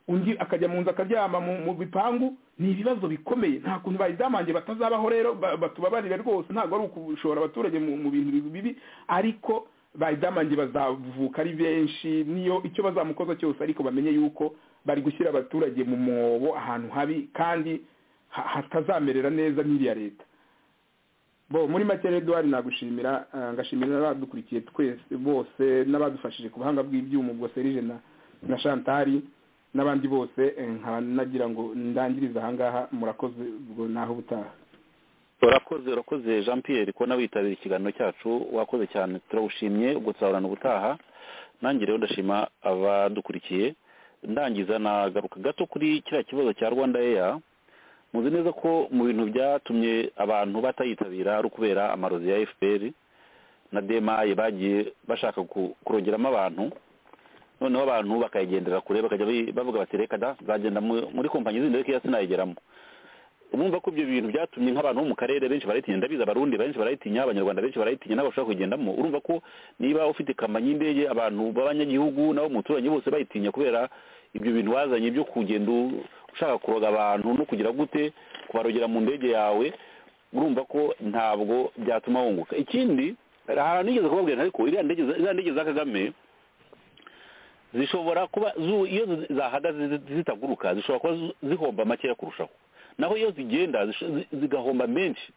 undi akajya mu nzu akaryama mu bipangu ni ibibazo bikomeye nta kuntu bayidamange batazabaho rero batubabarire rwose ntabwo ari ukushora abaturage mu bintu bibi ariko bayidamange bazavuka ari benshi niyo icyo bazamukoza cyose ariko bamenye yuko bari gushyira abaturage mu mwobo ahantu habi kandi hatazamerera neza n'iriya leta bo muri make rero duhari nagushimira ngashimira n'abadukurikiye twese bose n'abadufashije ku buhanga bw'ibyuma ubwo serije na shantari n'abandi bose nkanagira ngo ndangirize ahangaha murakoze ubwo naho ubutaha urakoze urakoze jean pierre ko witabira ikiganiro cyacu wakoze cyane turawushimye ubwo tuzahorana ubutaha nanjye rero ndashima abadukurikiye ndangiza nagaruka gato kuri kiriya kibazo cya rwanda eya muzi neza ko mu bintu byatumye abantu batayitabira ari ukubera amarozi ya fpr na demaye bagiye bashaka kurongeramo abantu noneho abantu bakayigendera kure bakajya bavuga bati reka da nzagenda muri kompanyi zindi reka sinayigeramo urumva ko ibyo bintu byatumye nk'abantu bo mu karere benshi barayitinya ndabizi abarundi benshi barayitinya abanyarwanda benshi barayitinya ntabwo bashobora kuyigendamo urumva ko niba ufite kamanyi y'indege abantu b'abanyagihugu nabo muturanyi bose bayitinya kubera ibyo bintu wazanye byo kugenda ushaka kuroga abantu no kugira gute kubarogera mu ndege yawe urumva ko ntabwo byatuma wunguka ikindi hari ahantu nigeze kubabwira ariko iriya ndege za kagame zishobora kuba iyo zahagaze zitaguruka zishobora kuba zihomba makeya kurushaho naho iyo zigenda zigahomba menshi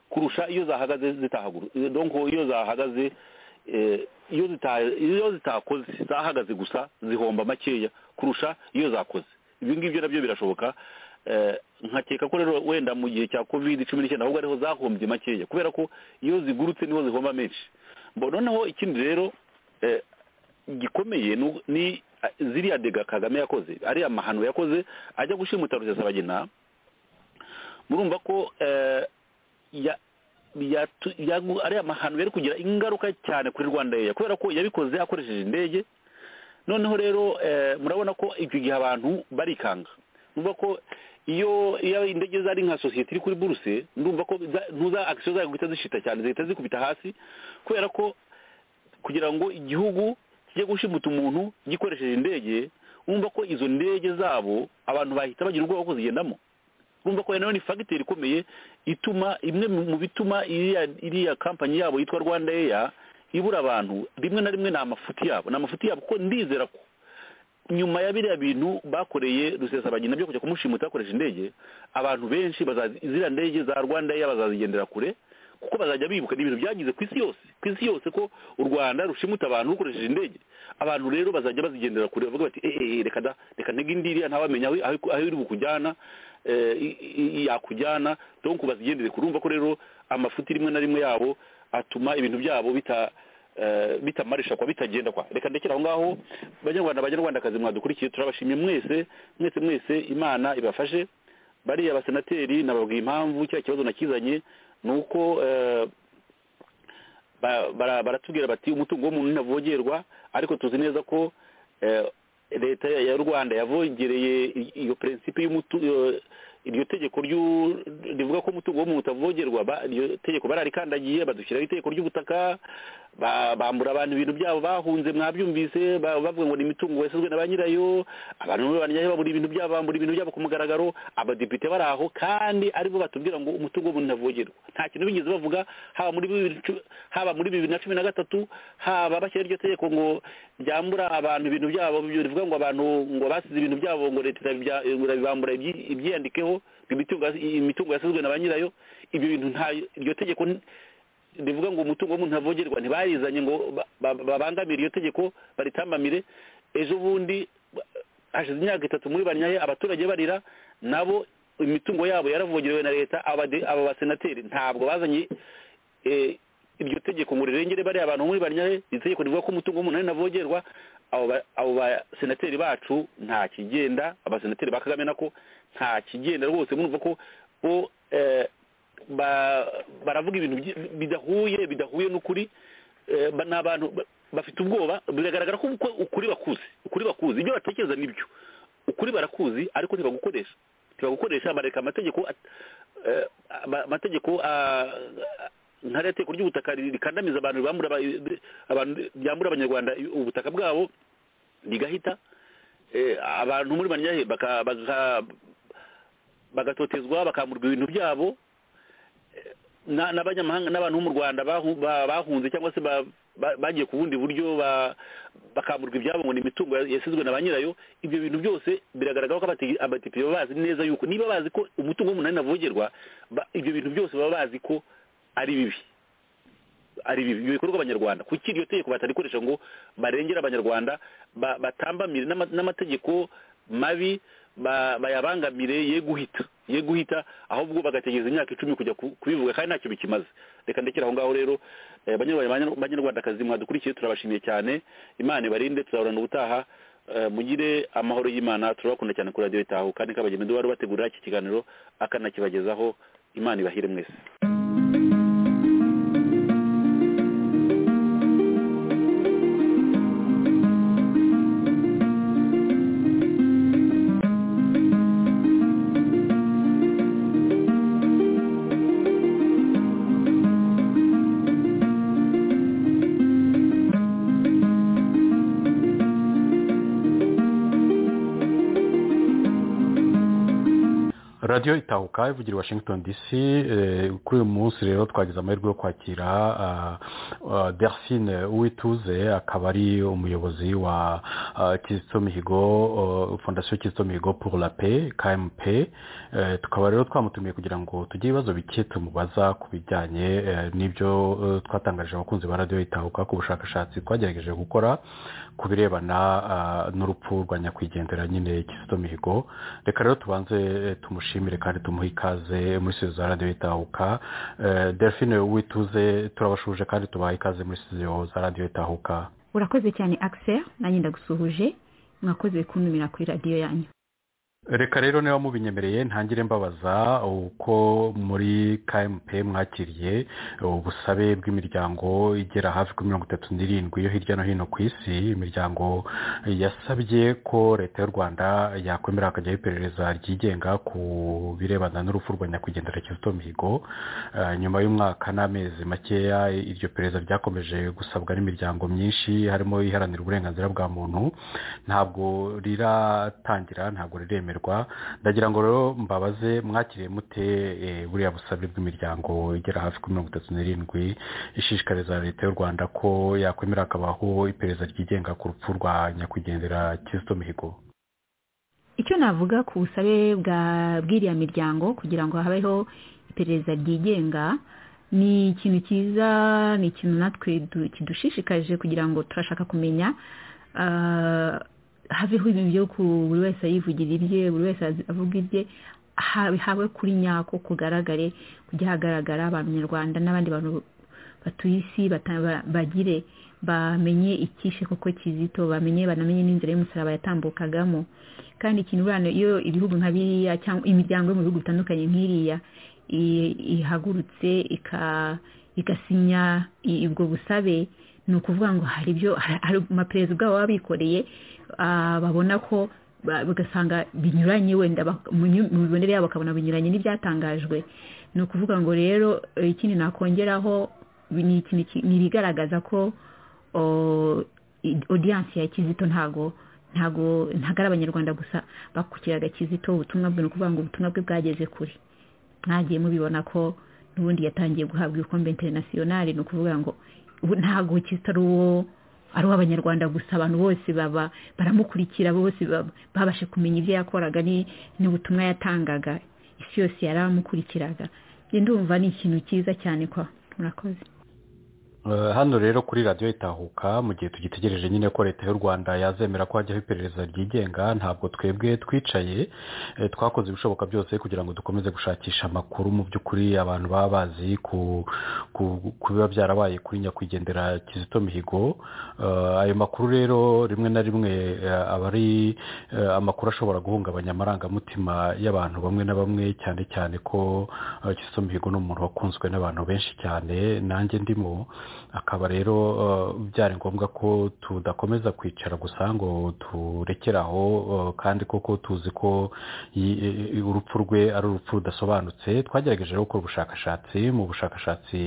kurusha iyo zahagaze zitahagurutse donko iyo zahagaze iyo zitakoze zahagaze gusa zihomba makeya kurusha iyo zakoze ibi ngibyo nabyo birashoboka nkakeka ko rero wenda mu gihe cya covid cumi n'icyenda ahubwo ariho zahombye makeya kubera ko iyo zigurutse niho zihomba menshi noneho ikindi rero gikomeye ni ziriya dega kagame yakoze ariya mahano yakoze ajya gushimuta rusesabagina murumva ko ariya mahano yari kugira ingaruka cyane kuri rwanda yeya kubera ko yabikoze akoresheje indege noneho rero murabona ko icyo gihe abantu barikanga numva ko iyo indege zari nka sosiyete iri kuri buruse ndumva ko ntuza akisiyo zayo guhita zishita cyane zihita zikubita hasi kubera ko kugira ngo igihugu kijye gushimuta umuntu gikoresheje indege wumva ko izo ndege zabo abantu bahita bagira ubwoba ko zigendamo urumva ko nayo ni fagiteri ikomeye ituma imwe mu bituma iriya kampanyi yabo yitwa rwanda eya ibura abantu rimwe na rimwe ni amafuti yabo ni amafuti yabo kuko ndizera ko nyuma ya biriya bintu bakoreye rusesabagina byo kujya kumushimuta bakoresha indege abantu benshi ziriya ndege za rwanda eya bazazigendera kure kuko bazajya bibuka ni ibintu byagize ku isi yose ku isi yose ko u rwanda rushimuta abantu rukoresheje indege abantu rero bazajya bazigendera kure bavuga bati eee reka da reka ntege iriya ntawamenya aho iri bukujyana eh, i- i- yakujyana donc bazigendere kure urumva ko rero amafuti rimwe na rimwe yabo atuma ibintu byabo bita eh, bitamarisha kwa bitagenda kwa reka ndekere aho ngaho banyarwanda banyarwandakazi mwadukurikiye turabashimye mwese mwese mwese imana ibafashe bariya abasenateri nababwiye impamvu cya kibazo nakizanye ni uko eh, ba- bara- baratubwira bati umutungo w'umuntu ntavogerwa ariko tuzi neza ko eh, leta ya ya rwanda yavogereye i- iyo prinsipe y'umutu iyo- iryo tegeko ryu- rivuga ko umutungo w'umuntu utavogerwa ba- iryo tegeko bararikandagiye badushyiraho itegeko ry'ubutaka ba- bambura abantu ibintu byabo bahunze mwabyumvise ba- bavuga ngo ni imitungo yasizwe na ba nyirayo abantu bamwe banyaye babura ibintu byabo bambura ibintu byabo ku mugaragaro abadepite bari aho kandi aribo batubwira ngo umutungo w'umuntu ntavogerwa nta kintu bigeze bavuga haba muri bibiri cu- haba muri bibiri na cumi na gatatu haba bashyira iryo tegeko ngo ryambura abantu ibintu byabo byo rivuga ngo abantu ngo basize ibintu byabo ngo leta irabibya- irabibambura ibyi- ibyiyandikeho imitungo yas- imitungo yasizwe na ba nyirayo ibyo bintu nta iryo tegeko n- rivuga ngo umutungo w'umuntu ntavogerwa ntibarizanye ngo ba- ba- babangamire iryo tegeko baritambamire ejo bundi ba- hashize imyaka itatu muri banyaye abaturage barira nabo imitungo yabo yaravogerewe na leta abade- aba basenateri ntabwo bazanye eh, iryo tegeko ngo rirengere bariya abantu muri banyaye iri tegeko rivuga ko umutungo w'umuntu ari navogerwa abo ba- abo basenateri bacu nta kigenda abasenateri ba kagame nako nta kigenda rwose murumva ko bo eh, ba- baravuga ibintu byi- bidahuye bidahuye n'ukuri eh, ba- ni abantu ba- bafite ubwoba biragaragara ko uko- ukuri bakuzi ukuri bakuzi ibyo batekereza nibyo ukuri barakuzi ariko ntibagukoresha ntibagukoresha bareka amategeko at- eh, ama- amategeko ah, nka rero itegeko ry'ubutaka rikandamiza abantu ribambura aba- abantu ryambura abanyarwanda ubutaka bwabo rigahita eh, abantu muri banyahe baka- baka- bagatotezwa bakamburwa ibintu byabo na- n'abanyamahanga n'abantu bo mu rwanda bahu- ba- bahunze cyangwa se ba- ba- bagiye ku bundi buryo ba- bakamburwa ibyabo ngo ni imitungo ya- yasizwe na ba nyirayo ibyo bintu byose biragaragara ko abati- abadepite baba bazi neza yuko niba bazi ko umutungo w'umuntu ari navogerwa ba- ibyo bintu byose baba bazi ko ari bibi ari bibi ibyo bikorwa abanyarwanda kuki iryo tegeko batarikoresha ngo barengere abanyarwanda ba- batambamire n'ama- n'amategeko mabi ba- bayabangamire ye guhita ye guhita ahubwo bagategereza imyaka icumi kujya ku- kubivuga kandi ntacyo bikimaze reka ndekera aho ngaho rero eh, banyarwanda- banyarwandakazi mwadukurikiye turabashimiye cyane imana ibarinde tuzahorana ubutaha eh, mugire amahoro y'imana turabakunda cyane kuri radiyo itaho kandi kabagenda uwari bategurira iki kiganiro akanakibagezaho imana ibahire mwese radiyo itahuka ivugira i washington dc eh, kuri uyu munsi rero twagize amahirwe yo kwakira ah, ah, delphine uwituze akaba ari umuyobozi wa ah, kizito mihigo oh, fondasiyo kizito mihigo pour la paix kmp Eh, tukaba rero twamutumiye kugira ngo tugire ibibazo bike tumubaza ku bijyanye eh, n'ibyo eh, twatangarije abakunzi ba radiyo itahuka ku bushakashatsi twagerageje gukora ku birebana ah, n'urupfu rwa nyakwigendera nyine kizito mihigo reka rero tubanze eh, tumushimire kandi tumuhe ikaze muri studio za radiyo itahuka Eh, delphine wituze turabashuje kandi tubaha ikaze muri studio za radiyo itahuka urakoze cyane akiseri nanjye ndagusuhuje mwakoze kuntumira kuri radiyo yanyu reka rero niba mubinyemereye ntangire mbabaza uko muri kmp mwakiriye ubusabe bw'imiryango igera hafi kuri mirongo itatu n'irindwi yo hirya no hino ku isi imiryango yasabye ko leta y'u rwanda yakwemera hakajyaho iperereza ryigenga ku birebana n'urupfu rwa nyakwigendera kizito mihigo Eh, nyuma y'umwaka n'amezi makeya iryo perereza ryakomeje gusabwa n'imiryango myinshi harimo iharanira uburenganzira bwa muntu ntabwo riratangira ntabwo riremerwa ndagira ngo rero mbabaze mwakiriye mute eh, buriya busabe bw'imiryango igera hafi kuri mirongo itatu n'irindwi ishishikariza leta y'u rwanda ko yakwemera hakabaho iperereza ryigenga ku rupfu rwa nyakwigendera kizito mihigo icyo navuga ku busabe bwa bw'iriya miryango kugira ngo habeho iperereza ryigenga ni ikintu cyiza ni ikintu natwe du- kidushishikaje kugira ngo turashaka kumenya ah, haveho ibintu byo ku buri wese yivugira ibye buri wese azi- avuga ibye hawe kuri nyako kugaragare kujya hagaragara abanyarwanda n'abandi bantu batuye isi bagire bamenye icyishe koko kizito bamenye banamenye n'inzira y'umusaraba yatambukagamo kandi ikintu urabona iyo ibihugu nka biriya cyangwa imiryango yo mu bihugu bitandukanye nk'iriya ihagurutse igasinya ubwo busabe ni ukuvuga ngo hari ibyo hari amaperezida ubwabo baba bikoreye babona ko bagasanga binyuranye wenda mu mibonere yabo bakabona binyuranye n'ibyatangajwe ni ukuvuga ngo rero ikindi nakongeraho ni ibigaragaza ko odiyanse ya kizito ntago ntago ntago ari abanyarwanda gusa bakukiraga kizito ubutumwa bwe ni ukuvuga ngo ubutumwa bwe bwageze kure mwagiye mubibona ko n'ubundi yatangiye guhabwa ibikombe interinasiyonari ni ukuvuga ngo ntago kizito ari uwo ari uw'abanyarwanda gusa abantu bose baba baramukurikira bose babashe kumenya ibyo yakoraga n'ubutumwa yatangaga isi yose yaramukurikiraga ndumva ni ikintu cyiza cyane kwa murakoze hano rero kuri radiyo itahuka mu gihe tugitegereje nyine ko leta y'u rwanda yazemera ko hajyaho iperereza ryigenga ntabwo twebwe twicaye twakoze ibishoboka byose kugira ngo dukomeze gushakisha amakuru mu by'ukuri abantu baba bazi ku biba byarabaye kuri nyakwigendera kizito mihigo ayo makuru rero rimwe na rimwe aba ari amakuru ashobora guhungabanya amarangamutima y'abantu bamwe na bamwe cyane cyane ko kizito mihigo ni umuntu wakunzwe n'abantu benshi cyane nanjye ndimo akaba rero byari ngombwa ko tudakomeza kwicara gusa ngo turekere aho kandi koko tuzi ko urupfu rwe ari urupfu rudasobanutse twagerageje rero gukora ubushakashatsi mu bushakashatsi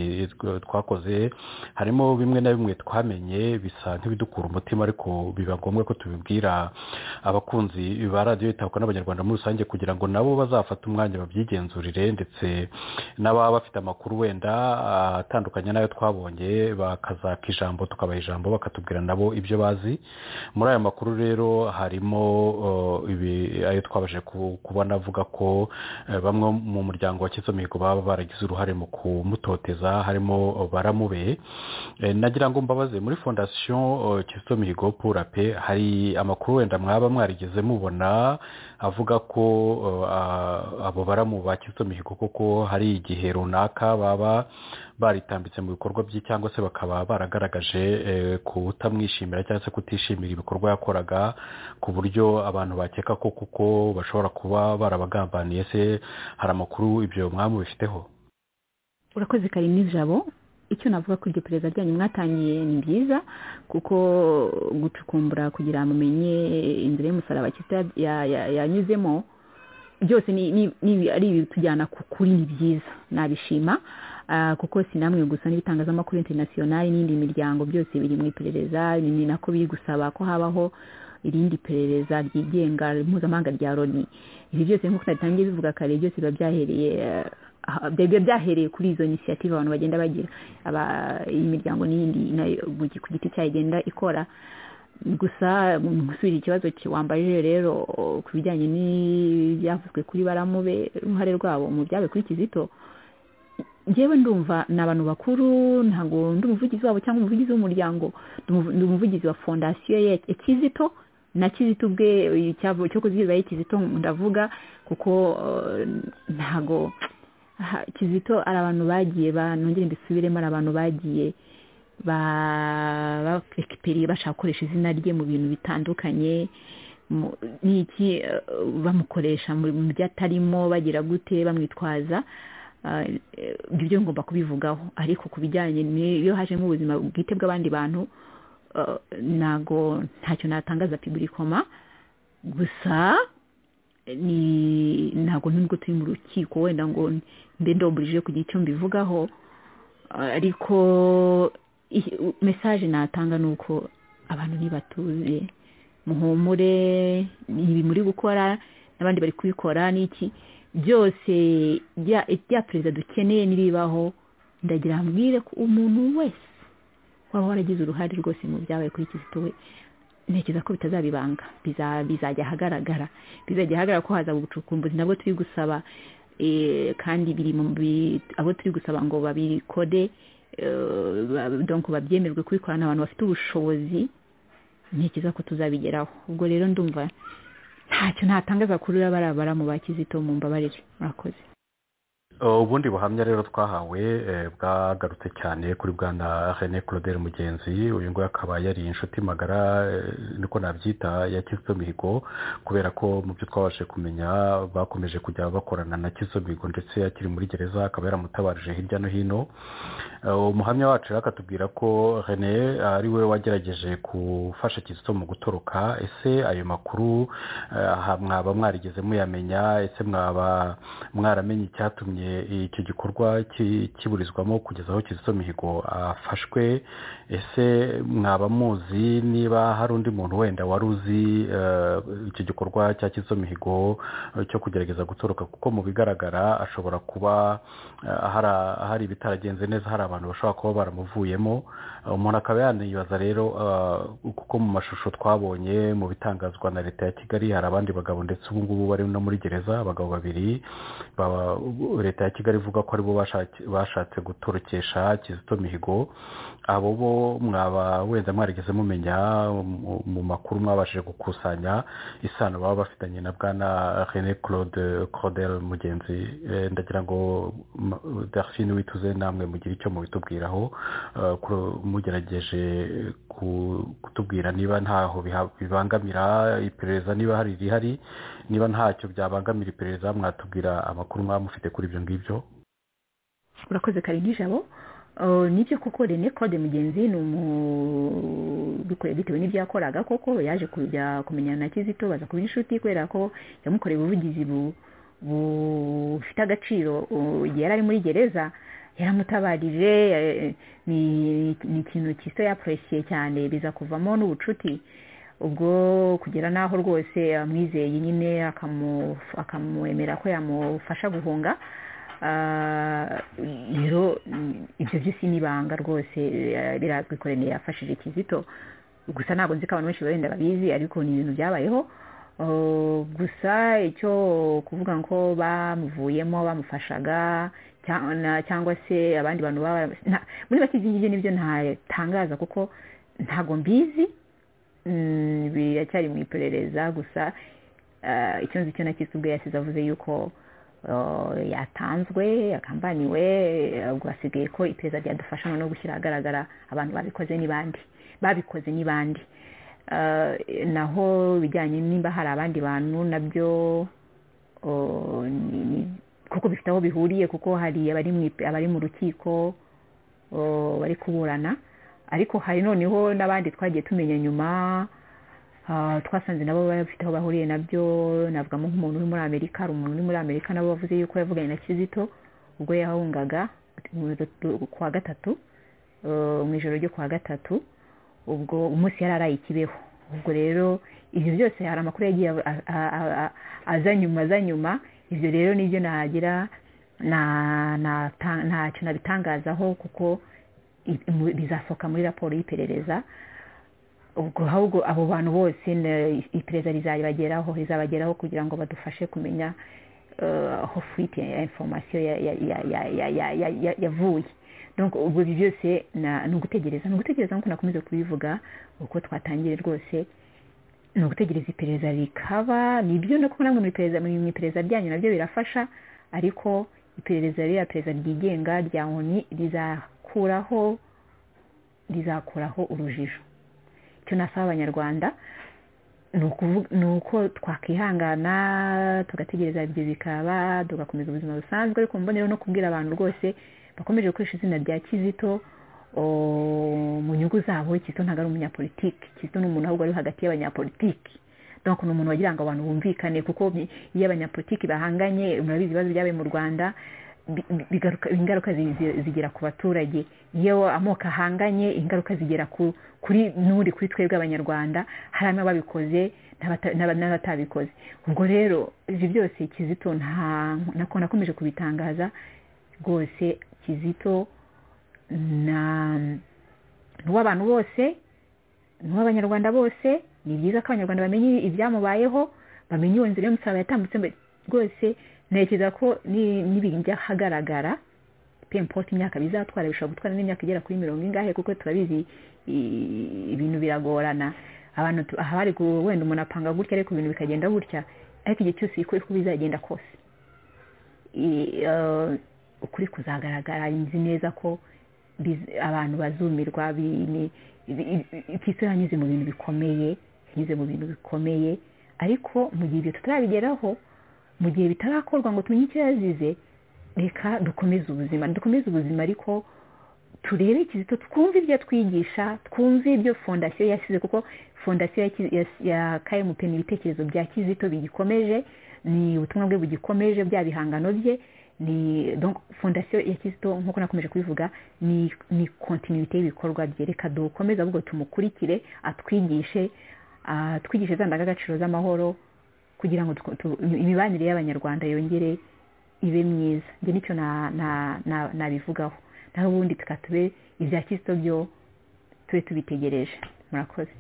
twakoze harimo bimwe na bimwe twamenye bisa nk'ibidukura umutima ariko biba ngombwa ko tubibwira abakunzi ba radiyo yitabwaho n'abanyarwanda muri rusange kugira ngo nabo bazafate umwanya babyigenzurire ndetse n'ababa bafite amakuru wenda atandukanye n'ayo twabonye bakazaka ijambo tukabaha ijambo bakatubwira nabo ibyo bazi muri aya makuru rero harimo ayo twabashe kubona avuga ko bamwe mu muryango wa mihigo baba baragize uruhare mu kumutoteza harimo baramube nagira ngo mbabaze muri fondasiyo mihigo pura pe hari amakuru wenda mwaba mwarigeze mubona avuga ko abo baramu ba mihigo koko hari igihe runaka baba baritambitse mu bikorwa bye cyangwa se bakaba baragaragaje kutamwishimira cyangwa se kutishimira ibikorwa yakoraga ku buryo abantu bakeka ko kuko bashobora kuba barabagambaniye se hari amakuru ibyo mwamu bifiteho urakoze kari nijabo icyo navuga ko iryo perezida ryanyu mwatangiye ni byiza kuko gucukumbura kugira ngo mumenye inzira y'umusaraba yanyuzemo byose ari ibitujyana kuri ni byiza nabishima kuko si namwe gusa n'ibitangazamakuru interinasiyonari n'indi miryango byose biri mu iperereza ni nako biri gusaba ko habaho irindi perereza ryigenga mpuzamahanga rya loni ibi byose nk'uko twatangiye bivuga kare byose biba byahereye biba byahereye kuri izo inisiyative abantu bagenda bagira iyi miryango n'iyindi ku giti cyayo igenda ikora gusa gusubira ikibazo wambaye rero ku bijyanye n'ibyavuzwe kuri baramube uruhare rwabo mu byabaye kuri kizito ngewe ndumva ni abantu bakuru ntabwo ndi umuvugizi wabo cyangwa umuvugizi w'umuryango ndi umuvugizi wa fondasiyo ya kizito na kizito ubwe cyo kuzigirwa kizito ndavuga kuko ntabwo kizito ari abantu bagiye nongere mbisubiremo ari abantu bagiye bashaka gukoresha izina rye mu bintu bitandukanye n'iki bamukoresha mu byo atarimo bagira gute bamwitwaza ibyo byo ngomba kubivugaho ariko ku bijyanye n'iyo hajemo ubuzima bwite bw'abandi bantu ntago ntacyo natangaza piburikoma gusa ntabwo nubwo turi mu rukiko wenda ngo mbe ndomburije kugira icyo mbivugaho ariko mesaje natanga ni uko abantu ntibatuze muhumure ibi muri gukora n'abandi bari kubikora n'iki byose bya perezida dukeneye n'ibibaho ndagira mbwire ko umuntu wese waba waragize uruhare rwose mu byabaye kuri kizito we ntekereza ko bitazabibanga bizajya ahagaragara bizajya ahagaragara ko haza ubucukumbuzi nabwo turi gusaba kandi biri abo turi gusaba ngo babikode donko babyemerwe kubikorana abantu bafite ubushobozi ntekereza ko tuzabigeraho ubwo rero ndumva ntacyo ntatangaza kuri uriya mu ba kizito mu mbabarire murakoze ubundi buhamya rero twahawe bwagarutse cyane kuri bwana rene claudel mugenzi uyu nguyu akaba yari inshuti magara niko nabyita ya kizito mihigo kubera ko mu byo twabashe kumenya bakomeje kujya bakorana na kizito mihigo ndetse akiri muri gereza akaba yaramutabarije hirya no hino umuhamya wacu rero akatubwira ko rene ari we wagerageje gufasha kizito mu gutoroka ese ayo makuru mwaba mwarigeze muyamenya ese mwaba mwaramenye icyatumye icyo gikorwa kiburizwamo kugeza aho kizito mihigo afashwe ese mwaba muzi niba hari undi muntu wenda wari uzi icyo gikorwa cya kizito mihigo cyo kugerageza gutoroka kuko mu bigaragara ashobora kuba hari ibitaragenze neza hari abantu bashobora kuba baramuvuyemo umuntu akaba yanibaza rero kuko mu mashusho twabonye mu bitangazwa na leta ya kigali hari abandi bagabo ndetse ubu ngubu bari no muri gereza abagabo babiri leta ya kigali ivuga ko aribo bashatse gutorokesha kizito mihigo abo bo mwaba wenda mwarigeze mumenya mu makuru mwabashije gukusanya isano baba bafitanye na bwana rene claude claudel mugenzi ndagira ngo darfine wituze namwe mugire icyo mubitubwiraho mugerageje kutubwira niba ntaho bibangamira iperereza niba hari irihari niba ntacyo byabangamira iperereza mwatubwira amakuru mwaba mufite kuri ibyo ngibyo urakoze kare nijabo nibyo koko rene claude mugenzi ni umubikore bitewe n'ibyo yakoraga koko yaje kujya kumenyana na kizito baza kuba inshuti kubera ko yamukoreye ubuvugizi bufite agaciro igihe yari ari muri gereza yaramutabarije ni ikintu kiso yaporesiye cyane biza kuvamo n'ubucuti ubwo kugera n'aho rwose amwizeye nyine akamwemera ko yamufasha guhunga rero ibyo byose ni ibanga rwose birazwi ko rene yafashije kizito gusa ntabwo nzi ko abantu benshi wenda babizi ariko ni ibintu byabayeho gusa icyo kuvuga ngo bamuvuyemo bamufashaga cyangwa se abandi bantu baba muri make ibyo ngibyo nibyo ntatangaza kuko ntabwo mbizi biracyari mu iperereza gusa icyo nzi cyo na ubwe yasize avuze yuko yatanzwe yakambaniwe ubwo hasigaye ko iperereza ryadufasha no gushyira ahagaragara abantu babikoze n'ibandi babikoze n'ibandi naho bijyanye nimba hari abandi bantu nabyo kuko bifite aho bihuriye kuko hari abari mu rukiko bari kuburana ariko hari noneho n'abandi twagiye tumenya nyuma twasanze nabo bafite aho bahuriye nabyo navugamo nk'umuntu uri muri amerika hari umuntu uri muri amerika nabo bavuze yuko yavuganye na kizito ubwo yahungaga ku wa gatatu mu ijoro ryo ku wa gatatu ubwo umunsi yari araye ikibeho ubwo rero ibyo byose hari amakuru yagiye aza nyuma aza nyuma ibyo rero nibyo nagira ntacyo nabitangazaho kuko bizasohoka muri raporo y'iperereza ubwo ahubwo abo bantu bose iperereza rizabageraho rizabageraho kugira ngo badufashe kumenya aho fuite ya inforomasiyo yavuye ubwo ibyo byose ni ugutegereza ni ugutegereza nk'uko nakomeza kubivuga uko twatangiye rwose ni ugutegereza iperereza rikaba ni ibyo no kubona ngo mu iperereza ryanyu nabyo birafasha ariko iperereza ririya perereza ryigenga rya nkoni rizakuraho rizakuraho urujijo icyo nasaba abanyarwanda ni uko twakihangana tugategereza ibyo bikaba tugakomeza ubuzima busanzwe ariko mbonero no kubwira abantu rwose bakomeje gukoresha izina rya kizito mu nyungu zabo kizito ntabwo ari umunyapolitiki kizito ni umuntu ahubwo ari hagati y'abanyapolitiki donko ni umuntu wagira ngo abantu bumvikane kuko iyo abanyapolitiki bahanganye murabizi ibibazo byabaye mu rwanda ingaruka zigera ku baturage iyo amoko ahanganye ingaruka zigera kuri n'uri kuri twebwe abanyarwanda harimo ababikoze n'abatabikoze ubwo rero ibyo byose kizito nakomeje kubitangaza rwose kizito ni uw'abantu bose ni uw'abanyarwanda bose ni byiza ko abanyarwanda bamenye ibyamubayeho bamenye iyo nzira y'umusaraba yatambutse rwose ntekereza ko n'ibijya ahagaragara pempoti imyaka bizatwara bishobora gutwara n'imyaka igera kuri mirongo ingahe kuko turabizi ibintu biragorana abantu tu- aha bari gu- wenda umuntu apanga gutya ariko ibintu bikagenda gutya ariko igihe cyose uko uko bizagenda kose i- eh, ukuri kuzagaragara nzi neza ko biz- abantu bazumirwa bi- ni- bi- i- i- iki isi yanyuze mu bintu bikomeye yanyuze mu bintu bikomeye ariko mu gihe ibyo tutarabigeraho mu gihe bitarakorwa ngo tumenye icyo yazize reka dukomeze ubuzima dukomeze ubuzima ariko turebe kizito twumve ibyo atwigisha twumve ibyo fondasiyo yasize kuko fondasiyo ya Kiz- ya- ya kmp ni ibitekerezo bya kizito bigikomeje ni ubutumwa bwe bugikomeje bya bihangano bye ni donc fondasiyo ya kizito nk'uko nakomeje kubivuga ni ni kontinuité y'ibikorwa bye reka dukomeze ahubwo tumukurikire atwigishe ah, atwigishe za ndangagaciro z'amahoro kugira ngo tw- tu- imibanire y'abanyarwanda yongere ibe myiza njye nicyo na- na- na- nabivugaho naho ubundi tukatube ibya kirisito byo tube tubitegereje murakoze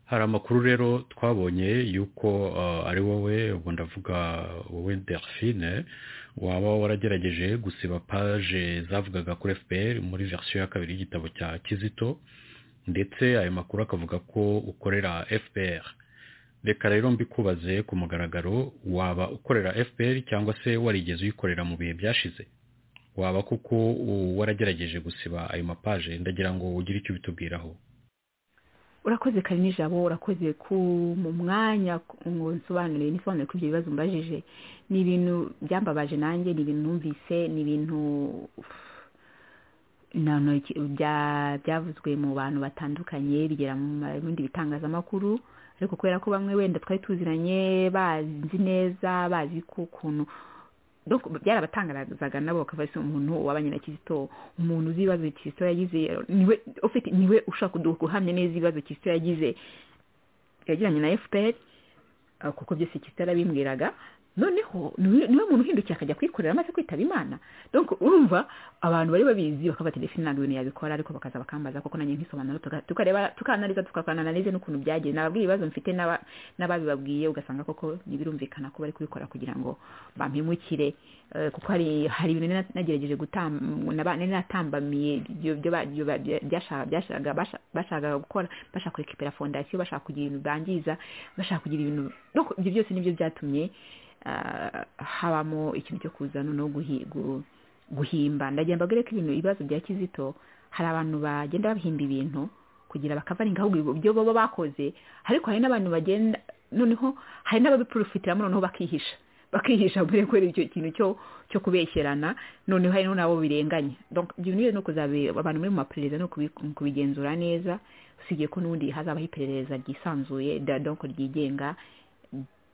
hari amakuru rero twabonye y'uko eh, ari wowe ubwo ndavuga wowe delphine waba waragerageje gusiba paje zavugaga kuri fpr muri verisiyo ya kabiri y'igitabo cya kizito ndetse ayo makuru akavuga ko ukorera fpr reka rero mbikubaze ku mugaragaro waba ukorera fpr cyangwa se warigeze uyikorera mu bihe byashize waba kuko uh, waragerageje gusiba ayo mapaje ndagira ngo ugire icyo ubitubwiraho urakoze kari nijabo urakoze ku mu mwanya ku- ngo nsobanure nisobanure kuri ibyo bibazo mbajije ni ibintu byambabaje nanjye ni ibintu numvise ni ibintu na- na- iki- bya- byavuzwe mu bantu batandukanye bigera mu ma- bindi bitangazamakuru ariko kubera ko bamwe wenda twari tuziranye bazi neza bazi ko ukuntu donc byarabatangazaga nabo bakava se umuntu wabanye na kizito umuntu uzi ibibazo kizito yagize niwe ufite niwe ushaka kudu- guhamya neza ibibazo kizito yagize yagiranye na fpr ah, kuko byose kizito yarabimbwiraga noneho niwe niwe muntu uhindukiye akajya kwikorera amaze kwitaba imana donc urumva abantu bari babizi bakaba bati ndetse ntabwo ibintu yabikora ariko bakaza bakambaza koko nanjye nkisobanura tuka- tukareba tukananariza tukakananarize n'ukuntu byagenze nababwira ibibazo mfite n'aba- n'ababibabwiye ugasanga koko ntibirumvikana ko bari kubikora kugira ngo bampemukire Eh, kuko hari hari ibintu nari nagerageje gutam- naba- nari natambamiye ibyo- ibyo ba- ibyo ba- bya- byashaka- byashakaga basha- bashakaga gukora bashaka kurekipera fondasiyo bashaka kugira ibintu bangiza bashaka kugira ibintu donc ibyo byose nibyo byatumye ah, habamo ikintu cyo kuza noneho guhi- gu- guhimba ndagira mbabwire ko ibintu ibibazo bya kizito hari abantu bagenda bahimba ibintu kugira bakavaringa ahubwo ibyo baba bakoze ariko hari n'abantu bagenda noneho hari n'ababiprofitiramo noneho bakihisha bakihisha muri kubera icyo kintu cyo cyo kubeshyerana noneho hari n'abo birenganya donc ibyo bintu ni ukuzabe abantu muri mu maperereza ni ukubi- mu kubigenzura neza usibye ko n'ubundi hazabaho iperereza ryisanzuye da- donc ryigenga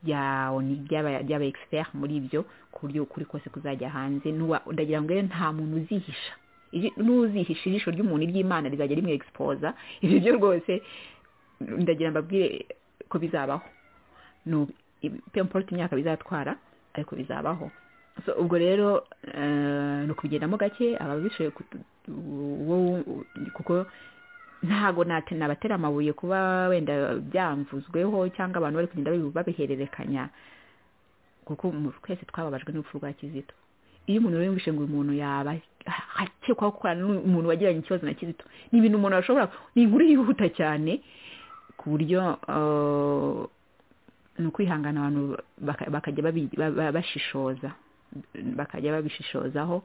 rya oni ry'aba- ry'aba expert muri ibyo ku buryo ukuri kose kuzajya hanze n'uwa ndagira ngo rero nta muntu uzihisha Iji- n'uzihisha ijisho ry'umuntu iry'imana rizajya rimwe exposa ibyo byo rwose ndagira mbabwire ko bizabaho Nu- i- pemporte imyaka bizatwara ariko bizabaho so ubwo rero eh, ni ukubigendamo gake ababishoboye kutu- wo- kuko ntago nate nabatera amabuye kuba wenda byamvuzweho cyangwa abantu bari kugenda babi- babihererekanya kuko mu- twese twababajwe n'urupfu rwa kizito iyo umuntu rero yumvishe ngo uyu muntu yaba akekwaho gukorana n'umuntu wagiranye ikibazo na kizito ni ibintu umuntu ashobora ni inkuru yihuta cyane ku buryo eh, ni ukwihangana abantu baka- bakajya babi- ba- ba- bashishoza bakajya babishishozaho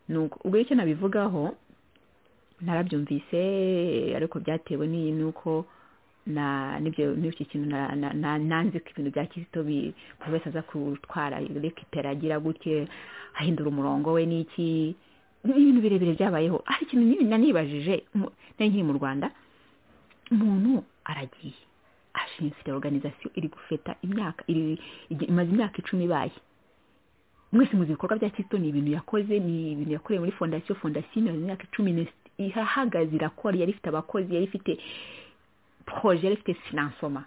Ni uko- ubwo icyo nabivugaho narabyumvise ariko byatewe n'iyi nuko na nibyo n'iki kintu na- na- na- nanze ko ibintu bya kizito bi- buri wese aza kutwara rekipera agira gutya ahindura umurongo we n'iki n'ibintu birebire byabayeho hari ikintu nini nanibajije mu- nari nkiri mu rwanda umuntu aragiye ashinsire organization iri gufeta imyaka iri igi- imaze imyaka icumi ibaye mwese muzi ibikorwa bya kizito ni ibintu yakoze ni ibintu yakoreye muri fondasiyo fondasiyo imaze imyaka icumi n'is- ihahagaze irakora yari ifite abakozi yari ifite proje yari ifite finansoma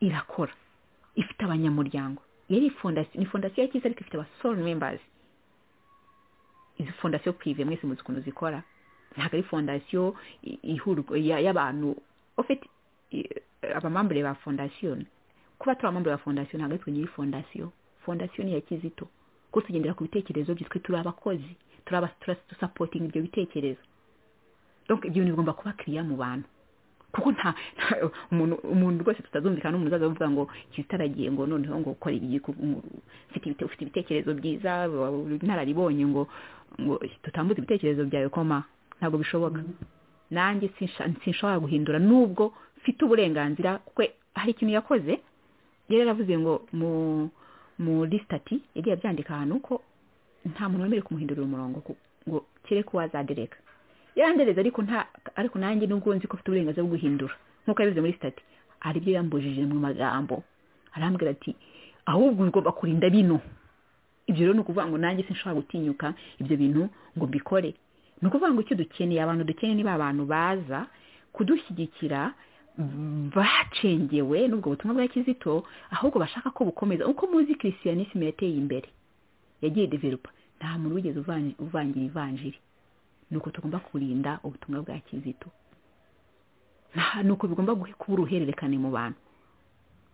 irakora ifite abanyamuryango yari fondasiyo ni fondasiyo ya kizito ariko ifite abasore members izi fondasiyo prive mwese muzi ukuntu zikora ntabwo ari fondasiyo i- ihurwa ya- y'abantu ofite abamambure ba fondasiyo kuba turi abamambure ba fondasiyo ntabwo ari twe nyiri fondasiyo fondasiyo ni iya kizito kuko tugendera ku bitekerezo bye twe turi abakozi turi aba- turi- dusapotinga ibyo bitekerezo donc ibyo bintu bigomba kuba kiriya mu bantu kuko nta umuntu rwose tutazumvikana n'umuntu uzaza avuga ngo kitaragiye ngo noneho ngo ukora ufite ibitekerezo byiza ntararibonye ngo ngo tutambuze ibitekerezo byawe koma ntabwo bishoboka nanjye sinshobora guhindura nubwo mfite uburenganzira kuko hari ikintu yakoze yari yaravuze ngo muri sitati yagiye abyandika ahantu ko nta muntu wemerewe kumuhindurira umurongo ngo kere ko wazadereka yandereza ariko nta ariko nanjye nubwo nzi ko afite uburenganzira bwo guhindura nk'uko yabivuze muri sitati hari ibyo yambujije mu magambo arambwira ati ahubwo ugomba kurinda bino ibyo rero ni ukuvuga ngo nanjye sinshobora gutinyuka ibyo bintu ngo mbikore ni ukuvuga ngo icyo dukeneye abantu dukeneye niba abantu baza kudushyigikira bacengewe n'ubwo butumwa bwa kizito ahubwo bashaka ko bukomeza uko muzi kirisiyanisime yateye imbere yagiye deveropa nta muntu wigeze uvangira ivanjiri ni uko tugomba kurinda ubutumwa bwa kizito ni uko bigomba kuba uruhererekane mu bantu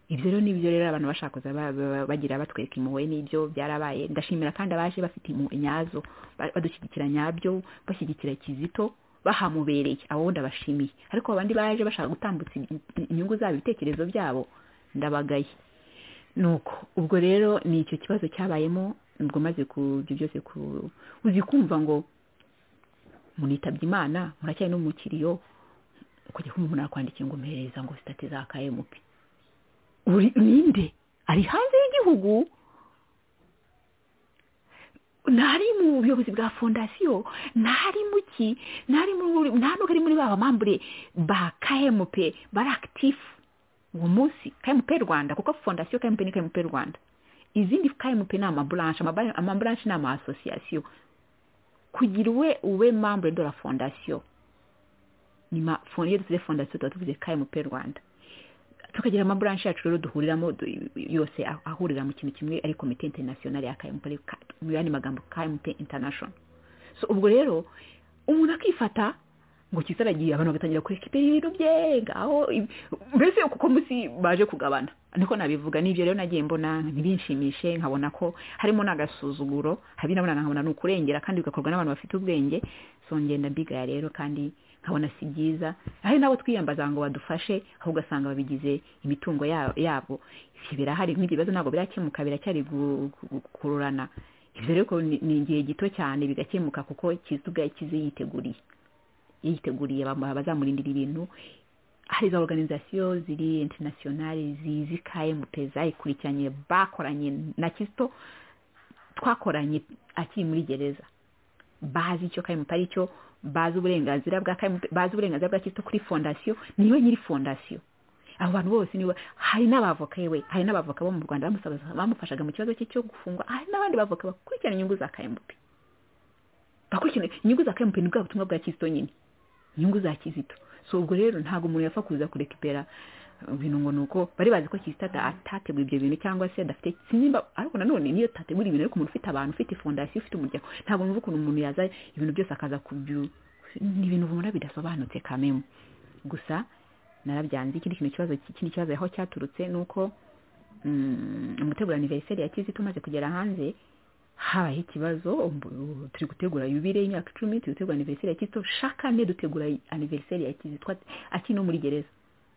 ibyo rero n'ibyo rero abantu bashaka bagira batwereka impuhwe n'ibyo byarabaye ndashimira kandi abaje bafite inyazo badushyigikira nyabyo bashyigikira kizito bahamubereye abo ndabashimiye ariko abandi baje bashaka gutambutsa inyungu zabo ibitekerezo byabo ndabagaye nuko ubwo rero ni icyo kibazo cyabayemo ubwo maze ibyo byose uzi kumva ngo munitabye imana muracyari no mu kiriyo kujya kumva umuntu yakwandikiye ngo mpereza ngo sitati za kayemupi ninde ari hanze y'igihugu ntari mu buyobozi bwa fondasiyo ntari mu ki ntari muri ba bamambure ba kmp bari akitifu uwo munsi kmp rwanda kuko fondasiyo kmp ni kmp rwanda izindi kmp ni amaburanshi amaburanshi ni ama asosiyasiyo kugira uwe ube mambure de la fondasiyo nyuma iyo dusize fondasiyo tuba tuvuze kmp rwanda tukagira amaburanshi yacu rero duhuriramo yose ahurira mu kintu kimwe ari komite interinasiyonari ya kayimu mu yandi magambo kayimu intanashoni so ubwo rero umuntu akifata ngo kisaragiye abantu bagatangira kureka ibintu bye ngaho mbese kuko munsi baje kugabana niko nabivuga n'ibyo rero nagiye mbona ntibinshimishe nkabona ko harimo n'agasuzuguro habi nabona nkabona ni ukurengera kandi bigakorwa n'abantu bafite ubwenge so ngenda mbigaya rero kandi nkabona si byiza hari nabo twiyambaza ngo badufashe aho ugasanga babigize imitungo yabo birahari nk'ibyo bibazo ntabwo birakemuka biracyari gukururana ibyo rero ni igihe gito cyane bigakemuka kuko kizi yiteguriye yiteguriye bazamurindira ibintu hari za organizasiyo ziri interinasiyonari zizi kayemupe zayikurikiranye bakoranye na kisito twakoranye akiri muri gereza bazi icyo kayemupe ari cyo bazi uburenganzira bwa bazi uburenganzira bwa kirisito kuri fondasiyo niwe nyiri fondasiyo abo bantu bose niwe hari n'abavoka yewe hari n'abavoka bo mu rwanda bamufashaga mu kibazo cye cyo gufungwa hari n'abandi bavoka bakurikirana inyungu za kmp bakurikirana inyungu za kmp ni bwa butumwa bwa kizito nyine inyungu za kizito so ubwo rero ntabwo umuntu yapfa kuza kurekipera ibintu ngo ni uko bari bazi ko kizito atategura ibyo bintu cyangwa se adafite simba ariko nanone niyo tategura ibintu ariko umuntu ufite abantu ufite fondasiyo ufite umuryango ntabwo numva ukuntu umuntu yaza ibintu byose akaza kubyu ni ibintu ubona bidasobanutse kamemu gusa narabyanze ikindi kintu kibazo ikindi kibazo aho cyaturutse ni uko umutegura aniveriseri ya kizito umaze kugera hanze habaye ikibazo turi gutegura yubire y'imyaka icumi turi gutegura aniveriseri ya kizito shakane dutegura aniveriseri ya kizito akiri no muri gereza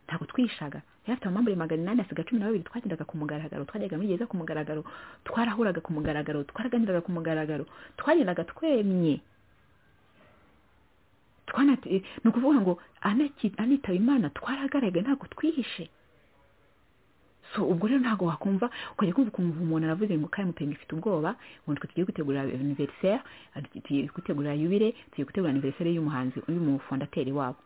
ntabwo twishaga yari afite amambure magana inani asiga cumi na babiri twagendaga ku mugaragaro twajyaga muri gereza ku mugaragaro twarahuraga ku mugaragaro twaraganiraga ku mugaragaro twagendaga twemye ni ukuvuga ngo anitaba imana twaragaragaye ntabwo twihishe so ubwo rero ntabwo wakumva ukajya kumva ukuntu umuntu aravuze ngo kayimupenga ifite ubwoba ngo twe tugiye gutegura aniveriseri tugiye gutegura yubire tugiye gutegura aniveriseri y'umuhanzi y'umufondateri wabo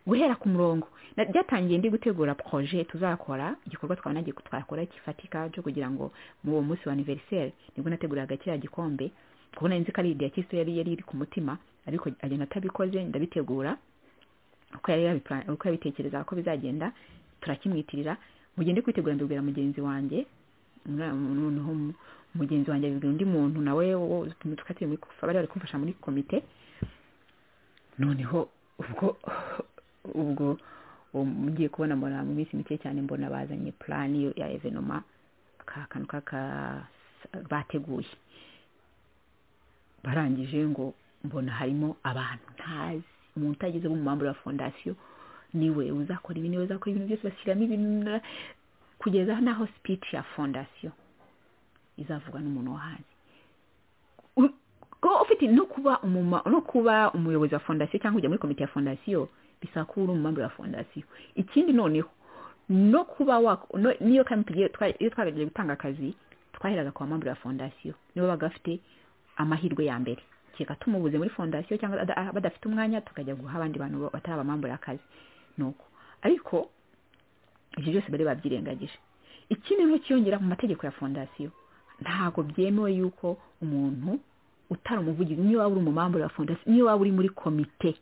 guhera ku murongo byatangiye ndi gutegura proje tuzakora igikorwa twaba nagiye twakora gifatika cyo kugira ngo muri uwo munsi wa aniveriseri nibwo nateguraga kiriya gikombe kubona nzi ko ari igihe cy'isi yari yari iri ku mutima ariko agenda atabikoze ndabitegura uko yari yabitekereza ko bizagenda turakimwitirira mugende kwitegura mbibwira mugenzi wanjye mugenzi wanjye abibwira undi muntu nawe bari bari kumfasha muri komite noneho ubwo ubwo ngiye kubona mbona mu minsi mike cyane mbona bazanye purani ya evenoma ka kantu kaka bateguye barangije ngo mbona harimo abantu ntazi umuntu utageze mu mpamvu ya fondasiyo niwe uzakora ibi niwe uzakora ibintu byose bashyiramo ibintu kugeza n'aho speech ya fondasiyo izavugwa n'umuntu wahazi ufite no kuba no kuba umuyobozi wa fondasiyo cyangwa ujya muri komite ya fondasiyo bisaba kuba uri umumambara wa fondasiyo ikindi noneho no kuba n'iyo iyo twaragiye gutanga akazi twaheraga kwa mpamvu ya fondasiyo nibo bagafite amahirwe ya mbere kereka tumubuze muri fondasiyo cyangwa badafite umwanya tukajya guha abandi bantu batari abamambu y'akazi nuko ariko ibyo byose bari babyirengagije ikindi nk'ikiyongera mu mategeko ya fondasiyo ntabwo byemewe yuko umuntu utari umuvugizi niyo waba uri umumambu wa fondasiyo niyo waba uri muri komite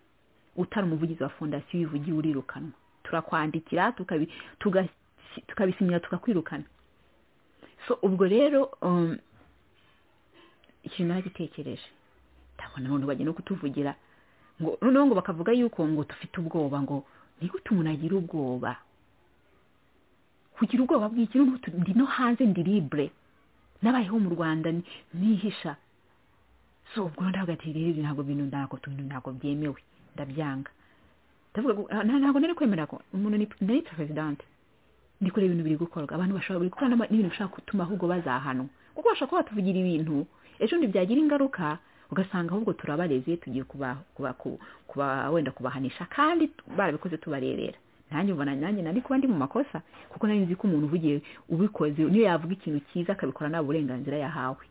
utari umuvugizi wa fondasiyo wivugiye urirukanwa turakwandikira tukabisinyira tukakwirukana so ubwo rero ikintu naragitekereje ndabona abantu bajya no kutuvugira ngo noneho ngo bakavuga yuko ngo dufite ubwoba ngo nigute umuntu agira ubwoba kugira ubwoba bw'ikintu ndi no hanze ndi libre nabayeho mu rwanda nihisha so ubwo ndabwatira rero ntabwo bintu ntabwo tuntu ntabwo byemewe ndabyanga ntabwo nari kwemera ko umuntu ni perezidante ndi kureba ibintu biri gukorwa abantu bashobora buri gukora n'ibintu bishobora gutuma ahubwo bazahanwa kuko bashobora kuba batuvugira ibintu ejo byagira ingaruka ugasanga ahubwo turabareze tugiye kuba wenda kubahanisha kandi barabikoze tubarerera nanjye ubona nanjye nari kuba ndi mu makosa kuko nari nzi ko umuntu uvugiye ubikoze niyo yavuga ikintu cyiza akabikora nta burenganzira yahawe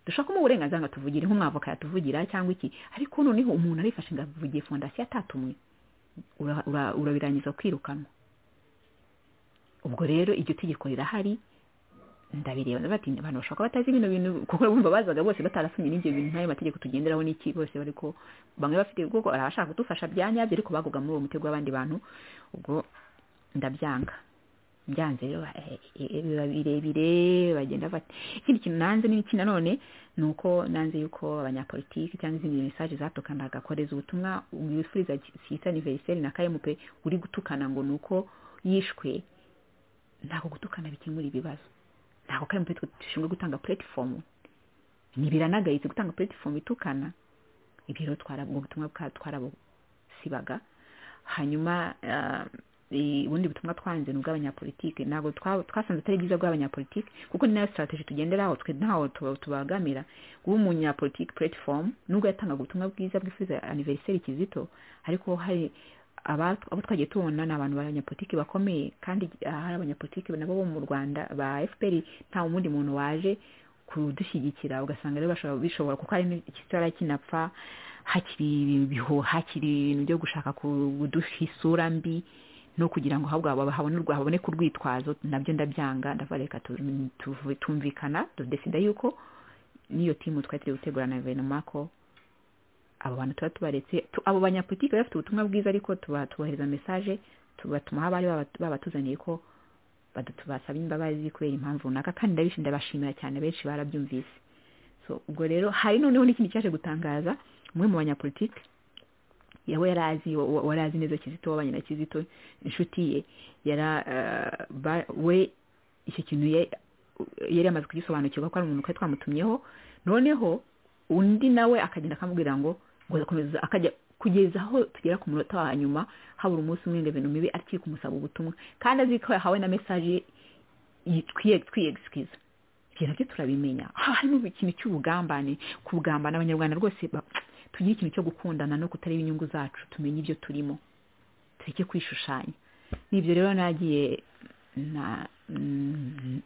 dushaka kumuha uburenganzira ngo tuvugire nk'umwavoka yatuvugira cyangwa iki ariko noneho umuntu arifashe ngo avugiye fondasiyo atatumwe urabirangiza kwirukanwa ubwo rero iryo tegeko rirahari ndabireba bati abantu bashobora kuba batazi bino bintu kuko bumva bazaga bose batarasomye n'ibyo bintu n'ayo mategeko tugenderaho n'iki bose bari ko bamwe bafite ubwoko barabashaka kudufasha byanyabyo ariko bagoga muri uwo mutego w'abandi bantu ubwo ndabyanga byanze rero biba birebire bagenda bati ikindi kintu nanze n'iki nanone ni uko nanze yuko abanyapolitiki cyangwa izindi mesaje zatukanaga kohereza ubutumwa wifuriza sita aniveriseri na kayemupe uri gutukana ngo ni uko yishwe ntabwo gutukana bikemura ibibazo ntabwo kandi mutwe dushinzwe gutanga puratifomu ntibiranagayitse gutanga puratifomu itukana ibyo rero ubwo butumwa twarabusibaga hanyuma ubundi butumwa twanze ni ubw'abanyapolitike ntabwo twasanze atari byiza bw'abanyapolitike kuko ni nayo sitarateji tugenderaho twe ntaho tubagamira guha umunyapolitike puratifomu nubwo yatangaga ubutumwa bwiza bw'ifuza aniveriseri kizito ariko hari abo twagiye tubona ni abantu b'abanyapolitiki bakomeye kandi hari abanyapolitiki nabo bo mu rwanda ba fpr nta wundi muntu waje kudushyigikira ugasanga rero bishobora kuko hari ikisara kinapfa hakiri ibihu hakiri ibintu byo gushaka kuduha isura mbi no kugira ngo habone habone kurwitwazo nabyo ndabyanga ndabareka tumvikana dudesida yuko n'iyo timu twari turi gutegura na guverinoma ko abo bantu tuba tubaretse abo banyapolitiki bafite ubutumwa bwiza ariko tubatubohereza mesaje tubatumaho abari babatuzaniye ko basabye imbabazi kubera impamvu runaka kandi ndabashimira cyane benshi barabyumvise ubwo rero hari noneho n'ikindi cyaje gutangaza umwe mu banyapolitiki yawe yari azi wari azi neza kizito wabanye na kizito inshuti ye we icyo kintu yari yamaze kugisobanukirwa ko ari umuntu twari twamutumyeho noneho undi nawe akagenda akamubwira ngo gukomeza akajya kugeza aho tugera ku munota wa nyuma habura umunsi umwe ngo ibintu mibi akiri kumusaba ubutumwa kandi azi ko yahawe na mesaje twiyegiswiza ibyo nabyo turabimenya harimo ikintu cy'ubugambane kubugambana abanyarwanda rwose tugira ikintu cyo gukundana no kutareba inyungu zacu tumenye ibyo turimo tureke kwishushanya n'ibyo rero nagiye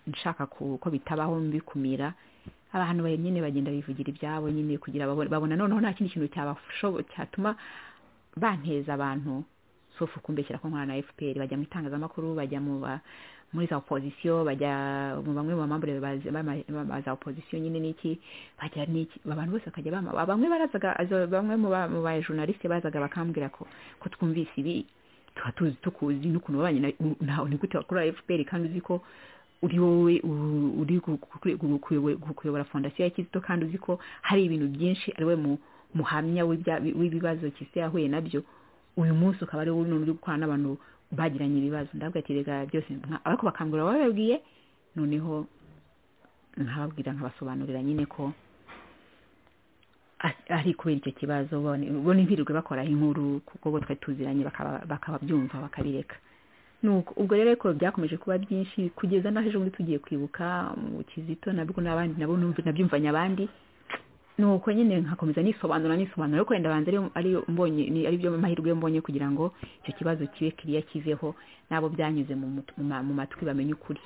nshaka ko bitabaho mbikumira abantu nyine bagenda bivugira ibyabo nyine kugira babona noneho nta kindi kintu cyatuma banteza abantu sofu kumbeshyira ko nkorana na fpr bajya mu itangazamakuru bajya muri za opozisiyo bajya mu bamwe mu bamambure ba za opozisiyo nyine n'iki bajya n'iki abantu bose bakajya bama bamwe barazaga bamwe mu ba journaliste bazaga bakambwira ko ko twumvise ibi tuba tuzi tukuzi n'ukuntu babanye ni gute wakora fpr kandi uzi ko uri wowe uri kuyobora fondasiyo ya kizito kandi uzi ko hari ibintu byinshi ari we muhamya w'ibibazo kizito yahuye nabyo uyu munsi ukaba ari wowe uri gukorana n'abantu bagiranye ibibazo ndabwo atirega byose ariko bakangurira bababwiye noneho nkababwira nkabasobanurira nyine ko ari kubera icyo kibazo ubona impirirwe bakoraho inkuru kuko bo twe tuziranye bakababyumva bakabireka nuko ubwo rero ariko byakomeje kuba byinshi kugeza naho ejo bundi tugiye kwibuka mu kizito nabwo n'abandi nabo nabyumvanye abandi nuko nyine nkakomeza nisobanura nisobanura ariko wenda banza ari byo mahirwe mbonye kugira ngo icyo kibazo kibe kiriya kiveho n'abo byanyuze mu matwi bamenye ukuri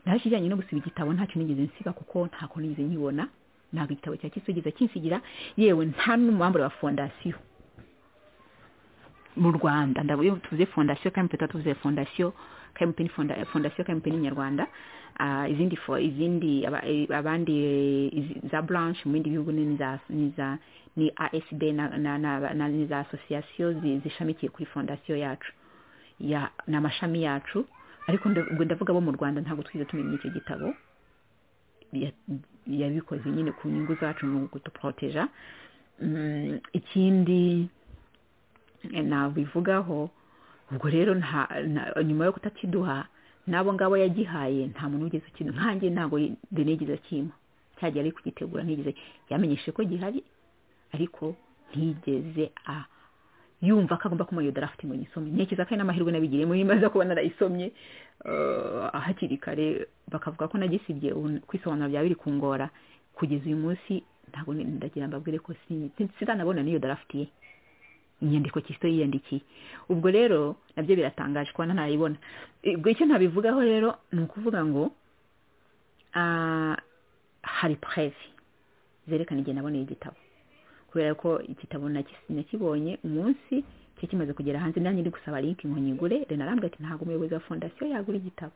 naho ikijyanye no gusiba igitabo ntacyo nigeze nsiba kuko ntako nigeze nkibona ntabwo igitabo cya kisugiza kinsigira yewe nta n'umuhambure wa fondasiyo mu rwanda ndabona tuvuze fondasiyo kmp tuba tuvuze fondasiyo kmp ni fondasiyo kmp ni nyarwanda izindi izindi abandi za branch mu bindi bihugu ni asb ni za asosiyasiyo zishamikiye kuri fondasiyo yacu ni amashami yacu ariko ndavuga bo mu rwanda ntabwo twigeze tumenya icyo gitabo yabikoze nyine ku nyungu zacu mu kuduporoteja ikindi nabivugaho ubwo rero nyuma yo kutakiduha n'abo ngabo yagihaye nta muntu wigeze ikintu nkange ntabwo nigeze akimpa cyagiye ari kugitegura ntigeze yamenyeshe ko gihari ariko ntigeze a yumva ko agomba kuba iyo darafite ngo nyisomye ntekereza ko ari n'amahirwe nabigiriyemo niba kuba narayisomye hakiri kare bakavuga ko nagisibye kwisobanura byaba biri kungora kugeza uyu munsi ntabwo ndagira mbabwire ko sinanabona n'iyo darafite ye inyandiko kisito yiyandikiye ubwo rero nabyo biratangaje kuba ntanayibona ubwo icyo ntabivugaho rero ni ukuvuga ngo hari pureve zerekana igihe naboneye igitabo kubera ko igitabo nakibonye umunsi cyo kimaze kugera hanze nanjye ndi gusaba linki ngo nyigure renarambwe ati ntabwo umuyobozi wa fondasiyo yagura igitabo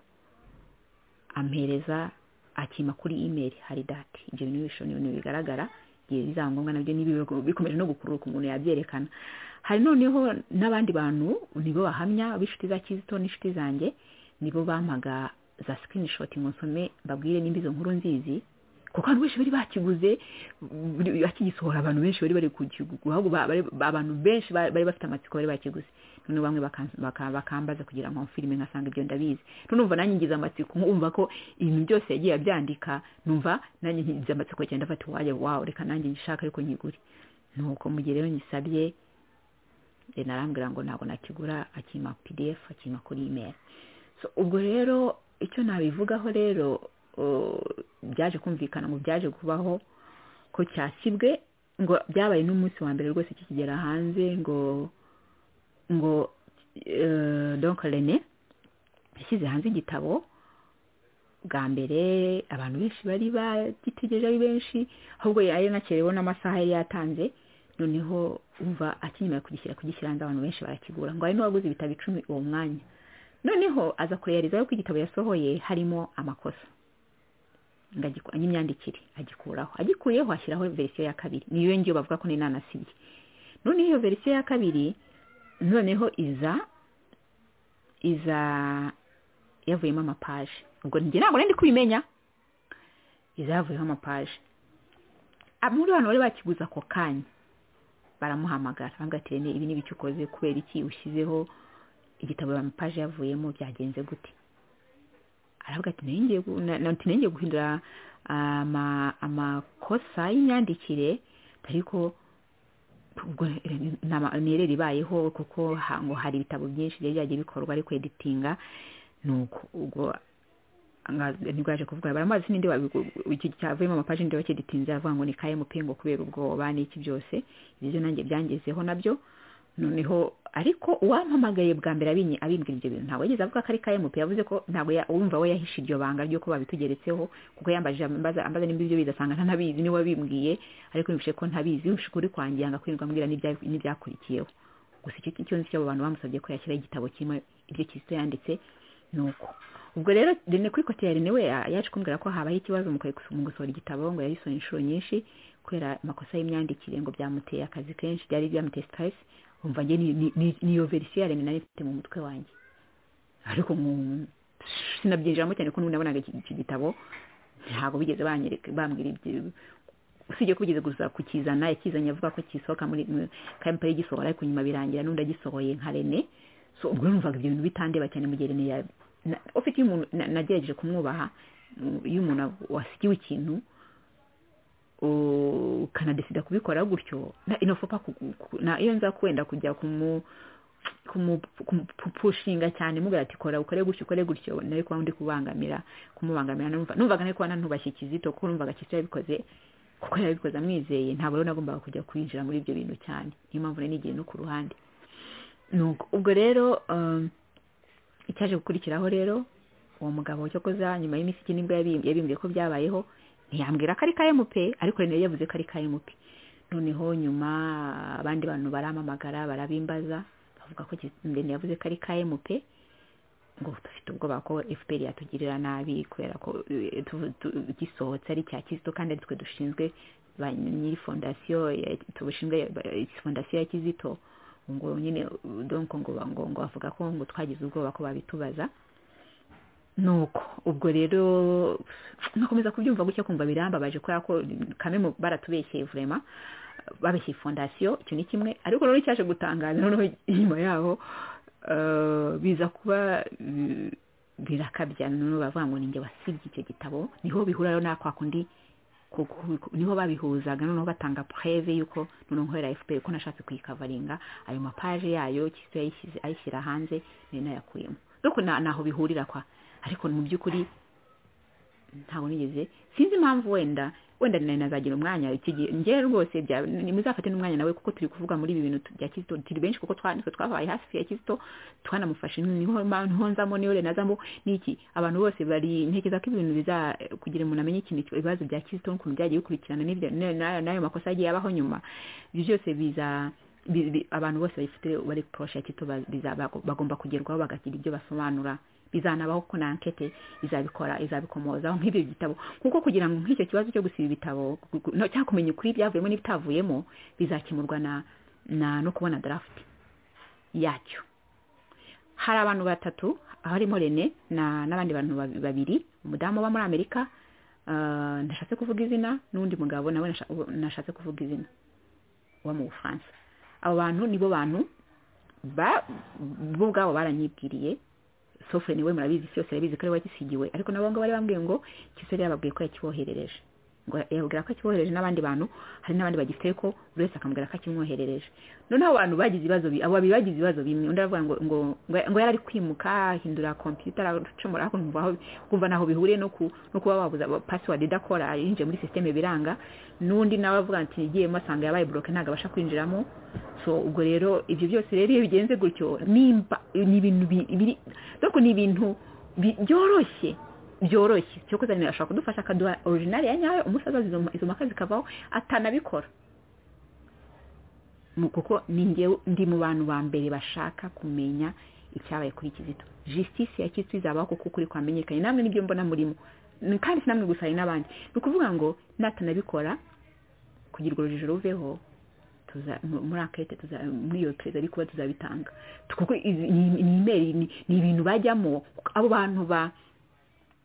ampereza akima kuri imeri hari dati ibyo bintu bishobora bigaragara igihe bizaba ngombwa nabyo bikomeje no gukururuka umuntu yabyerekana hari noneho n'abandi bantu nibo bahamya b'inshuti za kizito n'inshuti zanjye nibo bampaga za sikirinishoti ngo nsome mbabwire nimba izo nkuru nzizi kuko abantu benshi bari bakiguze bakigisohora abantu benshi bari bari abantu benshi bari bafite amatsiko bari bakiguze noneho bamwe bakambaza kugira ngo filime nkasanga ibyo ndabizi numva nanjye ngize amatsiko nkumva ko ibintu byose yagiye abyandika numva nanjye ngize amatsiko cyane ndafata uwajya wawe reka nanjye ngishaka ariko nyigure nuko mu gihe rero nyisabye narambwira ngo ntabwo nakigura akima pdf akima kuri imeri ubwo rero icyo nabivugaho rero byaje kumvikana ngo byaje kubaho ko cyasibwe ngo byabaye n'umunsi wa mbere rwose kikigera hanze ngo ngo donkorene yashyize hanze igitabo bwa mbere abantu benshi bari bagitegereje ari benshi ahubwo yari yanakerewe n'amasaha yari yatanze noneho umva akenyeye kugishyira kugishyira hanze abantu benshi barakigura ngo hari n'uwaguze ibitabo icumi uwo mwanya noneho aza kureyarizaho ko igitabo yasohoye harimo amakosa n'imyandikire agikuraho agikuyeho ashyiraho verisiyo ya kabiri niyo ngiyo bavuga ko n'inanasiye none iyo verisiyo ya kabiri noneho iza iza yavuyemo amapaje ubwo njye ntabwo ndi kubimenya iza yavuyeho amapaje muri bantu bari bakiguze ako kanya baramuhamagara bamwatire ibi ni ibiki ukoze kubera iki ushyizeho igitabo amapaje yavuyemo byagenze gute aravuga ati ntirengiye guhindura amakosa y'imyandikire ariko ntirere ibayeho kuko ngo hari ibitabo byinshi byari byagiye bikorwa ariko editinga nuko ubwo ntibwaje kuvuga baramazi n'indi cyavuyemo amapaji n'indi wakiditinze aravuga ngo ni kmp ngo kubera ubwoba n'iki byose ibyo nanjye byangezeho nabyo noneho ariko uwampamagaye bwa mbere abimbwira ibyo bintu ntabwo yageze avuga ko ari kmp yavuze ko ntabwo wumva we yahishe iryo banga ry'uko babitugeretseho kuko yambaje ambaza nimba ibyo bidasanga ntanabizi niwe wabimbwiye ariko yumvishe ko ntabizi yumvishe ukuri kwangira ngo kwirirwa ambwira n'ibyakurikiyeho gusa icyo nzi cy'abo bantu bamusabye ko yashyiraho igitabo kirimo ibyo kizito yanditse ni uko ubwo rero rene kuri kote ya rene we yaje kumbwira ko habaho ikibazo mu gusohora igitabo ngo yagisohora inshuro nyinshi kubera amakosa y'imyandikire ngo byamuteye akazi kenshi byari byamuteye sitaresi umva njye niyo verisiyo ya nari mfite mu mutwe wanjye ariko sinabyinjiramo cyane ko nabonaga iki gitabo ntabwo bigeze bambwira ibyo usibye ko bigeze gusa kukizana yakizanye avuga ko kisohoka muri kmp gisohora ariko nyuma birangira n'undi agisohoye nka rene so ubwo numvaga ibyo bintu bitandeba cyane mu gihe rene ufite iyo umuntu nagerageje kumwubaha iyo umuntu wasigiwe ikintu ukanadesida kubikora gutyo na inofopa na iyo nza kwenda kujya kumu kumupushinga cyane mubwira ati kora ukore gutyo ukore gutyo nawe kuba undi kubangamira kumubangamira numva numvaga nawe kuba nanubashye kizito kuko numvaga kizito yabikoze kuko yabikoze amwizeye ntabwo rero nagombaga kujya kwinjira muri ibyo bintu cyane niyo mpamvu rero n'igihe no ku ruhande ubwo rero icyaje gukurikiraho rero uwo mugabo cyokoza nyuma y'iminsi iki nibwo yabimbwiye ko byabayeho ntiyambwira ko ari kmp ariko rero yavuze ko ari kmp noneho nyuma abandi bantu baramamagara barabimbaza bavuga ko ndende yavuze ko ari kmp ngo dufite ubwoba ko fpr yatugirira nabi kubera ko gisohotse ari cya kizito kandi ari twe dushinzwe nyiri fondasiyo tubushinzwe fondasiyo ya kizito ngo nyine donko ngo ngo bavuga ko ngo twagize ubwoba ko babitubaza nuko ubwo rero nakomeza kubyumva gutya kumva birambabaje kubera ko kamwe mu baratubeshye vurema babeshye fondasiyo icyo ni kimwe ariko rero cyaje gutangaza noneho inyuma yaho biza kuba birakabya noneho bavuga ngo ninjye wasibye icyo gitabo niho bihura rero nakwa kundi niho babihuzaga noneho batanga preve y'uko noneho nkorera fpr ko nashatse kuyikavaringa ayo mapaje yayo ayishyira hanze ni nayakuyemo nuko naho bihurira kwa ariko mu by'ukuri ntabwo nigeze sinzi impamvu wenda wenda nawe nazagira umwanya njyewe rwose nimuzafate n'umwanya nawe kuko turi kuvuga muri ibi bintu bya kizito turi benshi kuko twanitse twabaye hafi ya kizito twanamufashe niho nzamo niho nazamo n'iki abantu bose bari ntekereza ko ibintu biza kugira umuntu amenye ikintu ibibazo bya kizito n'ukuntu byagiye bikurikirana n'ayo makosa agiye abaho nyuma ibyo byose biza abantu bose bayifite bari poroshe ya kizito bagomba kugerwaho bagagira ibyo basobanura bizanabaho ko na ankete izabikora izabikomozaho nk'ibyo bitabo kuko kugira ngo nk'icyo kibazo cyo gusiba ibitabo cyangwa kumenya ukuri ibyavuyemo n'ibitavuyemo bizakemurwa na no kubona darafuti yacyo hari abantu batatu harimo rene n'abandi bantu babiri umudamu uba muri amerika ndashatse kuvuga izina n'undi mugabo nawe nashatse kuvuga izina uba mu bufaransa abo bantu nibo bantu bo ubwabo baranyibwiriye sofu niwe murabizi isi yose arabizi ko ari wakisigiwe ariko nabo ngabo bari bambwiye ngo kisore yababwiye ko yakiboherereje ngo yababwira ko akiboherereje n'abandi bantu hari n'abandi bagifite ko buri wese akamubwira ko akimwoherereje noneho abantu bagize ibibazo abo babiri bagize ibibazo bimwe undi aravuga ngo ngo ngo yari ari kwimuka ahindura kompiyuta aracomora kumva aho kumva naho bihuriye no ku no kuba wabuza pasiwadi idakora yinjiye muri sisiteme biranga n'undi nawe avuga ati yigiyemo asanga yabaye buroke ntabwo abasha kwinjiramo so ubwo rero ibyo byose rero iyo bigenze gutyo nimba ni ibintu biri ni ibintu byoroshye byoroshye cyo kuzanira ashobora kudufasha akaduha orijinali ya nyayo umunsi azaza izo mpaka zikavaho atanabikora kuko ndi mu bantu ba mbere bashaka kumenya icyabaye kuri kizito jisitisi ya kizito izabaho kuko ukuri kwamenyekanye namwe nibyo mbona murimo kandi si namwe gusa hari n'abandi ni ukuvuga ngo natanabikora kugira urujijo ruveho muri akete muri iyo perezida ariko tuzabitanga kuko ni imeri ni ibintu bajyamo abo bantu ba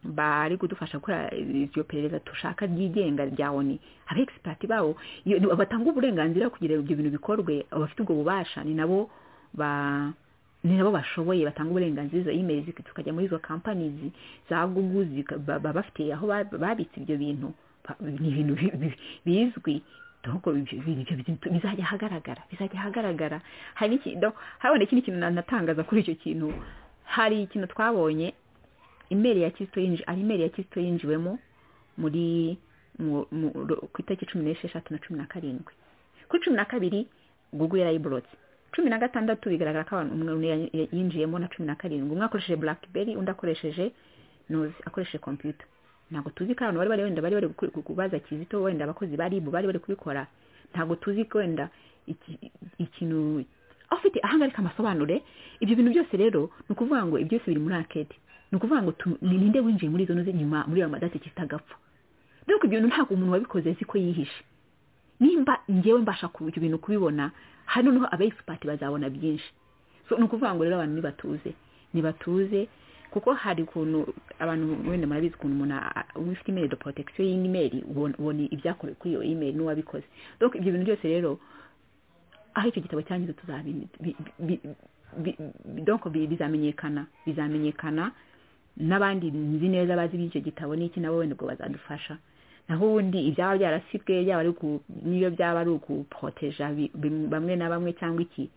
bari kudufasha gukora iryo perereza dushaka ryigenga rya oni aba egisipati babo batanga uburenganzira kugira ibyo bintu bikorwe abafite ubwo bubasha ni nabo ba ni nabo bashoboye batanga uburenganzira izo imeri tukajya muri izo kampani za gugu baba bafite aho babitse ibyo bintu ni ibintu bizwi bizajya ahagaragara bizajya ahagaragara hari ikindi kintu natangaza kuri icyo kintu hari ikintu twabonye imeri ya kisito yinjiye ari imeri ya kisito yinjiwemo muri ku itariki cumi n'esheshatu na cumi na karindwi kuri cumi na kabiri gugu yarayiborotse cumi na gatandatu bigaragara ko umuntu yinjiyemo na cumi na karindwi umwe akoresheje buraki undi akoresheje nozi akoresheje kompiyuta ntabwo tuzi ko abantu bari bari wenda bari bari kubaza kizito wenda abakozi ba ribu bari bari kubikora ntabwo tuzi ko wenda ikintu ufite ahangarika amasobanure ibyo bintu byose rero ni ukuvuga ngo ibyo byose biri muri akete ni ukuvuga ngo ninde winjiye muri izo nyuma muri iyo madate kitagapfa dore ko ibyo bintu ntabwo umuntu wabikoze azi ko yihishe nimba ngewe mbasha ibyo bintu kubibona hano noneho aba egisipati bazabona byinshi ni ukuvuga ngo rero abantu nibatuze nibatuze kuko hari ukuntu abantu wenda murabizi ukuntu umuntu ufite imeri do protection y'imeri ubona ibyakorewe kuri iyo imeri n'uwabikoze donc ibyo bintu byose rero aho icyo gitabo cyangize tuzabi bizamenyekana bizamenyekana n'abandi nzi neza bazi iby'icyo gitabo n'iki nabo wenda ubwo bazadufasha naho ubundi ibyaba byarasibwe byaba ari niyo byaba ari ukuporoteja bamwe na bamwe cyangwa iki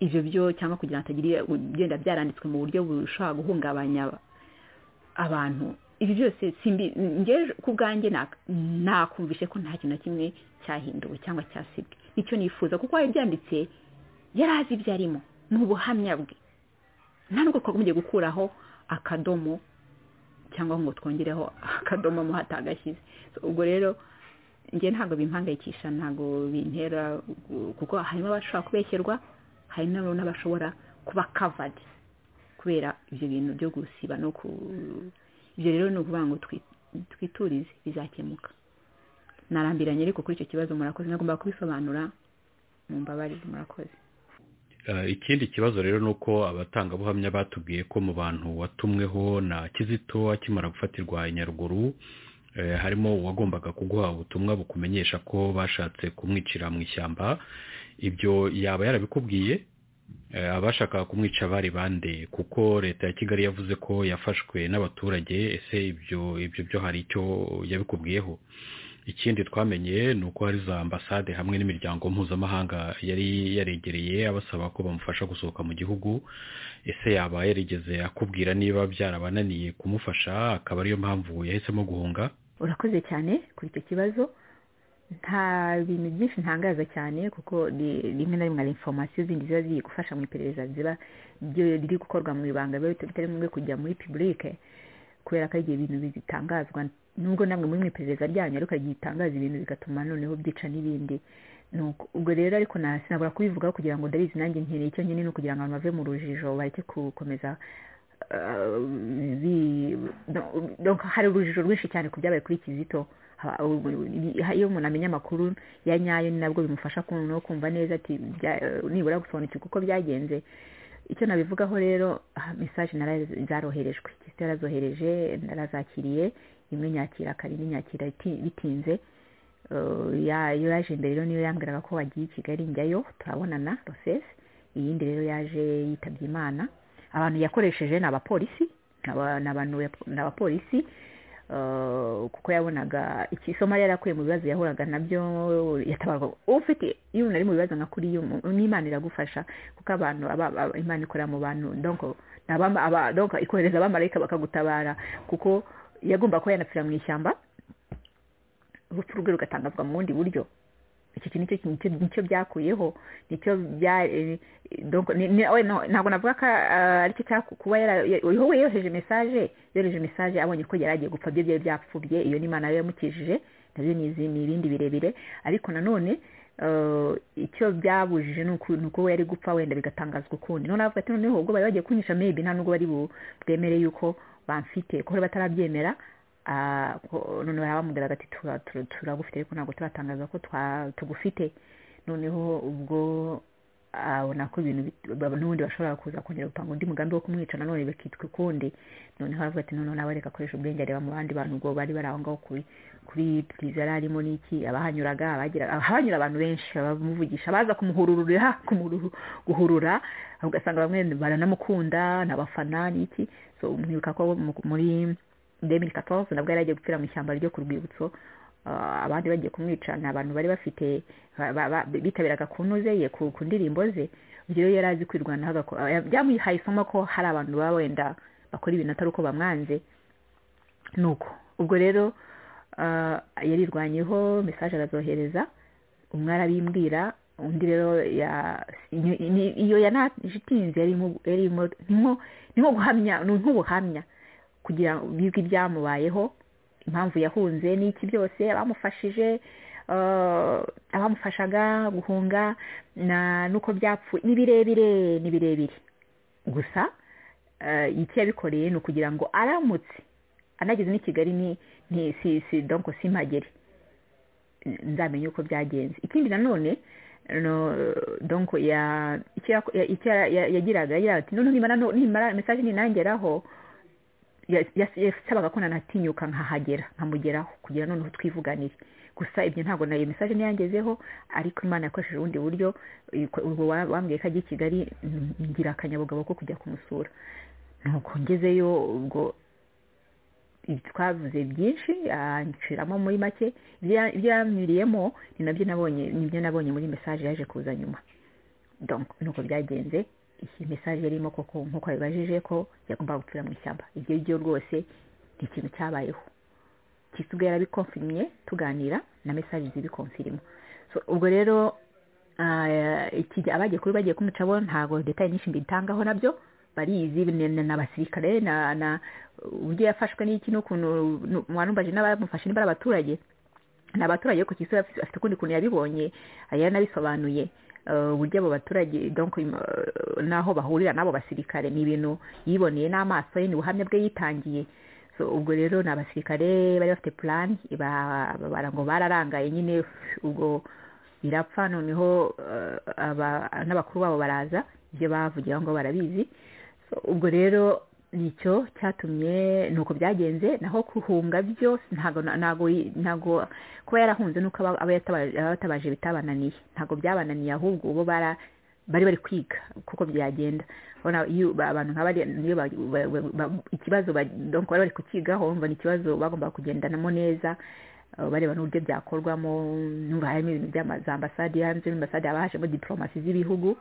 ibyo byo cyangwa kugira ngo hatagira ugenda byaranditswe mu buryo bushobora guhungabanya abantu ibi byose ku bwanjye nakumvishe ko nta kintu na kimwe cyahinduwe cyangwa cyasibwe nicyo nifuza kuko uwabyanditse yari azi ibyo arimo ni ubuhamya bwe nta nubwo twagombye gukuraho akadomo cyangwa ngo twongereho akadomo mo hatagashyize ubwo rero njye ntabwo bimpangayikisha ntabwo bintera kuko harimo abashobora kubeshyerwa hari n'abashobora kuba kavadi kubera ibyo bintu byo gusiba no ku ibyo rero ni ukuvuga ngo twiturize bizakemuka narambiranye ariko kuri icyo kibazo murakoze nagomba kubisobanura mu mbabarire murakoze ikindi kibazo rero ni uko abatangabuhamya batubwiye ko mu bantu watumweho na kizito akimara gufatirwa i nyaruguru harimo uwagombaga kuguha ubutumwa bukumenyesha ko bashatse kumwicira mu ishyamba ibyo yaba yarabikubwiye abashaka kumwica bari bande kuko leta ya kigali yavuze ko yafashwe n'abaturage ese ibyo ibyo byo hari icyo yabikubwiyeho ikindi twamenye ni uko hari za ambasade hamwe n'imiryango mpuzamahanga yari yaregereye abasaba ko bamufasha gusohoka mu gihugu ese yaba yarigeze akubwira niba byarabananiye kumufasha akaba ariyo mpamvu yahisemo guhunga urakoze cyane kuri icyo kibazo nta bintu byinshi ntangaza cyane kuko rimwe na rimwe hari inforomasiyo zindi ziba ziri gufasha mu iperereza ziba riri gukorwa mu ibanga biba bitari ngombwa kujya muri pibulike kubera ko ari ibintu bizitangazwa nubwo namwe muri mu iperereza ryanyu ariko igihe itangaza ibintu bigatuma noneho byica n'ibindi ubwo rero ariko sinabura kubivugaho kugira ngo ndabizi nanjye nkeneye icyo nyine ni ukugira ngo abantu bave mu rujijo bareke gukomeza hari urujijo rwinshi cyane ku byabaye kuri kizito iyo umuntu amenya amakuru ya nyayo ni nabwo bimufasha no kumva neza ati nibura gusobanukirwa uko byagenze icyo nabivugaho rero mesaje zaroherejwe kizito yarazohereje narazakiriye imwe nyakira kabiri nyakira bitinze iyo yaje imbere rero niyo yambwiraga ko wagiye i kigali njyayo turabonana rosesi iyindi rero yaje yitabye imana abantu yakoresheje ni abapolisi ni abapolisi kuko yabonaga ikisomo yari yarakuye mu bibazo yahuraga nabyo yatabarwa ufite iyo umuntu ari mu bibazo nka kuri n'imana iragufasha kuko abantu imana ikorera mu bantu ikohereza abamarayika bakagutabara kuko yagomba kuba yanapfira mu ishyamba urupfu rwe rugatangazwa mu bundi buryo icyo kintu nicyo byakuyeho nicyo bya ntabwo navuga ko aricyo kuba wowe yohereje mesaje yohereje mesaje abonye ko yari agiye gupfa byo byari byapfubye iyo ni nayo yamukijije nabyo ni ibindi birebire ariko nanone icyo byabujije ni uko we yari gupfa wenda bigatangazwa ukundi none avuga ati noneho ubwo bari bagiye kunyisha mebi nta nubwo bari bwemere yuko bamfite kuko batarabyemera none barabamubwiraga ati turagufite ariko ntabwo turatangaza ko tugufite noneho ubwo abona ko ibintu n'ubundi bashobora kuza kongera gutanga undi mugambi wo kumwica nanone bakitwa ukundi noneho aravuga ati noneho nawe reka akoresha ubwenge areba mu bandi bantu ubwo bari bari aho ngaho kuri kuri puriza yari arimo n'iki abahanyuraga abahanyura abantu benshi abamuvugisha baza kumuhururira guhurura ugasanga bamwe baranamukunda ni abafana n'iki mwibuka ko muri demiri katovu nabwo yari agiye gupfira mu ishyamba ryo ku rwibutso abandi bagiye kumwica ni abantu bari bafite bitabiraga ku ntuze ye ku ndirimbo ze ibyo rero yari azi kwirwanaho byamuhaye isomo ko hari abantu baba wenda bakora ibintu atari uko bamwanze ni uko ubwo rero yarirwanyeho mesaje arazohereza umwe arabimbwira undi rero iyo yanajitinze yarimo ni nko guhamya ni nk'ubuhamya kugira ngo bizwi ibyamubayeho impamvu yahunze n'iki byose abamufashije abamufashaga guhunga n'uko byapfuye ni birebire ni birebire gusa iki yabikoreye ni ukugira ngo aramutse anageze n'i kigali ni si donko simpagere nzamenye uko byagenze ikindi nanone donko icyo yagiraga ati nimara mesaje ninangeraho yasabaga ko nanatinyuka nkahagera nkamugeraho kugira noneho twivuganire gusa ibyo ntabwo nayo mesaje ntiyangezeho ariko imana yakoresheje ubundi buryo wambwiye ko ajya i kigali ngira akanyabugabo ko kujya kumusura nuko ngezeyo ubwo twavuze byinshi anshiramo muri make ibyo yanyuriyemo ni nabyo nabonye nibyo nabonye muri mesaje yaje kuza nyuma nuko byagenze iyi mesaje yarimo koko nk'uko yabibajije ko yagombaga gupfira mu ishyamba ibyo byo rwose ni ikintu cyabayeho gisigaye yarabikonfirimiye tuganira na mesaje zibikonfirima ubwo rero abagiye kuri bagiye kumucabo ntabwo detaye nyinshi mbitangaho nabyo barizi n'abasirikare uburyo yafashwe n'iki n'ukuntu mwarumbaje n'abamufashe niba ari abaturage ni abaturage ku kisi afite ukundi kuntu yabibonye yaranabisobanuye uburyo abo baturage n'aho bahurira n'abo basirikare ni ibintu yiboneye n'amaso ye ni ubuhamya bwe yitangiye ubwo rero ni abasirikare bari bafite purani ngo bararangaye nyine ubwo birapfa noneho n'abakuru babo baraza ibyo bavugira ngo barabizi ubwo rero nicyo cyatumye ni uko byagenze naho guhunga byo ntabwo kuba yarahunze nuko abatabaje bitabananiye ntabwo byabananiye ahubwo bo bari bari kwiga kuko byagenda abantu nka ikibazo bari bari kukigaho ni ikibazo bagomba kugendanamo neza bareba n'uburyo byakorwamo n'uruhare harimo ibintu za ambasade hanze y'ambasade haba hajemo diporomasi z'ibihugu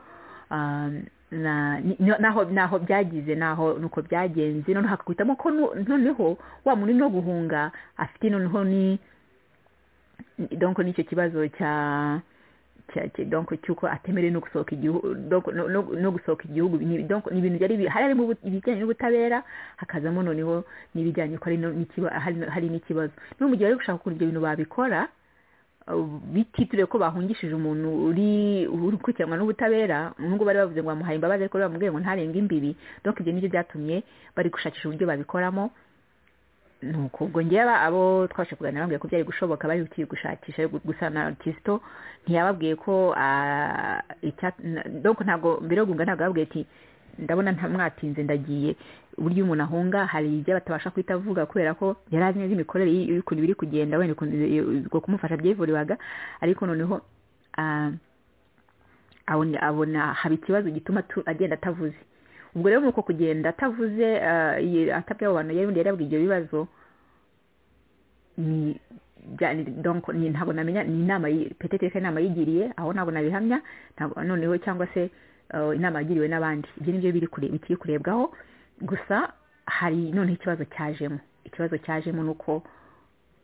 naho byagize naho nuko byagenze noneho hakaguhitamo ko noneho wa muntu no guhunga afite noneho ni donko n'icyo kibazo cya donko cy'uko atemerewe no gusohoka igihugu no gusohoka igihugu ni ibintu byari hari harimo ibijyanye n'ubutabera hakazamo noneho n'ibijyanye ko hari n'ikibazo no mu gihe bari gushaka ukuntu ibyo bintu babikora bititiriwe ko bahungishije umuntu uri ukurikiranwa n'ubutabera n'ubwo bari bavuze ngo bamuhaye imbabazi ariko bamubwiye ngo ntarenge imbibi donko ibyo nibyo byatumye bari gushakisha uburyo babikoramo nuko ubwo ngewe abo twashe kuganira bambwiye ko byari gushoboka bari bukiri gushakisha gusa na kisito ntiyababwiye ko donko ntabwo mbere yo guhunga ntabwo yababwiye ati ndabona ntamwatinze ndagiye uburyo umuntu ahunga hari ibyo batabasha guhita avuga kubera ko yari azi neza imikorere y'ukuntu biri kugenda wenda ukuntu kumufasha byivuriwaga ariko noneho abona haba ikibazo gituma agenda atavuze ubwo rero nuko kugenda atavuze atabye abo bantu yari yarabwiye ibyo bibazo ni ntabwo namenya ni inama peteteka inama yigiriye aho ntabwo nabihamya noneho cyangwa se inama yagiriwe n'abandi ibyo ni byo bikiri kurebwaho gusa hari noneho ikibazo cyajemo ikibazo cyajemo ni uko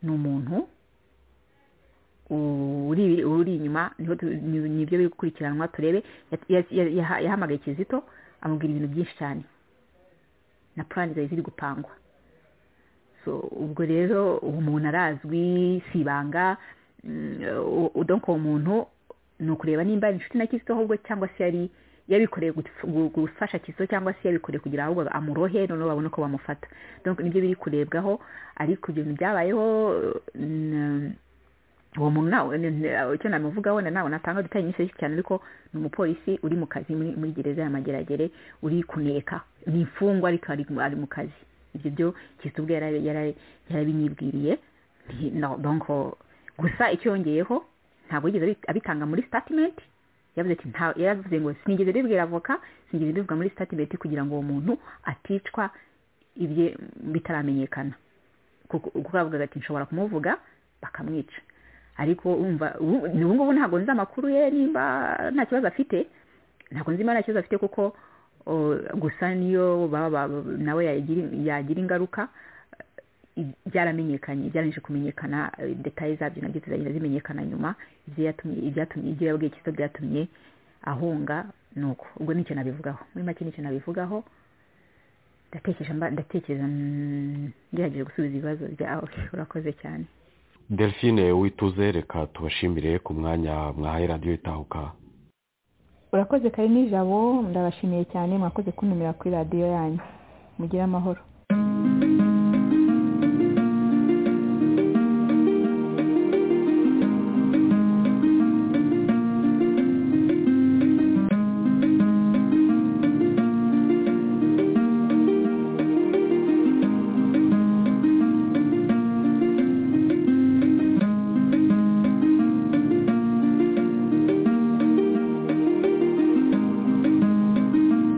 ni umuntu uri inyuma nibyo biri gukurikiranwa turebe yahamagaye kizito amubwira ibintu byinshi cyane na purani zari ziri gupangwa ubwo rero uwo muntu arazwi si ibanga udonka uwo muntu ni ukureba nimba ari inshuti na kisito ahubwo cyangwa se yari yabikoreye gufasha kisito cyangwa se yabikoreye kugira ahubwo amurohe noneho babone uko bamufata nibyo biri kurebwaho ariko ibyo bintu byabayeho uwo muntu nawe icyo namuvugaho nawe natanga dutari nyinshi cyane ariko ni umupolisi uri mu kazi muri gereza y'amageragere uri kuneka ni imfungwa ariko ari mu kazi ibyo byo kisito ubwe yarabinyibwiriye gusa icyo yongeyeho ntabwo yigeze abitanga muri sitatimenti yavuze ati yaravuze ngo sinigeze bibwira avoka sinigeze bivuga muri sitatimenti kugira ngo uwo muntu aticwa ibye bitaramenyekana kuko bavugaga ati nshobora kumuvuga bakamwica ariko wumva ubu ngubu ntabwo nzi amakuru ye nimba nta kibazo afite ntabwo nzi niba nta kibazo afite kuko gusa niyo nawe yagira ingaruka byaramenyekanye byarangije kumenyekana detaye zabyo nabyo zizagenda zimenyekana nyuma ibyo yabwiye kiso byatumye ahunga ni uko ubwo nicyo nabivugaho muri make nicyo nabivugaho ndatekereza ngerageje gusubiza ibibazo byawe urakoze cyane delphine wituze reka tubashimire ku mwanya mwahaye radiyo itahuka urakoze kari nijabo ndabashimiye cyane mwakoze kuntumira kuri radiyo yanyu mugire amahoro